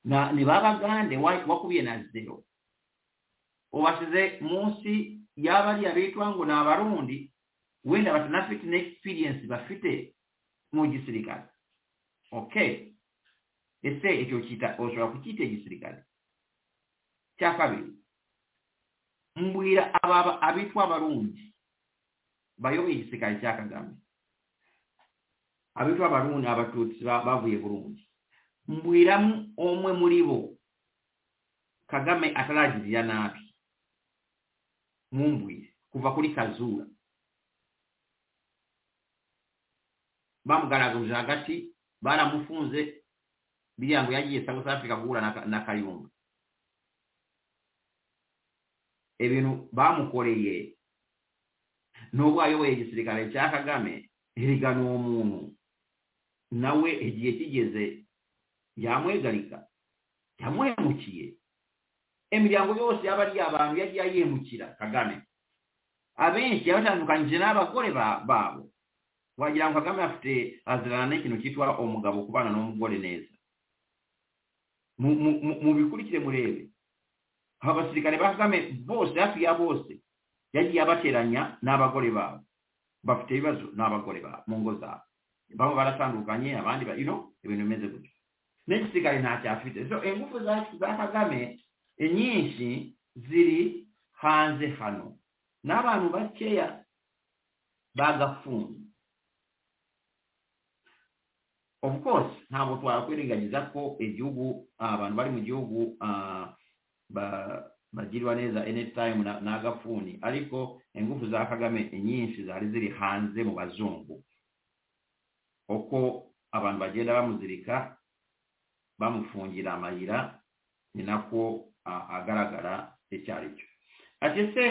na- ni babagande wa- wakubiye na zero ubasize munsi y'abariya bitwa ngo ni abarundi wenda batanafite na experience bafite mu gisirikare okay ese icyo kita ushobora kucyita igisirikare cya kabiri mbwira aba abitwa abarundi bayoboye igisirikare cya kagame abitwa abarundi abatutsi ba- bavuye burundi mbwiramu umwe muri bo kagame ataragirira nabi mumbwire kuva kuri kazura bamugaraguje hagati baramufunze bigira ngo yagiye south africa guhura na, Ka- na kayumba ibintu bamukoreye nubwo ayoboye igisirikare cya kagame erigana uwo muntu nawe igihe kigeze yamwegarika yamuhemukiye imiryango yose yaba ari abantu yagiye yimukira kagame abenshi yabatandukanyije n'abagore ba- babo wagira ngo kagame afite azirana n'ikintu cyitwa umugabo kubana n'umugore neza Mu- mu- mu- mubikurikire murebe aba basirikare ba kagame bose hafi ya bose yagiye abateranya n'abagore babo bafite ibibazo n'abagore babo mu ngo zabo baba baratandukanye abandi ba- you know ibintu bimeze gutyo n'igisirikare ntacyo afite so ingufu za- za kagame inyinshi ziri hanze hano n'abantu bakeya bagafunze of course ntabwo twakwirengagiza ko igihugu abantu bari mu gihugu ah, ba- bagirwa neza anytime na- n'agafuni ariko ingufu za kagame inyinshi zari ziri hanze mu bazungu uko abantu bagenda bamuzirika bamufungira amayira ni nako ah, agaragara icyo ari cyo ati ese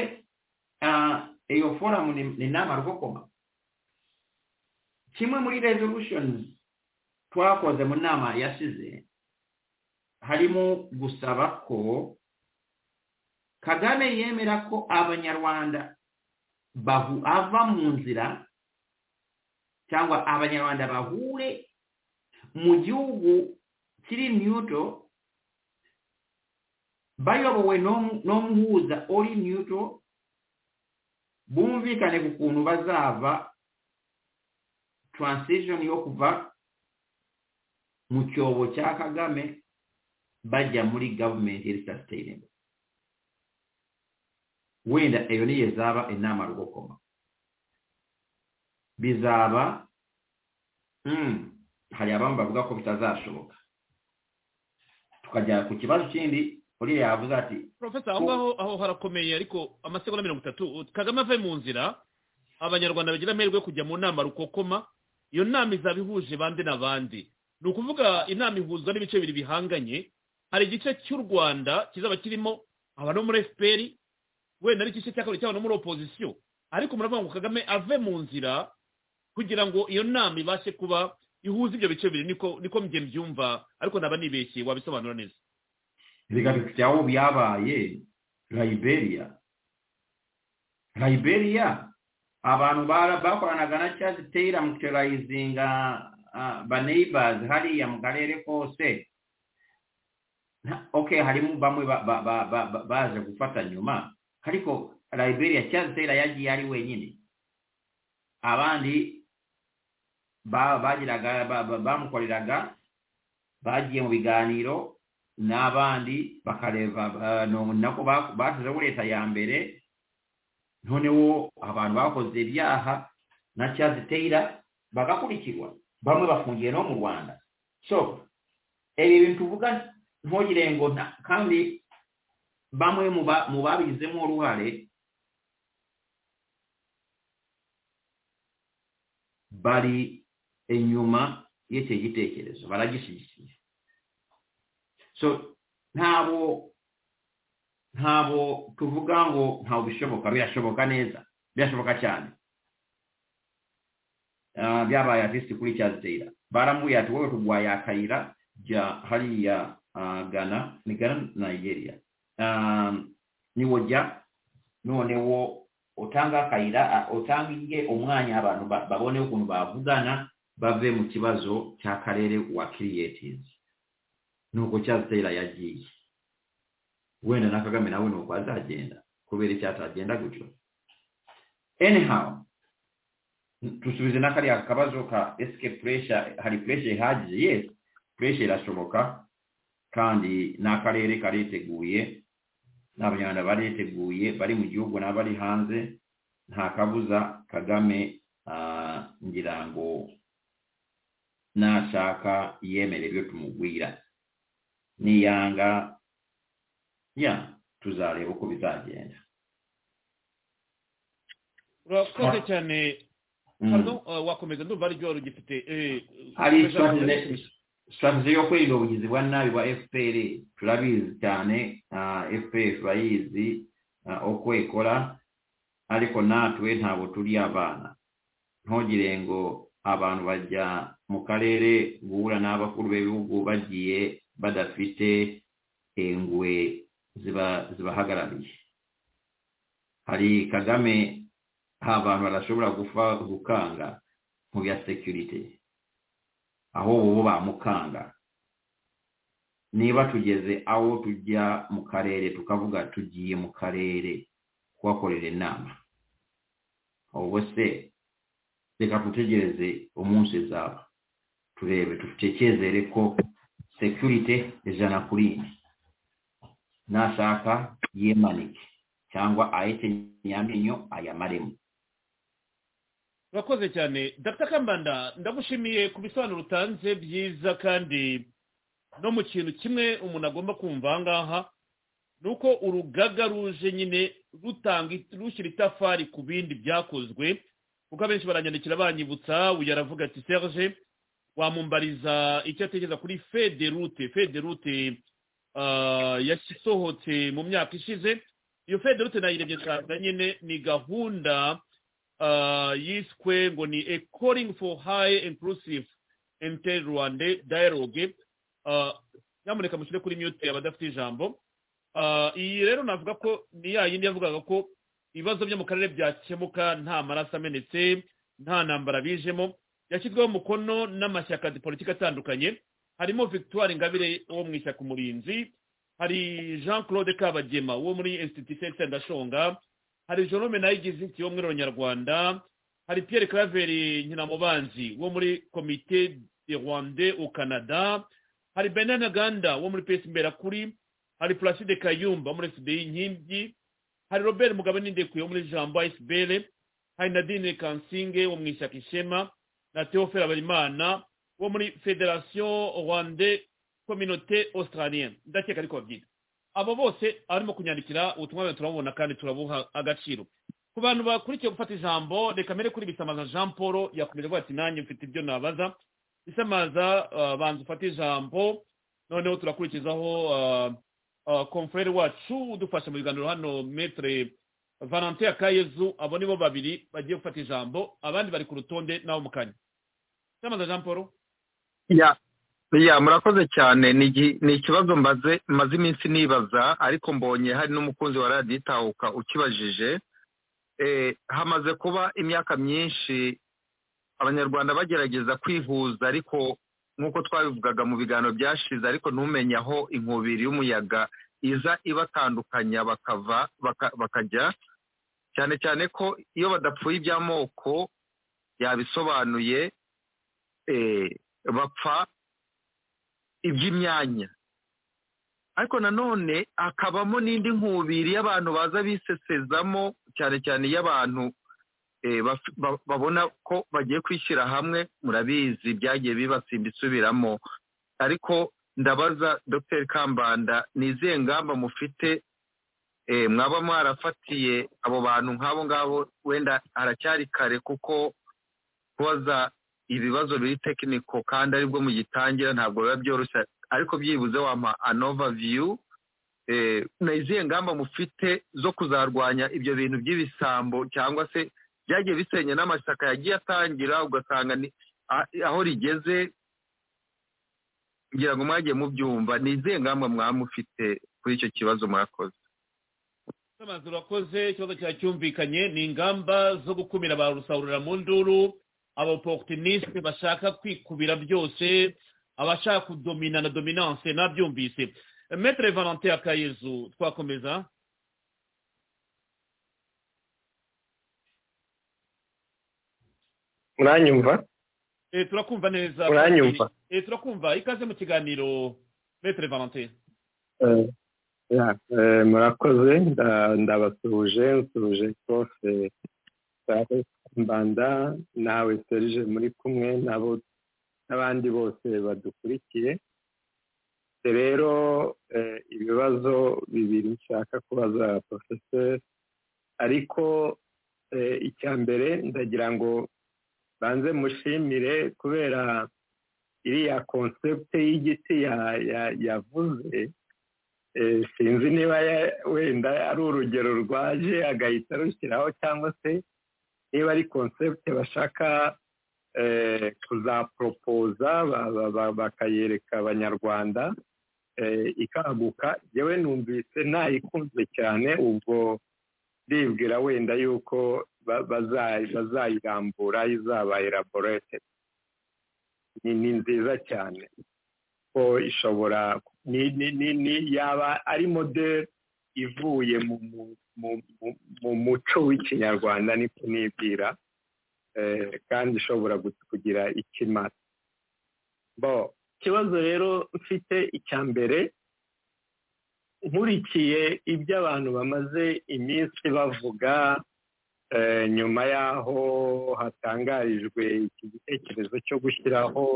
ah, iyo foramu ni ni inama rwokoma kimwe muri resolutions twakoze mu nama yashize harimo gusaba ko kagame yemera ko abanyarwanda bahu ava mu nzira cyangwa abanyarwanda bahure mu gihugu kiri neutral bayobowe n'omu- n'omuhuza oli neutral bumvikane ku kuntu bazaava transition y'okuva mu cyobo kya kagame bajya muri government eri sustainable wenda eyo niyo ezaaba ennaama lugokoma bizaaba mm, hari abamu bavuga ko bitazashoboka tukajya ku kibazo kindi uriya yavuze ati
professor aho ngaho aho harakomeye ariko amasegonda mirongo itatu kagame avuye mu nzira abanyarwanda bagira amahirwe yo kujya mu nama rukokoma iyo nama izaba ihuje bande na bande ni ukuvuga inama ihuzwa n'ibice bibiri bihanganye hari igice cy'u rwanda kizaba kirimo abantu bo muri fpr wenda ari igice cya kabiri cy'abantu bo muri opozisiyo ariko muravuga ngo kagame ave mu nzira kugira ngo iyo nama ibashe kuba ihuza ibyo bice bibiri niko niko mjye mbyumva ariko naba nibeshye wabisobanura neza
reka tujyaho byabaye liberia liberia abantu bara- bakoranaga na chad taylor mu terarizinga baneighbors hariya mu karere kose Na- okay harimo bamwe ba- ba- ba- ba- ba- baje gufata nyuma ariko liberia chad taylor yagiye ari wenyine abandi ba- bagiraga ba- ba- bamukoreraga bagiye mu biganiro n'abandi bakareba ba- no- nako ba- bashizeho leta ya mbere noneho abantu bakoze ibyaha na Charles Taylor bagakurikirwa bamwe bafungiye no mu Rwanda so ibi bintu tuvuga ntugire ngo nta- kandi bamwe mu ba- mu babigizemo uruhare bari inyuma y'icyo gitekerezo baragishyigikiye so ntabo ntabo tuvuga ngo ntabwo bishoboka birashoboka neza birashoboka cyane Ah, byabaye atisiti kuri cyazitera barambuye ati wowe kurwanya akayira jya hariya ah, gana ni gana nigeria Ah, niwo jya noneho utanga akayira a- utange umwanya abantu ba- babone ukuntu bavugana bave mu kibazo cy'akarere wa kiriyetinzi nuko cyazitera yagiye wenda na kagame nawe nuko azagenda kubera icyatagenda gutyo anyhow n- dusubize na kariya kabazo ka escape pressure hari pressure ihagije yes pressure irashoboka kandi n'akarere kariteguye n'abanyarwanda bariteguye bari mu gihugu n'abari hanze nta kabuza kagame ah, ngira ngo nashaka yemere ibyo tumugwira niyanga ya tuzareba uko bizagenda
urakoze
Wa-
cyane
Mm.
pardon, eh, wakomeza ndumva ari ryo rugifite eh,
hari
komeza-
strategy- strategy yo kwirinda ubugizi bwa nabi bwa fpr turabizi cyane ah, fpr turayizi ah, uko ikora ariko natwe ntabwo turi abana ntugire ngo abantu bajya mu karere guhura n'abakuru b'ibihugu bagiye badafite ingwe ziba- zibahagarariye hari kagame nta bantu badashobora gupfa gukanga mu bya security aho bo bamukanga niba tugeze aho tujya mu karere tukavuga tugiye mu karere kubakorera inama ubwo se reka dutegereze umunsi zaba turebe dutekerezere ko sekirite ijana kuri ine nashaka yemanike cyangwa ahite nyamenyo ayamaremo
urakoze cyane dr kambanda ndagushimiye ku bisobanuro utanze byiza kandi no mu kintu kimwe umuntu agomba kumva aha ngaha ni uko urugaga ruje nyine rutanga it- rushyira itafari ku bindi byakozwe kuko abenshi baranyandikira banyibutsa uyu aravuga ati serge wamumbariza icyo atekereza kuri fede rute fede rute ah, yasohotse mu myaka ishize iyo fede rute nayirebye nsanga nyine ni gahunda uh, yiswe ngo ni a calling for high inclusive inter rwanda dialogue uh, nyamuneka mushyire kuri mute abadafite ijambo uh, iyi rero navuga ko ni ya yindi yavugaga ko ibibazo byo mu karere byakemuka nta maraso amenetse nta ntambara bijemo yashyizweho umukono n'amashyaka ya politiki atandukanye harimo victoire ingabire wo mu ishyaka umurinzi hari jean claude kabagema wo muri institution sendashonga hari jerome nayigize insi wo muri rwanda hari pierre claver nyiramubanzi wo muri komite de rwanda au canada hari benin aganda wo muri pesi mberakuri hari placide kayumba wo muri fdi nkingi hari robert mugabe n'indekuye wo muri jambo asbl hari nadine kansinge wo mu ishyaka ishema na theophile habarimana wo muri federation rwanda communauté australienne ndakeka ariko babyita abo bose arimo kunyandikira ubutumwa bwawe turabubona kandi turabuha agaciro ku bantu bakurikiye gufata ijambo reka mbere kuri bisamaza jean paul yakomeje avuga ati nanjye mfite ibyo nabaza bisamaza uh, banza ufate ijambo noneho turakurikizaho uh, uh, konfrere wacu udufasha mu biganiro hano metre valentin akayezu abo nibo babiri bagiye gufata ijambo abandi bari ku rutonde n'abo mu kanya cyamaze jean paul
ya ya murakoze cyane ni igi- ni ikibazo mbaze maze iminsi nibaza ariko mbonye hari n'umukunzi wa radiyo itahuka ukibajije Eh, hamaze kuba imyaka myinshi abanyarwanda bagerageza kwihuza ariko nk'uko twabivugaga mu biganiro byashize ariko ntumenye aho inkubiri y'umuyaga iza ibatandukanya bakava baka- bakajya cyane cyane ko iyo badapfuye iby'amoko yabisobanuye eh, bapfa iby'imyanya ariko nanone hakabamo n'indi nkubiri y'abantu baza bisesezamo cyane cyane iy'abantu eh, baf- ba- babona ko bagiye kwishyira hamwe murabizi byagiye bibasimba isubiramo ariko ndabaza dr kambanda ni izihe ngamba mufite eh, mwaba mwarafatiye abo bantu nk'abo ngabo wenda haracyari kare kuko kubaza ibibazo biri tekiniko kandi aribwo mugitangira ntabwo biba byoroshye ariko byibuze wampa anova viyu ni izihe ngamba mufite zo kuzarwanya ibyo bintu by'ibisambo cyangwa se byagiye bisenya n'amashyaka yagiye atangira ugasanga ni- a- aho rigeze kugira ngo mwagiye mubyumva ni izihe ngamba mwaba mufite kuri icyo kibazo mwakoze
amazu urakoze ikibazo cyacyumvikanye ni ingamba zo gukumira ba rusahurira mu nduru abaporutiniste bashaka kwikubira byose abashaka kudomina na dominance nabyumvise metere valentin akayezu twakomeza
muranyumva
Eh, turakumva neza
Uranyumva?
Eh, turakumva ikaze mu kiganiro metere valentin
Eh, ya, eh, murakoze nda- ndabasuhuje nsuhuje profe Sahe mbanda nawe serije muri kumwe nabo n'abandi bose badukurikiye Eh, rero eh, ibibazo bibiri nshaka kubaza porofeseri ariko eh, icya mbere ndagira ngo banze mushimire kubera iriya konsepte y'igiti ya- ya- yavuze Eh, sinzi niba ya- wenda ari urugero rwaje agahita rushyiraho cyangwa se niba ari konsepte bashaka eh, kuzaporopoza ba- ba- ba- bakayereka abanyarwanda eh, ikaguka yewe numvise ntayikunze cyane ubwo ndibwira wenda yuko ba- baza- bazayirambura izaba elaborate ni ni nziza cyane ko ishobora ni- ni- ni- ni- yaba ari moderi ivuye mu mu- mu- mu- mu muco w'ikinyarwanda niko nibwira eh, kandi ishobora gu- kugira ikimara bo ikibazo rero mfite icya mbere nkurikiye ibyo abantu bamaze iminsi bavuga eh, nyuma y'aho hatangarijwe iki gitekerezo cyo gushyiraho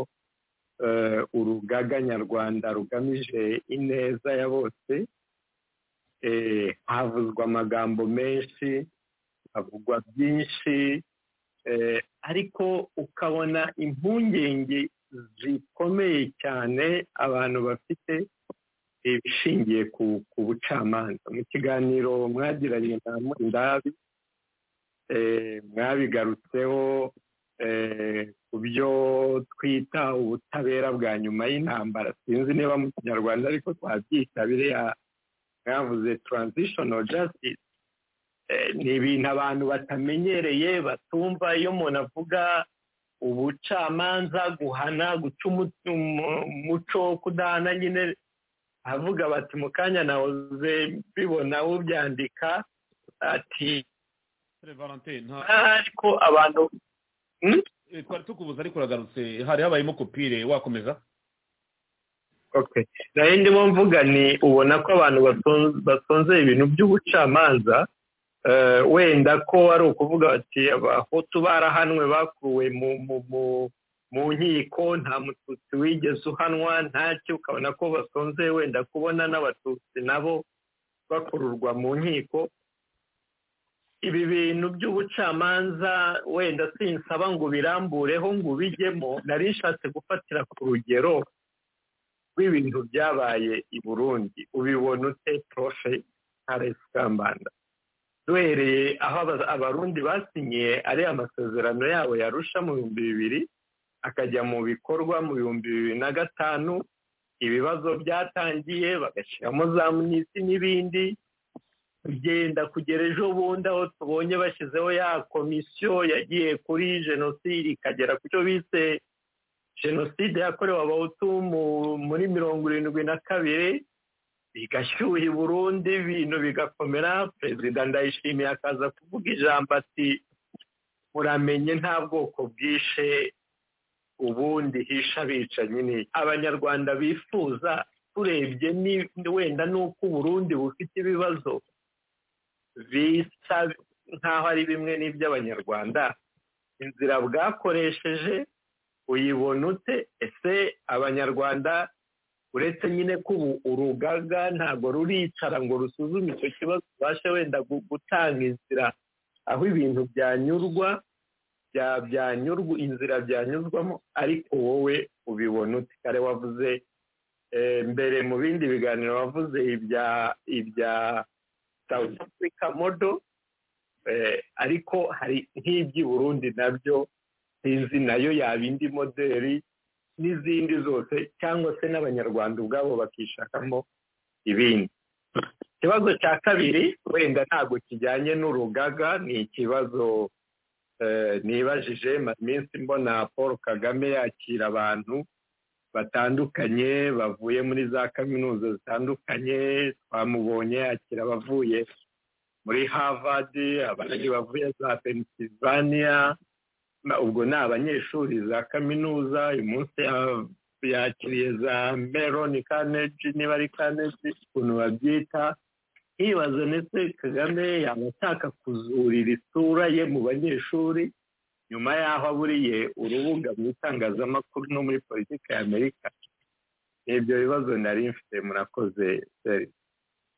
eh, urugaga nyarwanda rugamije ineza ya bose eh, havuzwa amagambo menshi havugwa byinshi eh, ariko ukabona impungenge zikomeye cyane abantu bafite ibishingiye ku, ku bucamanza mu kiganiro mwagiranye na murindabi eh, mwabigarutseho eh, ku byo twita ubutabera bwa nyuma y'intambara sinzi niba mu kinyarwanda ariko twabyita biriya mwavuze transitional justice Eh, ni ibintu abantu batamenyereye batumva iyo umuntu avuga ubucamanza guhana guca umu- umu- umuco wo kudahana nyine avuga bati mu kanya nahoze bibona ubyandika ati
metere valentin nta
ariko abantu Hmm?
eh, twari tukubuza ariko uragarutse hari habayemo kopire wakomeza
Okay. nayo ndimo mvuga ni ubona ko abantu baton- batonze ibintu by'ubucamanza eh, wenda ko ari ukuvuga bati abahutu barahanwe bakuwe mu mu mu mu nkiko nta mututsi wigeze uhanwa ntacyo ukabona ko batonze wenda kubona n'abatutsi nabo bakururwa mu nkiko ibi bintu by'ubucamanza wenda sinsaba ngo birambureho ngo ubijyemo nari nshatse gufatira ku rugero rw'ibintu byabaye i burundi ubibona ute profe ntaresi kambanda duhereye aho aba- abarundi basinye ari amasezerano yabo yarusha mu bihumbi bibiri akajya mu bikorwa mu bihumbi bibiri na gatanu ibibazo byatangiye bagashyiramo za munisi n'ibindi kugenda kugera ejo bundi aho tubonye bashyizeho ya komisiyo yagiye kuri jenoside ikagera ku cyo bise jenoside yakorewe abahutu mu- muri mirongo irindwi na kabiri bigashyuha i burundi ibintu bigakomera perezida ndayishimiye akaza kuvuga ijambo ati muramenye nta bwoko bwishe ubundi hisha abicanyi ni iki?" abanyarwanda bifuza turebye ni- ni wenda n'uko uburundi bufite ibibazo bisa nk'aho ari bimwe n'iby'abanyarwanda inzira bwakoresheje uyibona ute ese abanyarwanda uretse nyine ko ubu urugaga ntabwo ruricara ngo rusuzume icyo kibazo ubashe wenda gu- gutanga inzira aho ibintu byanyurwa bya- byanyurwa inzira byanyuzwamo ariko wowe ubibona ute kare wavuze eh, mbere mu bindi biganiro wavuze ibya ibya south africa modo eh, ariko hari nk'iby'i burundi nabyo sinzi nayo yaba indi moderi n'izindi zose cyangwa se n'abanyarwanda ubwabo bakishakamo ibindi ikibazo cya kabiri wenda ntabwo kijyanye n'urugaga ni ikibazo eh, nibajije maze iminsi mbona paul kagame yakira abantu batandukanye bavuye muri za kaminuza zitandukanye twamubonye yakira abavuye muri harvard abandi bavuye za pennsylvania na- ubwo ni abanyeshuri za kaminuza uyu munsi ya- yakiriye za meroni kaneji niba ari kaneji ukuntu babyita hibaza ndetse kagame yaba ashaka kuzurira isura ye mu banyeshuri nyuma y'aho aburiye urubuga mu itangazamakuru no muri politiki y'amerika ibyo bibazo nari mfite murakoze seri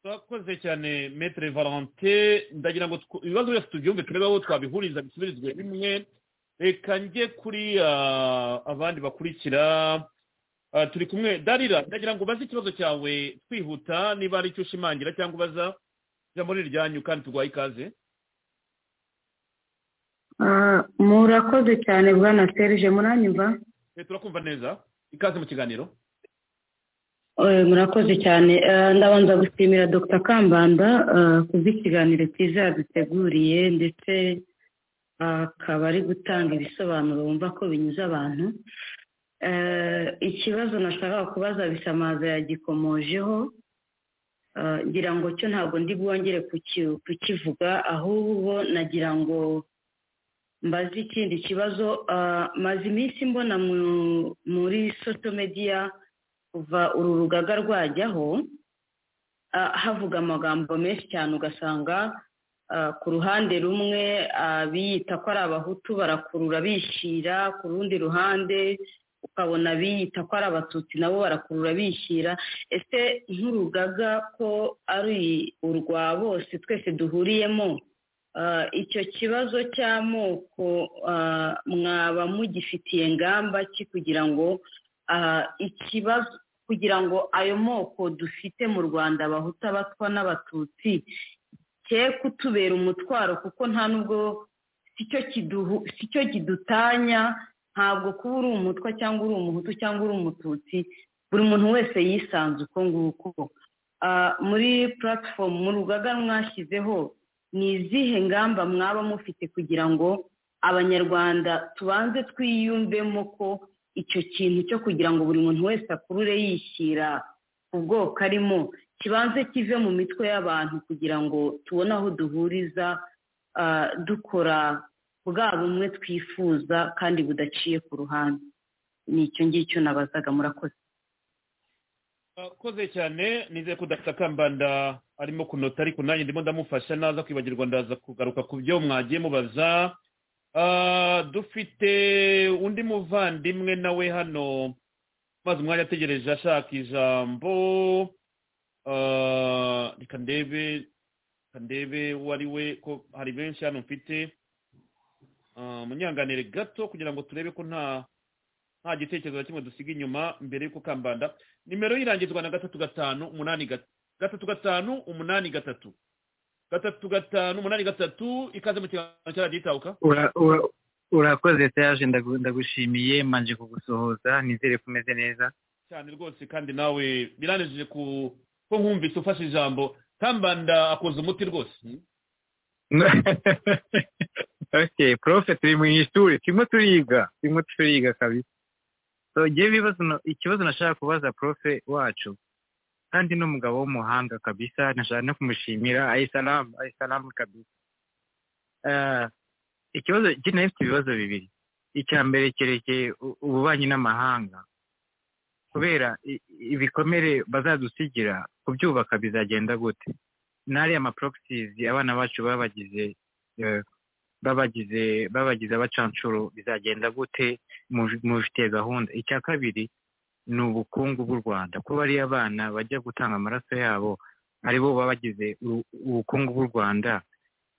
twakoze cyane metere valante ndagira ngo tw- ibibazo byose tubyumve turebe aho twabihuriza bisubirizwe bimwe reka njye kuri ah, abandi bakurikira Ah, turi kumwe darira ndagira ngo ubaze ikibazo cyawe twihuta niba ari icyo ushimangira cyangwa ubaza ijambo ni iryanyu kandi turwaye ikaze
Ah, murakoze cyane bwana serge muranyumva
Eh, turakumva neza ikaze mu kiganiro
Eh, murakoze cyane Ah, ndabanza gushimira dr kambanda ah, kubw'ikiganiro cyiza yaduteguriye ndetse ah, akaba ari gutanga ibisobanuro wumva ko binyuze abantu Eh, ikibazo nashakaga kubaza bisamaza yagikomojeho Ah, ngira ngo cyo ntabwo ndi bwongere kuki- kukivuga ahubwo nagira ngo mbaze ikindi kibazo ah, maze iminsi mbona mu- muri social media kuva uru rugaga rwajyaho ah, havuga amagambo menshi cyane ugasanga ah, ku ruhande rumwe abiyita ko ari abahutu barakurura bishyira ku rundi ruhande ukabona abiyita ko ari abatutsi nabo barakurura bishyira ese nk'urugaga ko ari urwa bose twese duhuriyemo ah, icyo kibazo cy'amoko ah, mwaba mugifitiye ngamba ki kugira ngo ah, ikibazo kugira ngo ayo moko dufite mu rwanda abahutu abatwa n'abatutsi ke kutubera umutwaro kuko nta nubwo si cyo kiduhu- si cyo kidutanya ntabwo kuba uri umutwa cyangwa uri umuhutu cyangwa uri umututsi buri muntu wese yisanze uko nguko Ah, muri puratifomu mu rugaga mwashyizeho ni izihe ngamba mwaba mufite kugira ngo abanyarwanda tubanze twiyumvemo ko icyo kintu cyo kugira ngo buri muntu wese akurure yishyira ku bwoko arimo kibanze kive mu mitwe y'abantu kugira ngo tubone aho duhuriza ah, dukora bwa bumwe twifuza kandi budaciye ku ruhande ni icyo ngicyo nabazaga murakoze
akoze cyane nizeye ko dr kambanda arimo kunota ariko nanjye ndimo ndamufasha naza kwibagirwa ndaza kugaruka ku byo mwagiye mubaza Ah, dufite undi muvandimwe nawe hano maze umwanya ategereje ashaka ijambo Ah, reka ndebe reka ndebe uwo ari we ko hari benshi hano mfite Ah, munyanganire gato kugira ngo turebe ko nta nta gitekerezo na kimwe dusiga inyuma mbere y'uko kambanda nimero y'irangizwa na gatatu gatanu umunani gat- gatatu gatanu umunani gatatu gatatu gatanu umunani gatatu ikaze mu kiganza cya radiyo itahuka
Ura- ura- urakoze teyaje ndagu- ndagushimiye manje kugusohoza nizere ko umeze neza
cyane rwose kandi nawe biranejeje ku ko nkumvise ufashe ijambo kambanda akoze umuti rwose
okay profe turi mu ishuri turimo turiga turimo turiga kabisa so ngewe ibibazo na- ikibazo nashaka kubaza profe wacu kandi ni umugabo w'umuhanga kabisa nashaka no kumushimira ayisalamu ayisalamu kabisa Eh, ikibazo njye nari mfite ibibazo bibiri icya mbere cyerekeye u- ububanyi n'amahanga kubera i- ibikomere bazadusigira kubyubaka bizagenda gute n'ariya maporogisizi abana bacu babagize eh, babagize babagize abacanshuro bizagenda gute mu- mubifitiye gahunda icya kabiri ni ubukungu bw'u rwanda ko bariya abana bajya gutanga amaraso yabo aribo baba bagize u- ubukungu bw'u rwanda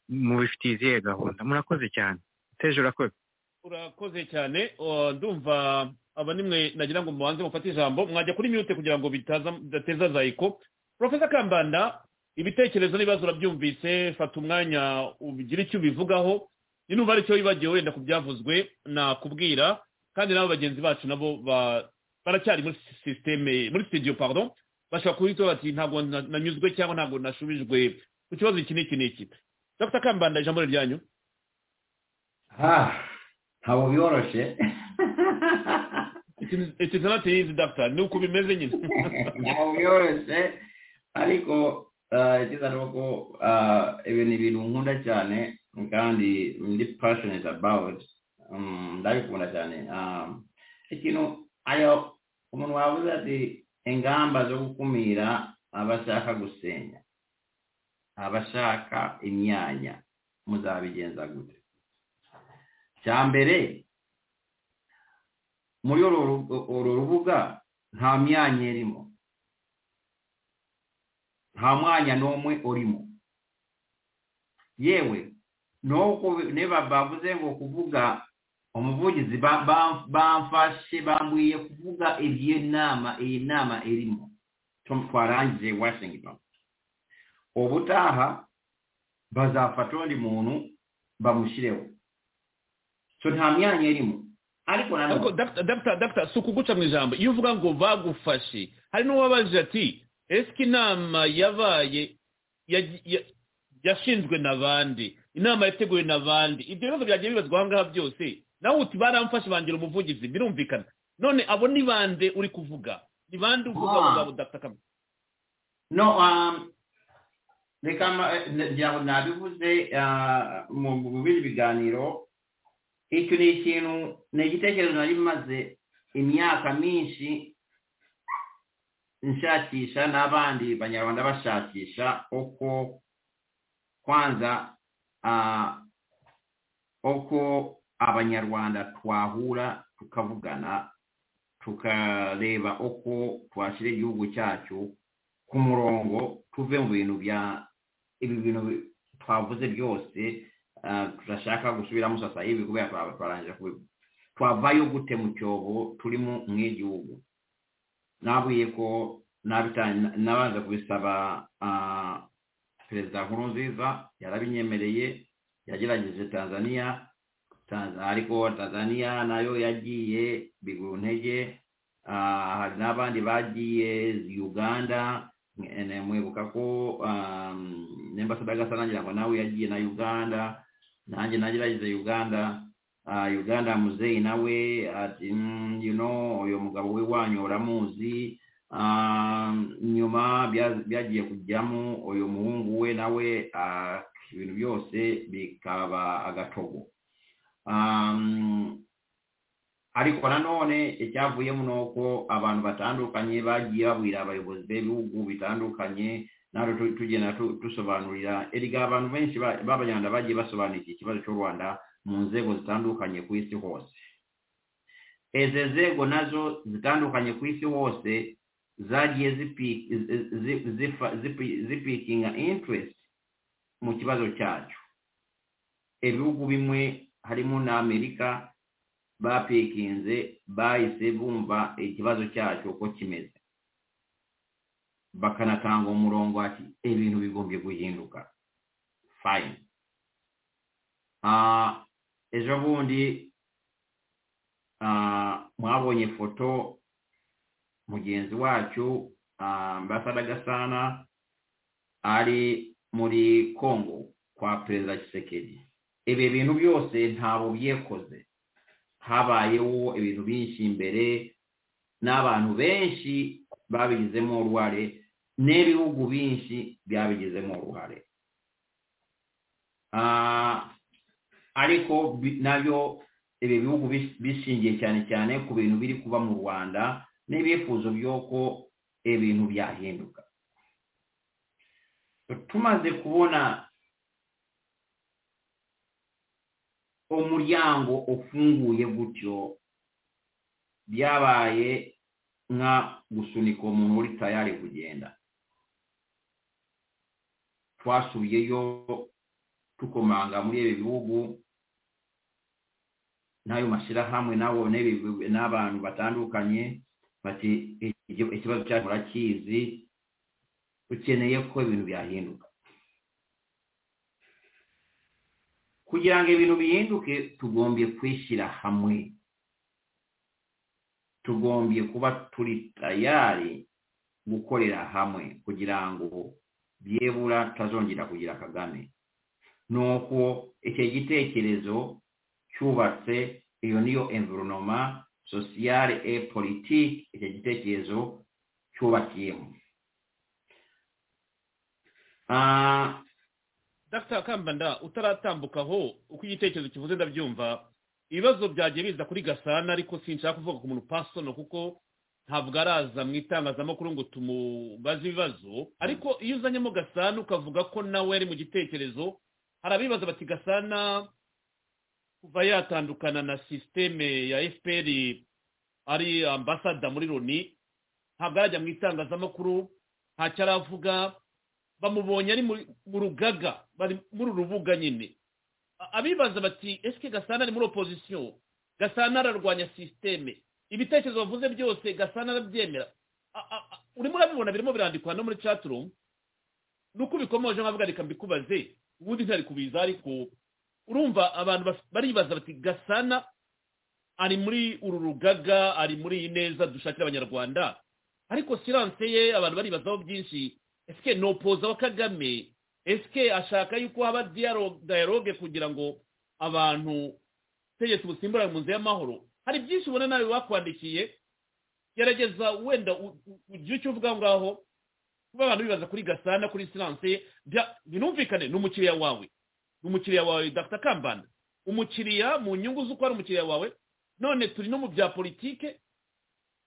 mubifitiye izihe gahunda murakoze cyane teje urakoze
urakoze cyane uh, ndumva aba nimwe nagira ngo mubanze mufate ijambo mwajya kuri mute kugira ngo bitaza bidateza zayiko profesa kambanda ibitekerezo n'ibibazo urabyumvise fata umwanya ugire icyo ubivugaho ninumva ari cyo wibagiwe wenda ku byavuzwe nakubwira kandi nabo bagenzi bacu nabo ba- baracyari muri sisiteme muri studio pardon bashobora kuhita bati ntabwo na- nanyuzwe cyangwa ntabwo nashubijwe ku kibazo iki n'iki n'iki dr kambanda ijambo ni ryanyu
ha ntabwo byoroshye
It is it is not easy, doctor. Ni uko bimeze nyine.
ntabwo byoroshye ariko eh, icyiza ni uko eh, ibi ni ibintu nkunda cyane kandi ndi passionate about Mm, ndabikunda cyane Um, ikintu ayo umuntu wavuze ati ingamba zo gukumira abashaka gusenya abashaka imyanya muzabigenza gute cya mbere muri uru ru- uru rubuga nta myanya irimo nta mwanya n'umwe urimo yewe nuko niba bavuze ngo kuvuga umuvugizi ba- ba- bamfashe bambwiye kuvuga iyi nama iyi nama irimo Tom twarangije washington ubutaha bazafata undi muntu bamushyireho so nta myanya irimo ariko na
Ariko doctor, doctor, doctor, si ukuguca mu ijambo iyo uvuga ngo bagufashe hari n'uwabaje ati esike inama yabaye ya- ya- yashinzwe na bande inama yateguwe na bande ibyo bibazo byagiye bibazwa aha ngaha byose nawe uti baramfashe bangira umuvugizi birumvikana none abo ni bande uri kuvuga ni bande uvuga
Ah.
ngo ngabo dr kambanda
No, um, reka ma- eh, n- ngira ngo nabivuze ah, mu mu bindi biganiro icyo ni ikintu ni igitekerezo nari maze imyaka myinshi nshakisha n'abandi banyarwanda bashakisha uko kwanza ah, uko abanyarwanda twahura tukavugana tukareba uko twashyira igihugu cyacu ku murongo tuve mu bintu bya ibi bintu bi- twavuze byose ah, turashaka gusubiramo sasa hivi kubera twa- twarangije kubi- twavayo gute mu cyobo turimo nk'igihugu nabwiye ko nabita- nabanza kubisaba ah, perezida nkurunziza yarabinyemereye yagerageje tanzania Tanz- ariko tanzania nayo yagiye bigura intege Ah, hari n'abandi bagiye uganda ne- mwibuka ko um, n'ambasada gasanangira ngo nawe yagiye na uganda nanjye nagerageje uganda uh, uganda muzeyi nawe ati mm, you know uyu mugabo we wanyu uramuzi um, nyuma bya- byagiye kujyamo uyu muhungu we nawe ah, ibintu byose bikaba agatogo um, ariko nanone icyavuyemo ni uko abantu batandukanye bagiye babwira abayobozi b'ibihugu bitandukanye natwe tu- tugenda tu- dusobanurira erega abantu benshi ba- b'abanyarwanda bagiye basobanura iki kibazo cy'u rwanda mu nzego zitandukanye ku isi hose izi nzego nazo zitandukanye ku isi hose zagiye zipi- zi- zi- zifa- zipi- zipikinga interest mu kibazo cyacu ibihugu bimwe harimo na amerika bapikinze bahise bumva ikibazo cyacu uko kimeze bakanatanga umurongo ati ibintu bigombye guhinduka fayini ejo bundi mwabonye ifoto mugenzi wacu mbasada gasana ari muri kongo kwa perezida kisekedi ibi bintu byose ntabwo byekoze habayeho ibintu byinshi imbere n'abantu benshi babigizemo uruhare n'ibihugu byinshi byabigizemo uruhare ariko nabyo ibi bihugu bishingiye cyane cyane ku bintu biri kuba mu rwanda n'ibifuzo by'uko ibintu byahinduka tumaze kubona umuryango ufunguye gutyo byabaye nka gusunika umuntu uri tayari kugenda twasubiyeyo tukomanga muri ibi bihugu n'ayo mashyirahamwe n'abo n'abantu batandukanye bati ikibazo cyacu murakizi dukeneye ko ibintu byahinduka kugira ngo ibintu bihinduke tugombye kwishyira hamwe tugombye kuba turi tayari gukorera hamwe kugira ngo byebura tutazongera kugira kagame ni uko icyo gitekerezo cyubatse iyo niyo environoma sosiyare e politiki icyo gitekerezo cyubakiyemo
dr kambanda utaratambukaho uko igitekerezo kivuze ndabyumva ibibazo byagiye biza kuri gasana ariko sinshaka kuvuga ku muntu pasono kuko ntabwo araza mu itangazamakuru ngo tumubaze ibibazo ariko iyo uzanyemo gasana ukavuga ko nawe ari mu gitekerezo hari abibaza bati gasana kuva yatandukana na sisiteme ya fpr ari ambasada muri loni ntabwo arajya mu itangazamakuru ntacyo aravuga bamubonye ari mu rugaga bari muri uru rubuga nyine abibaza bati ese gasana ari muri opozisiyo gasana ararwanya sisiteme ibitekerezo bavuze byose gasana arabyemera urimo urabibona birimo birandikwa no muri caturumu ni uko ubikomoje nkavuga reka mbikubaze ubundi ntari kubiza ariko urumva abantu baribaza bati gasana ari muri uru rugaga ari muri iyi neza dushakira abanyarwanda ariko siranse ye abantu baribazaho byinshi ese ni opoza wa kagame ese ashaka yuko haba dialogue kugira ngo abantu tegetse ubusimburane mu nzu y'amahoro hari byinshi ubona nawe wakwandikiye gerageza wenda ugire icyo uvuga aho ngaho kuba abantu bibaza kuri gasana kuri siranse binumvikane ni umukiriya wawe ni umukiriya wawe dr kambanda umukiriya mu nyungu z'uko ari umukiriya wawe none turi no mu bya politike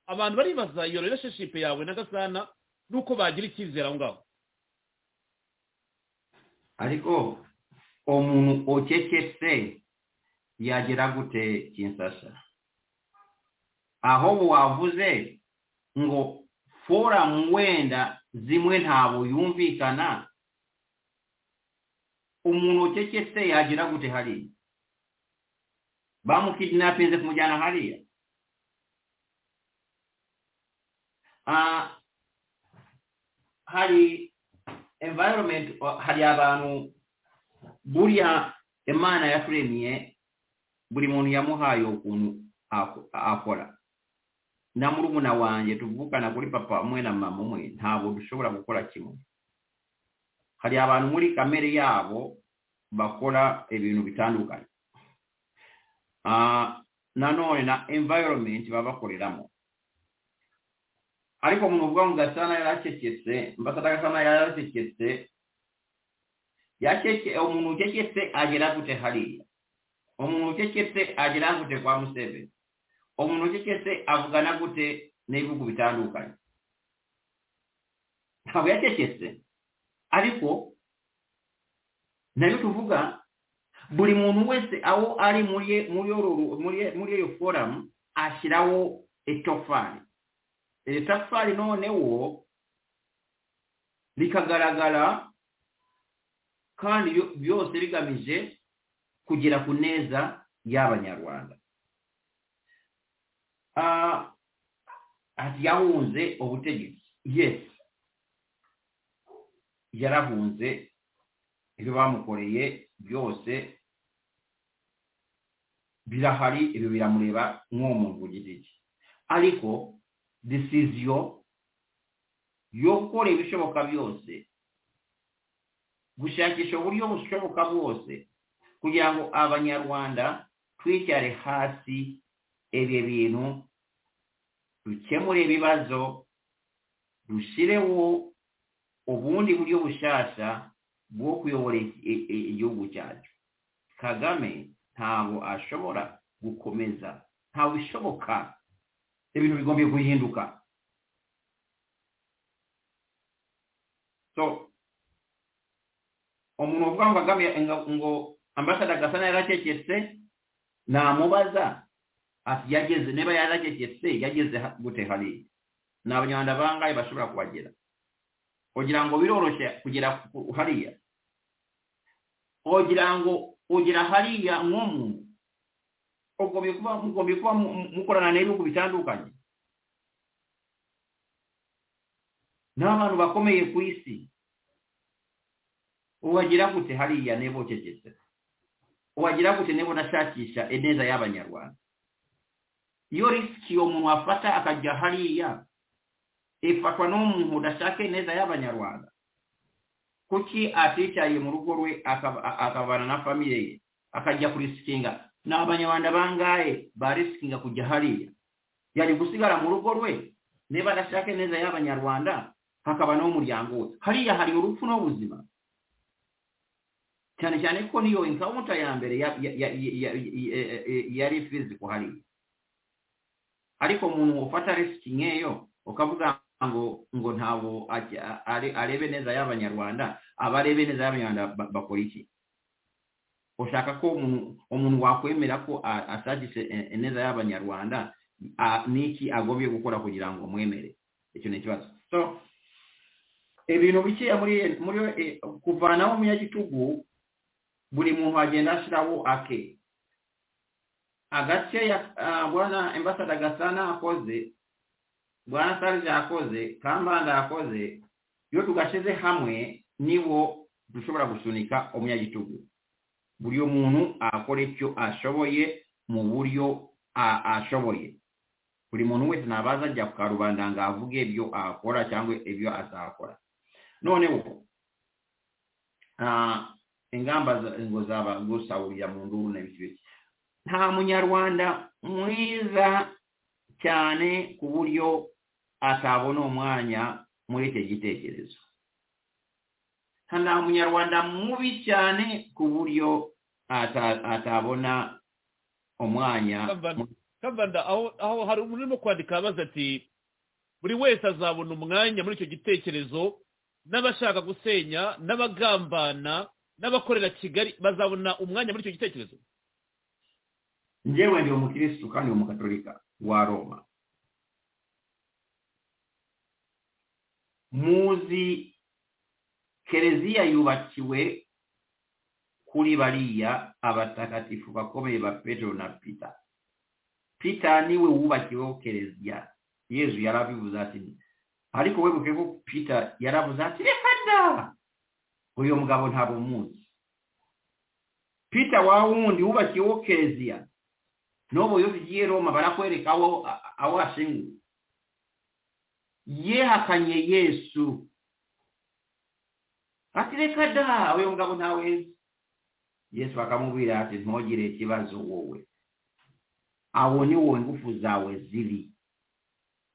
abantu baribaza iyo relationship yawe na gasana nuko bagira icyizere aho ngaho
ariko umuntu ukeketse yagera gute kinsasha aho wavuze ngo foramu wenda zimwe ntabwo yumvikana umuntu ukeketse yagera gute hariya bamukidinapinze kumujyana hariya hari environment hari abantu buriya imana yaturemye buri muntu yamuhaye ukuntu akora na murumuna wanjye tuvukana kuri papa umwe na mama umwe ntabwo dushobora gukora kimwe hari abantu muri kamere yabo bakora ibintu bitandukanye nanone na environment baba bakoreramo ariko mu uvuga ngo gasana yaracecetse mbasada gasana yaracecetse yacece umuntu ucecetse agera gute hariya umuntu ucecetse agera gute kwa museveni umuntu ucecetse avugana gute n'ibihugu bitandukanye ntabwo yacecetse ariko nayo tuvuga buri muntu wese aho ari muri iyo foramu ashyiraho itofari iri tafari noneho rikagaragara kandi byose bigamije kugera ku neza y'abanyarwanda yahunze ubutegetsi yesi yarahunze ibyo bamukoreye byose birahari ibyo biramureba nk'uwo muntu ku giti cye ariko disiziyo yo gukora ibishoboka byose gushakisha uburyo bushoboka bwose kugira ngo abanyarwanda twicyare hasi ibi bintu dukemure ibibazo dushyireho ubundi buryo bushyashya bwo kuyobora igihugu cyacu kagame ntabwo ashobora gukomeza ntabwo bishoboka ibintu bigomba guhinduka so umuntu uvuga ngo kagame ngo ambasada gasa yaracecetse namubaza ati yageze niba yaracecetse yageze gute hariya ni abanyarwanda bangahe bashobora kubagera kugira ngo biroroshye kugera hariya kugira ngo ugera hariya nk'umuntu mugomba kuba mukorana n'ibihugu bitandukanye ni abantu bakomeye ku isi ubagira gute hariya niba ucecetse ubagira gute niba unashakisha ineza y'abanyarwanda iyo risiki uwo muntu afata akajya hariya ifatwa n'umuntu udashaka ineza y'abanyarwanda kuki aticaye mu rugo rwe akabana na famiye ye akajya kurisikinga ni abanyarwanda bangahe barisikinga kujya hariya yari gusigara mu rugo rwe niba adashaka ineza y'abanyarwanda hakaba n'umuryango we hariya hari urupfu n'ubuzima cyane cyane ko niyo inkawunta ya mbere yari fiziko hariya ariko umuntu ufata risiki nk'iyo ukavuga ngo ngo ntabwo arebe neza y'abanyarwanda abarebe neza y'abanyarwanda bakora iki ushaka ko umuntu wakwemera ko ashakishe neza y'abanyarwanda n'iki agombye gukora kugira ngo mwemere icyo ni ikibazo so ibintu bikeya muri kuvanaho umunyagitugu buri muntu agenda ashyiraho ake agakeya mbona imbasada gasa n'akoze bwana sarge yakoze kambanda yakoze iyo tugashyize hamwe nibo dushobora gusunika umunyagitugu buri muntu akora icyo ashoboye mu buryo ashoboye buri muntu wese ntabaza ajya ku karubanda ngo avuge ibyo akora cyangwa ibyo azakora noneho ingamba ngo zaba gusahurira mu nduru na nta munyarwanda mwiza cyane ku buryo atabona umwanya muri icyo gitekerezo nta munyarwanda mubi cyane ku buryo atabona umwanya
kambanda aho hari umuntu urimo kwandika abaza ati buri wese azabona umwanya muri icyo gitekerezo n'abashaka gusenya n'abagambana n'abakorera kigali bazabona umwanya muri icyo gitekerezo
njyewe ndi umukirisitu kandi umugatolika wa roma muzi kereziya yubakiwe kuri bariya abatagatifu bakomeye ba petero na pita pita niwe wubakiweho kereziya yezu yarabivuze ati ariko webuke ko pita yaravuze ati reka da uyu mugabo ntabwo muzi pita wa wundi wubakiweho kereziya n'ubu iyo ugiye roma barakwereka aho ashinguye yehakanye yesu ati reka da uyu mugabo ntawe yesu akamubwira ati ntugire ikibazo wowe aho ni wowe ingufu zawe ziri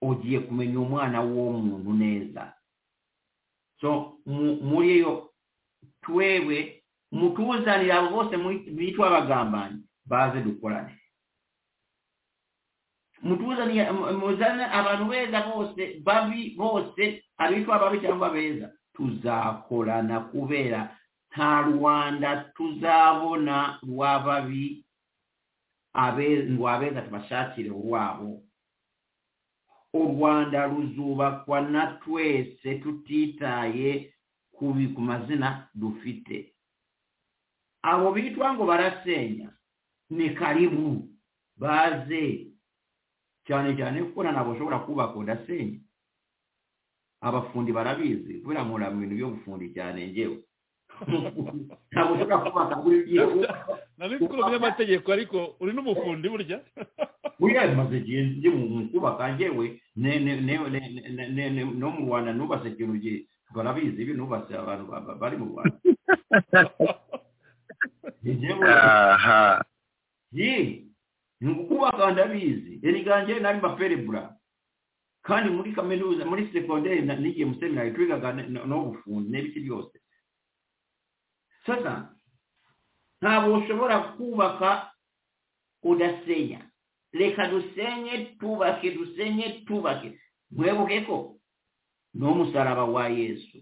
ugiye kumenya umwana w'uwo muntu neza so muri iyo twewe mutuzanira abo bose bitwa abagambanyi baze dukorane mutuzaniye muzane abantu beza bose babi bose abitwa ababi cyangwa beza tuzakorana kubera nta rwanda tuzabona rw'ababi ngo abeza tubashakire urwabo u rwanda ruzubakwa na twese tutitaye ku mazina dufite abo bitwa ngo barasenya ni karibu baze cyane cyane kuko ntabwo ushobora kubaka udasenya abafundi barabizi kubera nkora mu bintu byo gufundi cyane ngewe ntabwo ushobora kubaka buri gihe
nabikuru by'amategeko ariko uri n'umufundi burya
buriya bimaze igihe ndi mu kubaka ngewe ne- ne- ne- ne- ne- ne- ne- no mu rwanda nubatse ikintu gihe barabizi ibi nubatse abantu ba- ba- bari mu rwanda ngewe
aha
ye ni ukubaka ndabizi eriganje nari maperebura kandi muri kaminuza muri sekonderi na- n'igihe mu seminari twigaga n- n- n'ubufundi n'ibiki byose sasa ntabwo ushobora kubaka udasenya reka dusenye twubake dusenye twubake mwebuke ko n'umusaraba wa yesu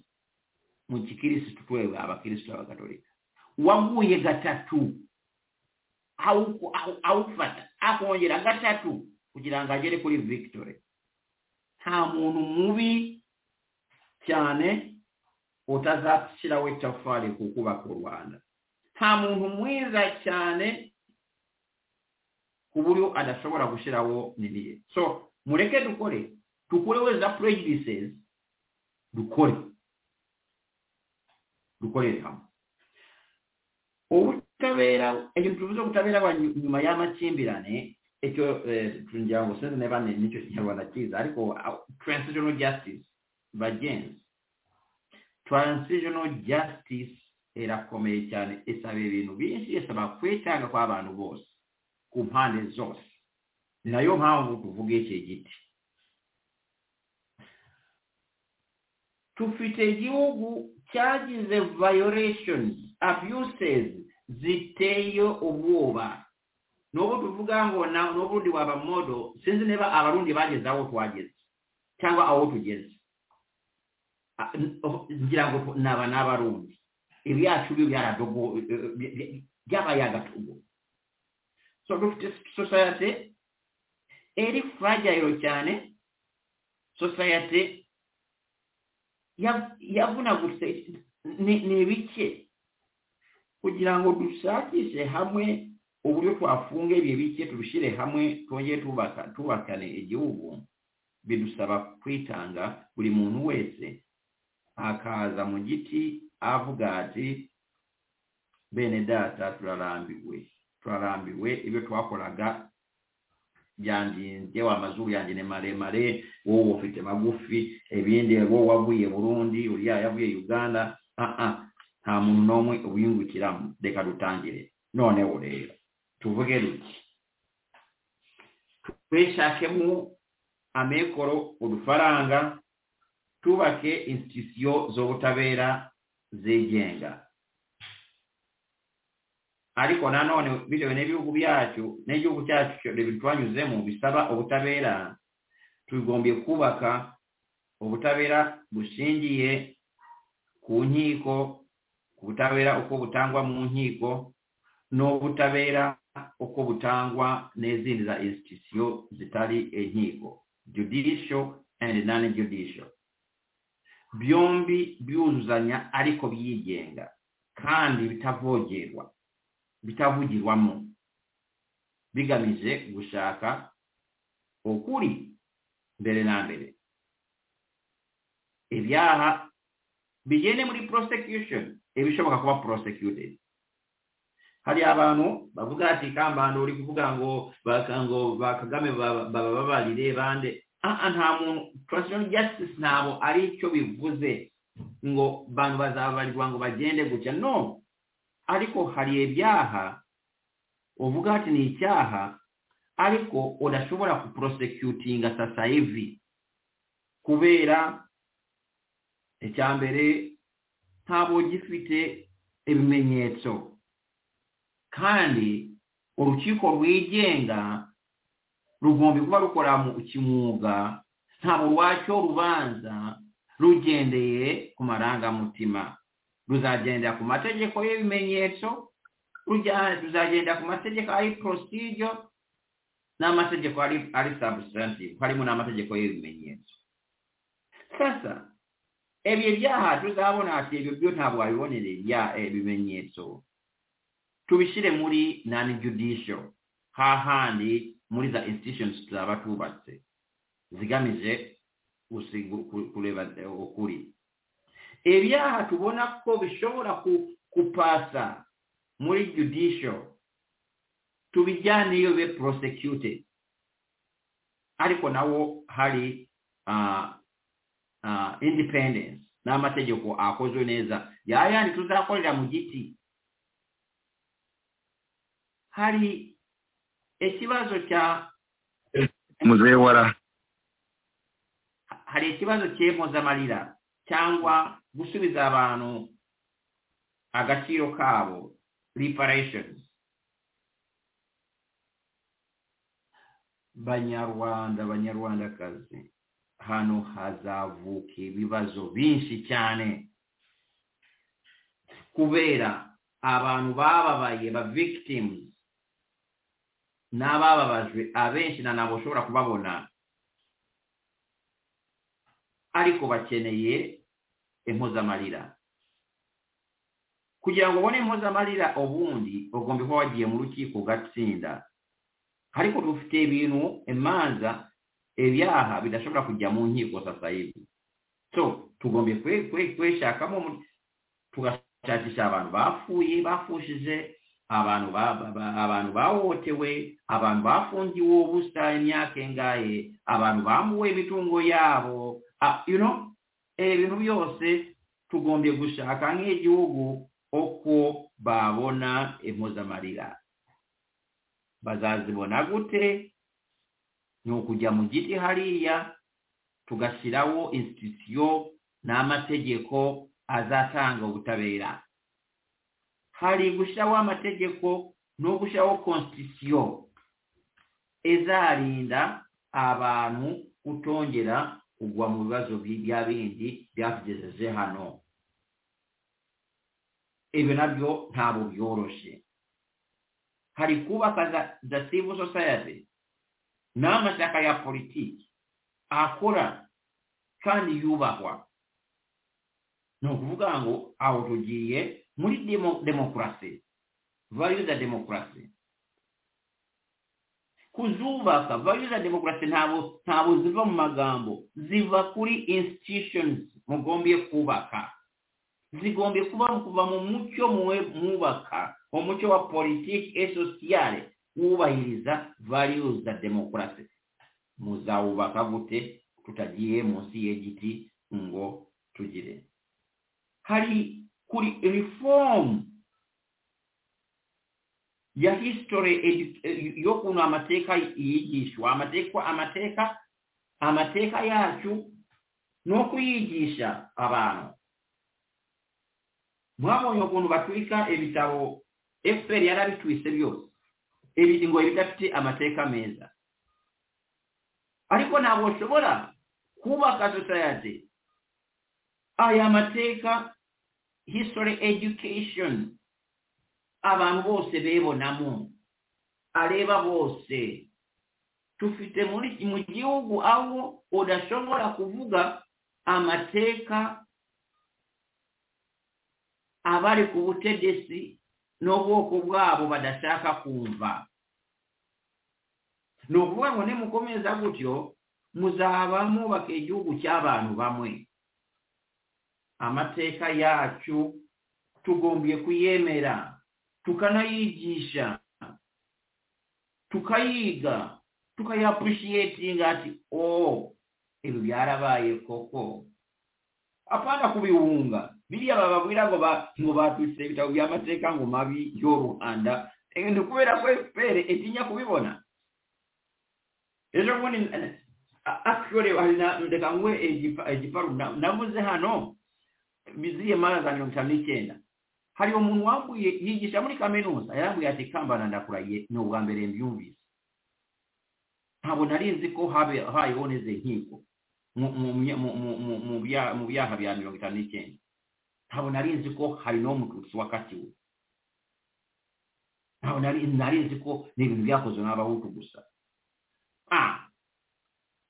mu gikirisitu twebwe abakirisitu abakatolika waguye gatatu awuku- awu- awufata akongera gatatu kugira ngo agere kuri victory nta muntu mubi cyane utazashyiraho itafari ku kubaka u rwanda nta muntu mwiza cyane ku buryo adashobora gushyiraho nibiye so mureke dukore dukureho za prejudices dukore dukorere hamwe ubutabera ikintu tuvuze ubutabera bwa nyu- nyuma y'amakimbirane icyo tugira ngo sinzi niba ni- nicyo kinyarwanda cyiza ariko ah, transitional justice bagenzi transitional justice irakomeye cyane isaba ibintu byinshi isaba kwitanga kw'abantu bose ku mpande zose ni nayo mpamvu tuvuga iki giti tufite igihugu cyagize violations abuses ziteye ubwoba n'ubu tuvuga ngo na- n'ubundi waba modo sinzi niba abarundi bageze aho twageze cyangwa aho tugeze Ah, n- oh, ngira ngo tu- naba n'abarundi ibyacu byo byaradogo byabaye agatogo so dufite society eri fragile cyane society ya- yavunagutse ni ni bike kugira ngo dushakishe hamwe uburyo twafunga ibyo bike tubishyire hamwe twongere tubaka tubakane igihugu bidusaba kwitanga buri muntu wese akaza mu giti avuga ati bene data turarambiwe turarambiwe ibyo twakoraga byandinze wa mazuru yanjye ni maremare wowe ufite magufi ibindi wowe wavuye burundi uriya yavuye uganda ah ah nta muntu n'umwe ubiyungukiramo reka dutangire noneho rero tuvuge duti twishakemo amikoro udufaranga twubake institusiyo z'ubutabera zigenga ariko nanone bitewe n'ibihugu byacu n'igihugu cyacu bitwanyuzemo bisaba ubutabera tugombye kubaka ubutabera bushingiye ku nkiko ku butabera uko butangwa mu nkiko n'ubutabera uko butangwa n'izindi za institusiyo zitari inkiko judicial and non judicial byombi byuzuzanya ariko byigenga kandi bitavogerwa bitavugirwamo bigamije gushaka ukuri mbere na mbere ibyaha bigende muri prosecution ibishoboka kuba prosecuted hari abantu bavuga ati kambanda uri kuvuga ngo baka ngo ba kagame baba- bababarire bande Ah, ah, nta muntu transitional justice ntabwo ari icyo bivuze ngo bantu bazabarirwa ngo bagende gutya no ariko hari ibyaha uvuga ati ni icyaha ariko udashobora kuprosecutinga sasa hivi kubera icya mbere ntabwo gifite ibimenyetso kandi urukiko rwigenga rugomba kuba rukora mu kimwuga ntabwo rwaca urubanza rugendeye ku marangamutima ruzagendera ku mategeko y'ibimenyetso rujya- ruzagendera ku mategeko ari procedure n'amategeko ari ari substantive harimo n'amategeko y'ibimenyetso sasa ebyo byaha tuzabona ati ebyo byo ntabwo wabibonera ibya ibimenyetso tubishyire muri non judicial hahandi muri za institutions tuzaba tubatse zigamije gusigu- ku- kureba eh, ukuri ibyaha tubona ko bishobora kupasa muri judicial tubijyane iyo be prosecuted ariko nawo hari independence n'amategeko akozwe neza yayandi tuzakorera mu giti hari ikibazo cya
muzehe wara
hari ikibazo cy'impozamarira cyangwa gusubiza abantu agaciro kabo reparations banyarwanda banyarwandakazi hano hazavuka ibibazo byinshi cyane kubera abantu bababaye ba victims n'abababajwe abenshi na ntabwo ushobora kubabona ariko bakeneye impuzamarira kugira ngo ubone impuzamarira ubundi ugomba kuba wagiye mu rukiko ugatsinda ariko dufite ibintu imanza ibyaha bidashobora kujya mu nkiko sasa yibi so tugombe kwishakamo tugashakisha abantu bapfuye bafushije abantu abantu bahohotewe abantu bafungiwe ubusa imyaka ingahe abantu bambuwe imitungo yabo you know ibintu byose tugombye gushaka nk'igihugu uko babona impuzamarira bazazibona gute ni ukujya mu giti hariya tugashyiraho insitisiyo n'amategeko azatanga ubutabera hari gushyiraho amategeko no gushyiraho konsitisiyo izarinda abantu kutongera kugwa mu bibazo bya bindi byatugejeje hano ibyo nabyo ntabwo byoroshye hari kubaka za civil society n'amashyaka ya politiki akora kandi yubahwa ni ukuvuga ngo aho tugiye muri demokarasi vayu za demokarasi kuzubaka vayu za demokarasi ntabwo ziva mu magambo ziva kuri institutions mugombye kubaka zigombye kuba kuva mu mucyo muwe mwubaka umucyo wa politiki esosiyale wubahiriza vayu za demokarasi muzawubaka gute tutagiye munsi y'igiti ngo tugire hari kuri reform ya history y'ukuntu amateka yigishwa amateka amateka amateka yacu ni ukuyigisha abantu mwabonye ukuntu batwika ibitabo fpr yarabitwise byose ngo bidafite amateka meza ariko ntabwo ushobora kubaka society aya mateka history education abantu bose bebonamo areba bose tufite muri mu gihugu aho udashobora kuvuga amateka abari ku butegetsi n'ubwoko bwabo badashaka kumva ni ukuvuga ngo nimukomeza gutyo muzaba mwubaka igihugu cy'abantu bamwe amateka yacu tugombye kuyemera tukanayigisha tukayiga tukayapurushiyetinga ati o ibi byarabaye koko apana kubiwunga biriya bababwira ngo ngo batwitse ibitabo by'amateka ngo mabi yo ruhanda ni kubera ko efuperi itinya kubibona ejo bundi akiyore reka nguhe igiparu navuze hano biziye mara za mirongo itanu n'icyenda hari umuntu wambuye yigisha muri kaminuza yarambwiye ati kambana ndakurahiye ni ubwa mbere mbyumvise ntabwo nari nzi ko habayeho neze nkiko mu byaha bya mirongo itanu n'icyenda ntabwo nari nzi ko hari n'uwo mututsi wakatiwe ntabwo nari nzi ko ni ibintu byakozwe n'abahutu gusa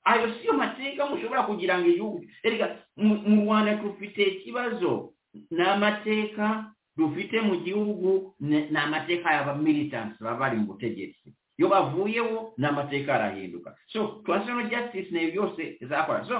ayo siyo mateka mushobora kugira ngo igihugu erega mu rwanda dufite ikibazo ni amateka dufite mu gihugu ni amateka y'aba militansi baba bari mu butegetsi iyo bavuyeho ni amateka arahinduka so transitional justice ni byose zakora so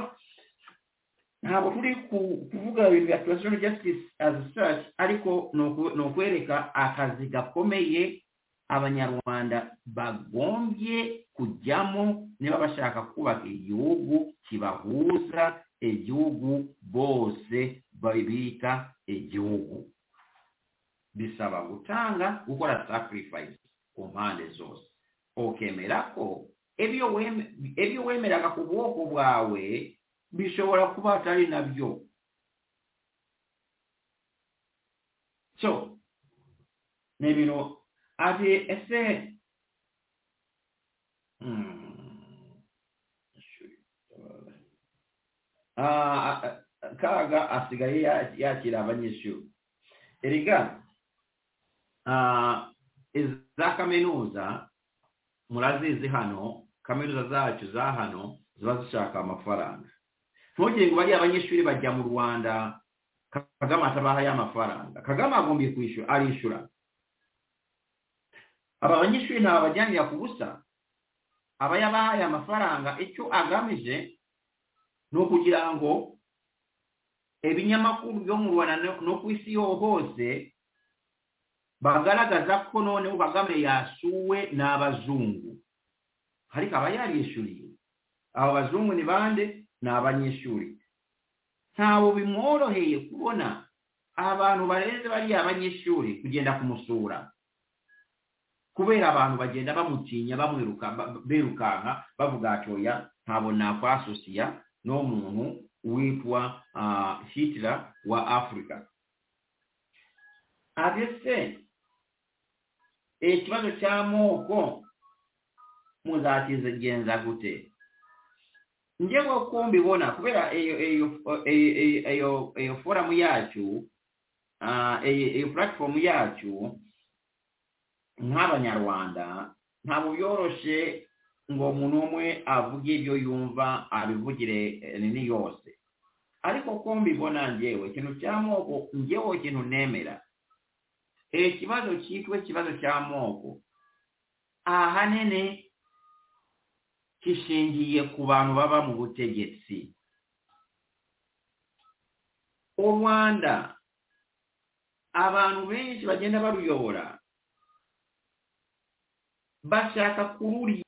ntabwo turi kuvuga ibintu bya turashoni jasitisi azi sitashi ariko ni ukwereka akazi gakomeye abanyarwanda bagombye kujyamo niba bashaka kubaka igihugu kibahuza igihugu bose babita igihugu bisaba gutanga gukora sacrifice ku mpande zose ukemera ko ibyo wemeraga ku bwoko bwawe bishobora kuba atari nabyo so ni ibintu ati ese kaga asigaye yakira abanyeshuri erega za kaminuza murazizi hano kaminuza zacu za hano ziba zishaka amafaranga ntugire ngo bariya abanyeshuri bajya mu rwanda kagame atabahaye amafaranga kagame agombye kwishyura arishyura aba banyeshuri ntabajyanira ku busa aba yabahaye amafaranga icyo agamije ni ukugira ngo ibinyamakuru byo mu rwanda no ku isi hose bagaragaza ko noneho kagame yasuwe n'abazungu ariko aba yarishyuriye abo bazungu ni bande ni abanyeshuri ntawe bimworoheye kubona abantu bareze bariya abanyeshuri kugenda kumusura kubera abantu bagenda bamutinya bamwiruka birukanka bavuga atoya ntabwo nakwasosiya n'umuntu witwa hitler wa afurika abese ikibazo cy'amoko muzakigenza gute njye ko mbibona kubera iyo foramu yacu iyo puratifomu yacu nk'abanyarwanda ntabwo byoroshye ngo umuntu umwe avuge ibyo yumva abivugire nini yose ariko ko mbibona ngewe ikintu cy'amoko ngewe ikintu nemera ikibazo cyitwa ikibazo cy'amoko ahanini kishingiye ku bantu baba mu butegetsi u rwanda abantu benshi bagenda baruyobora bashaka kururi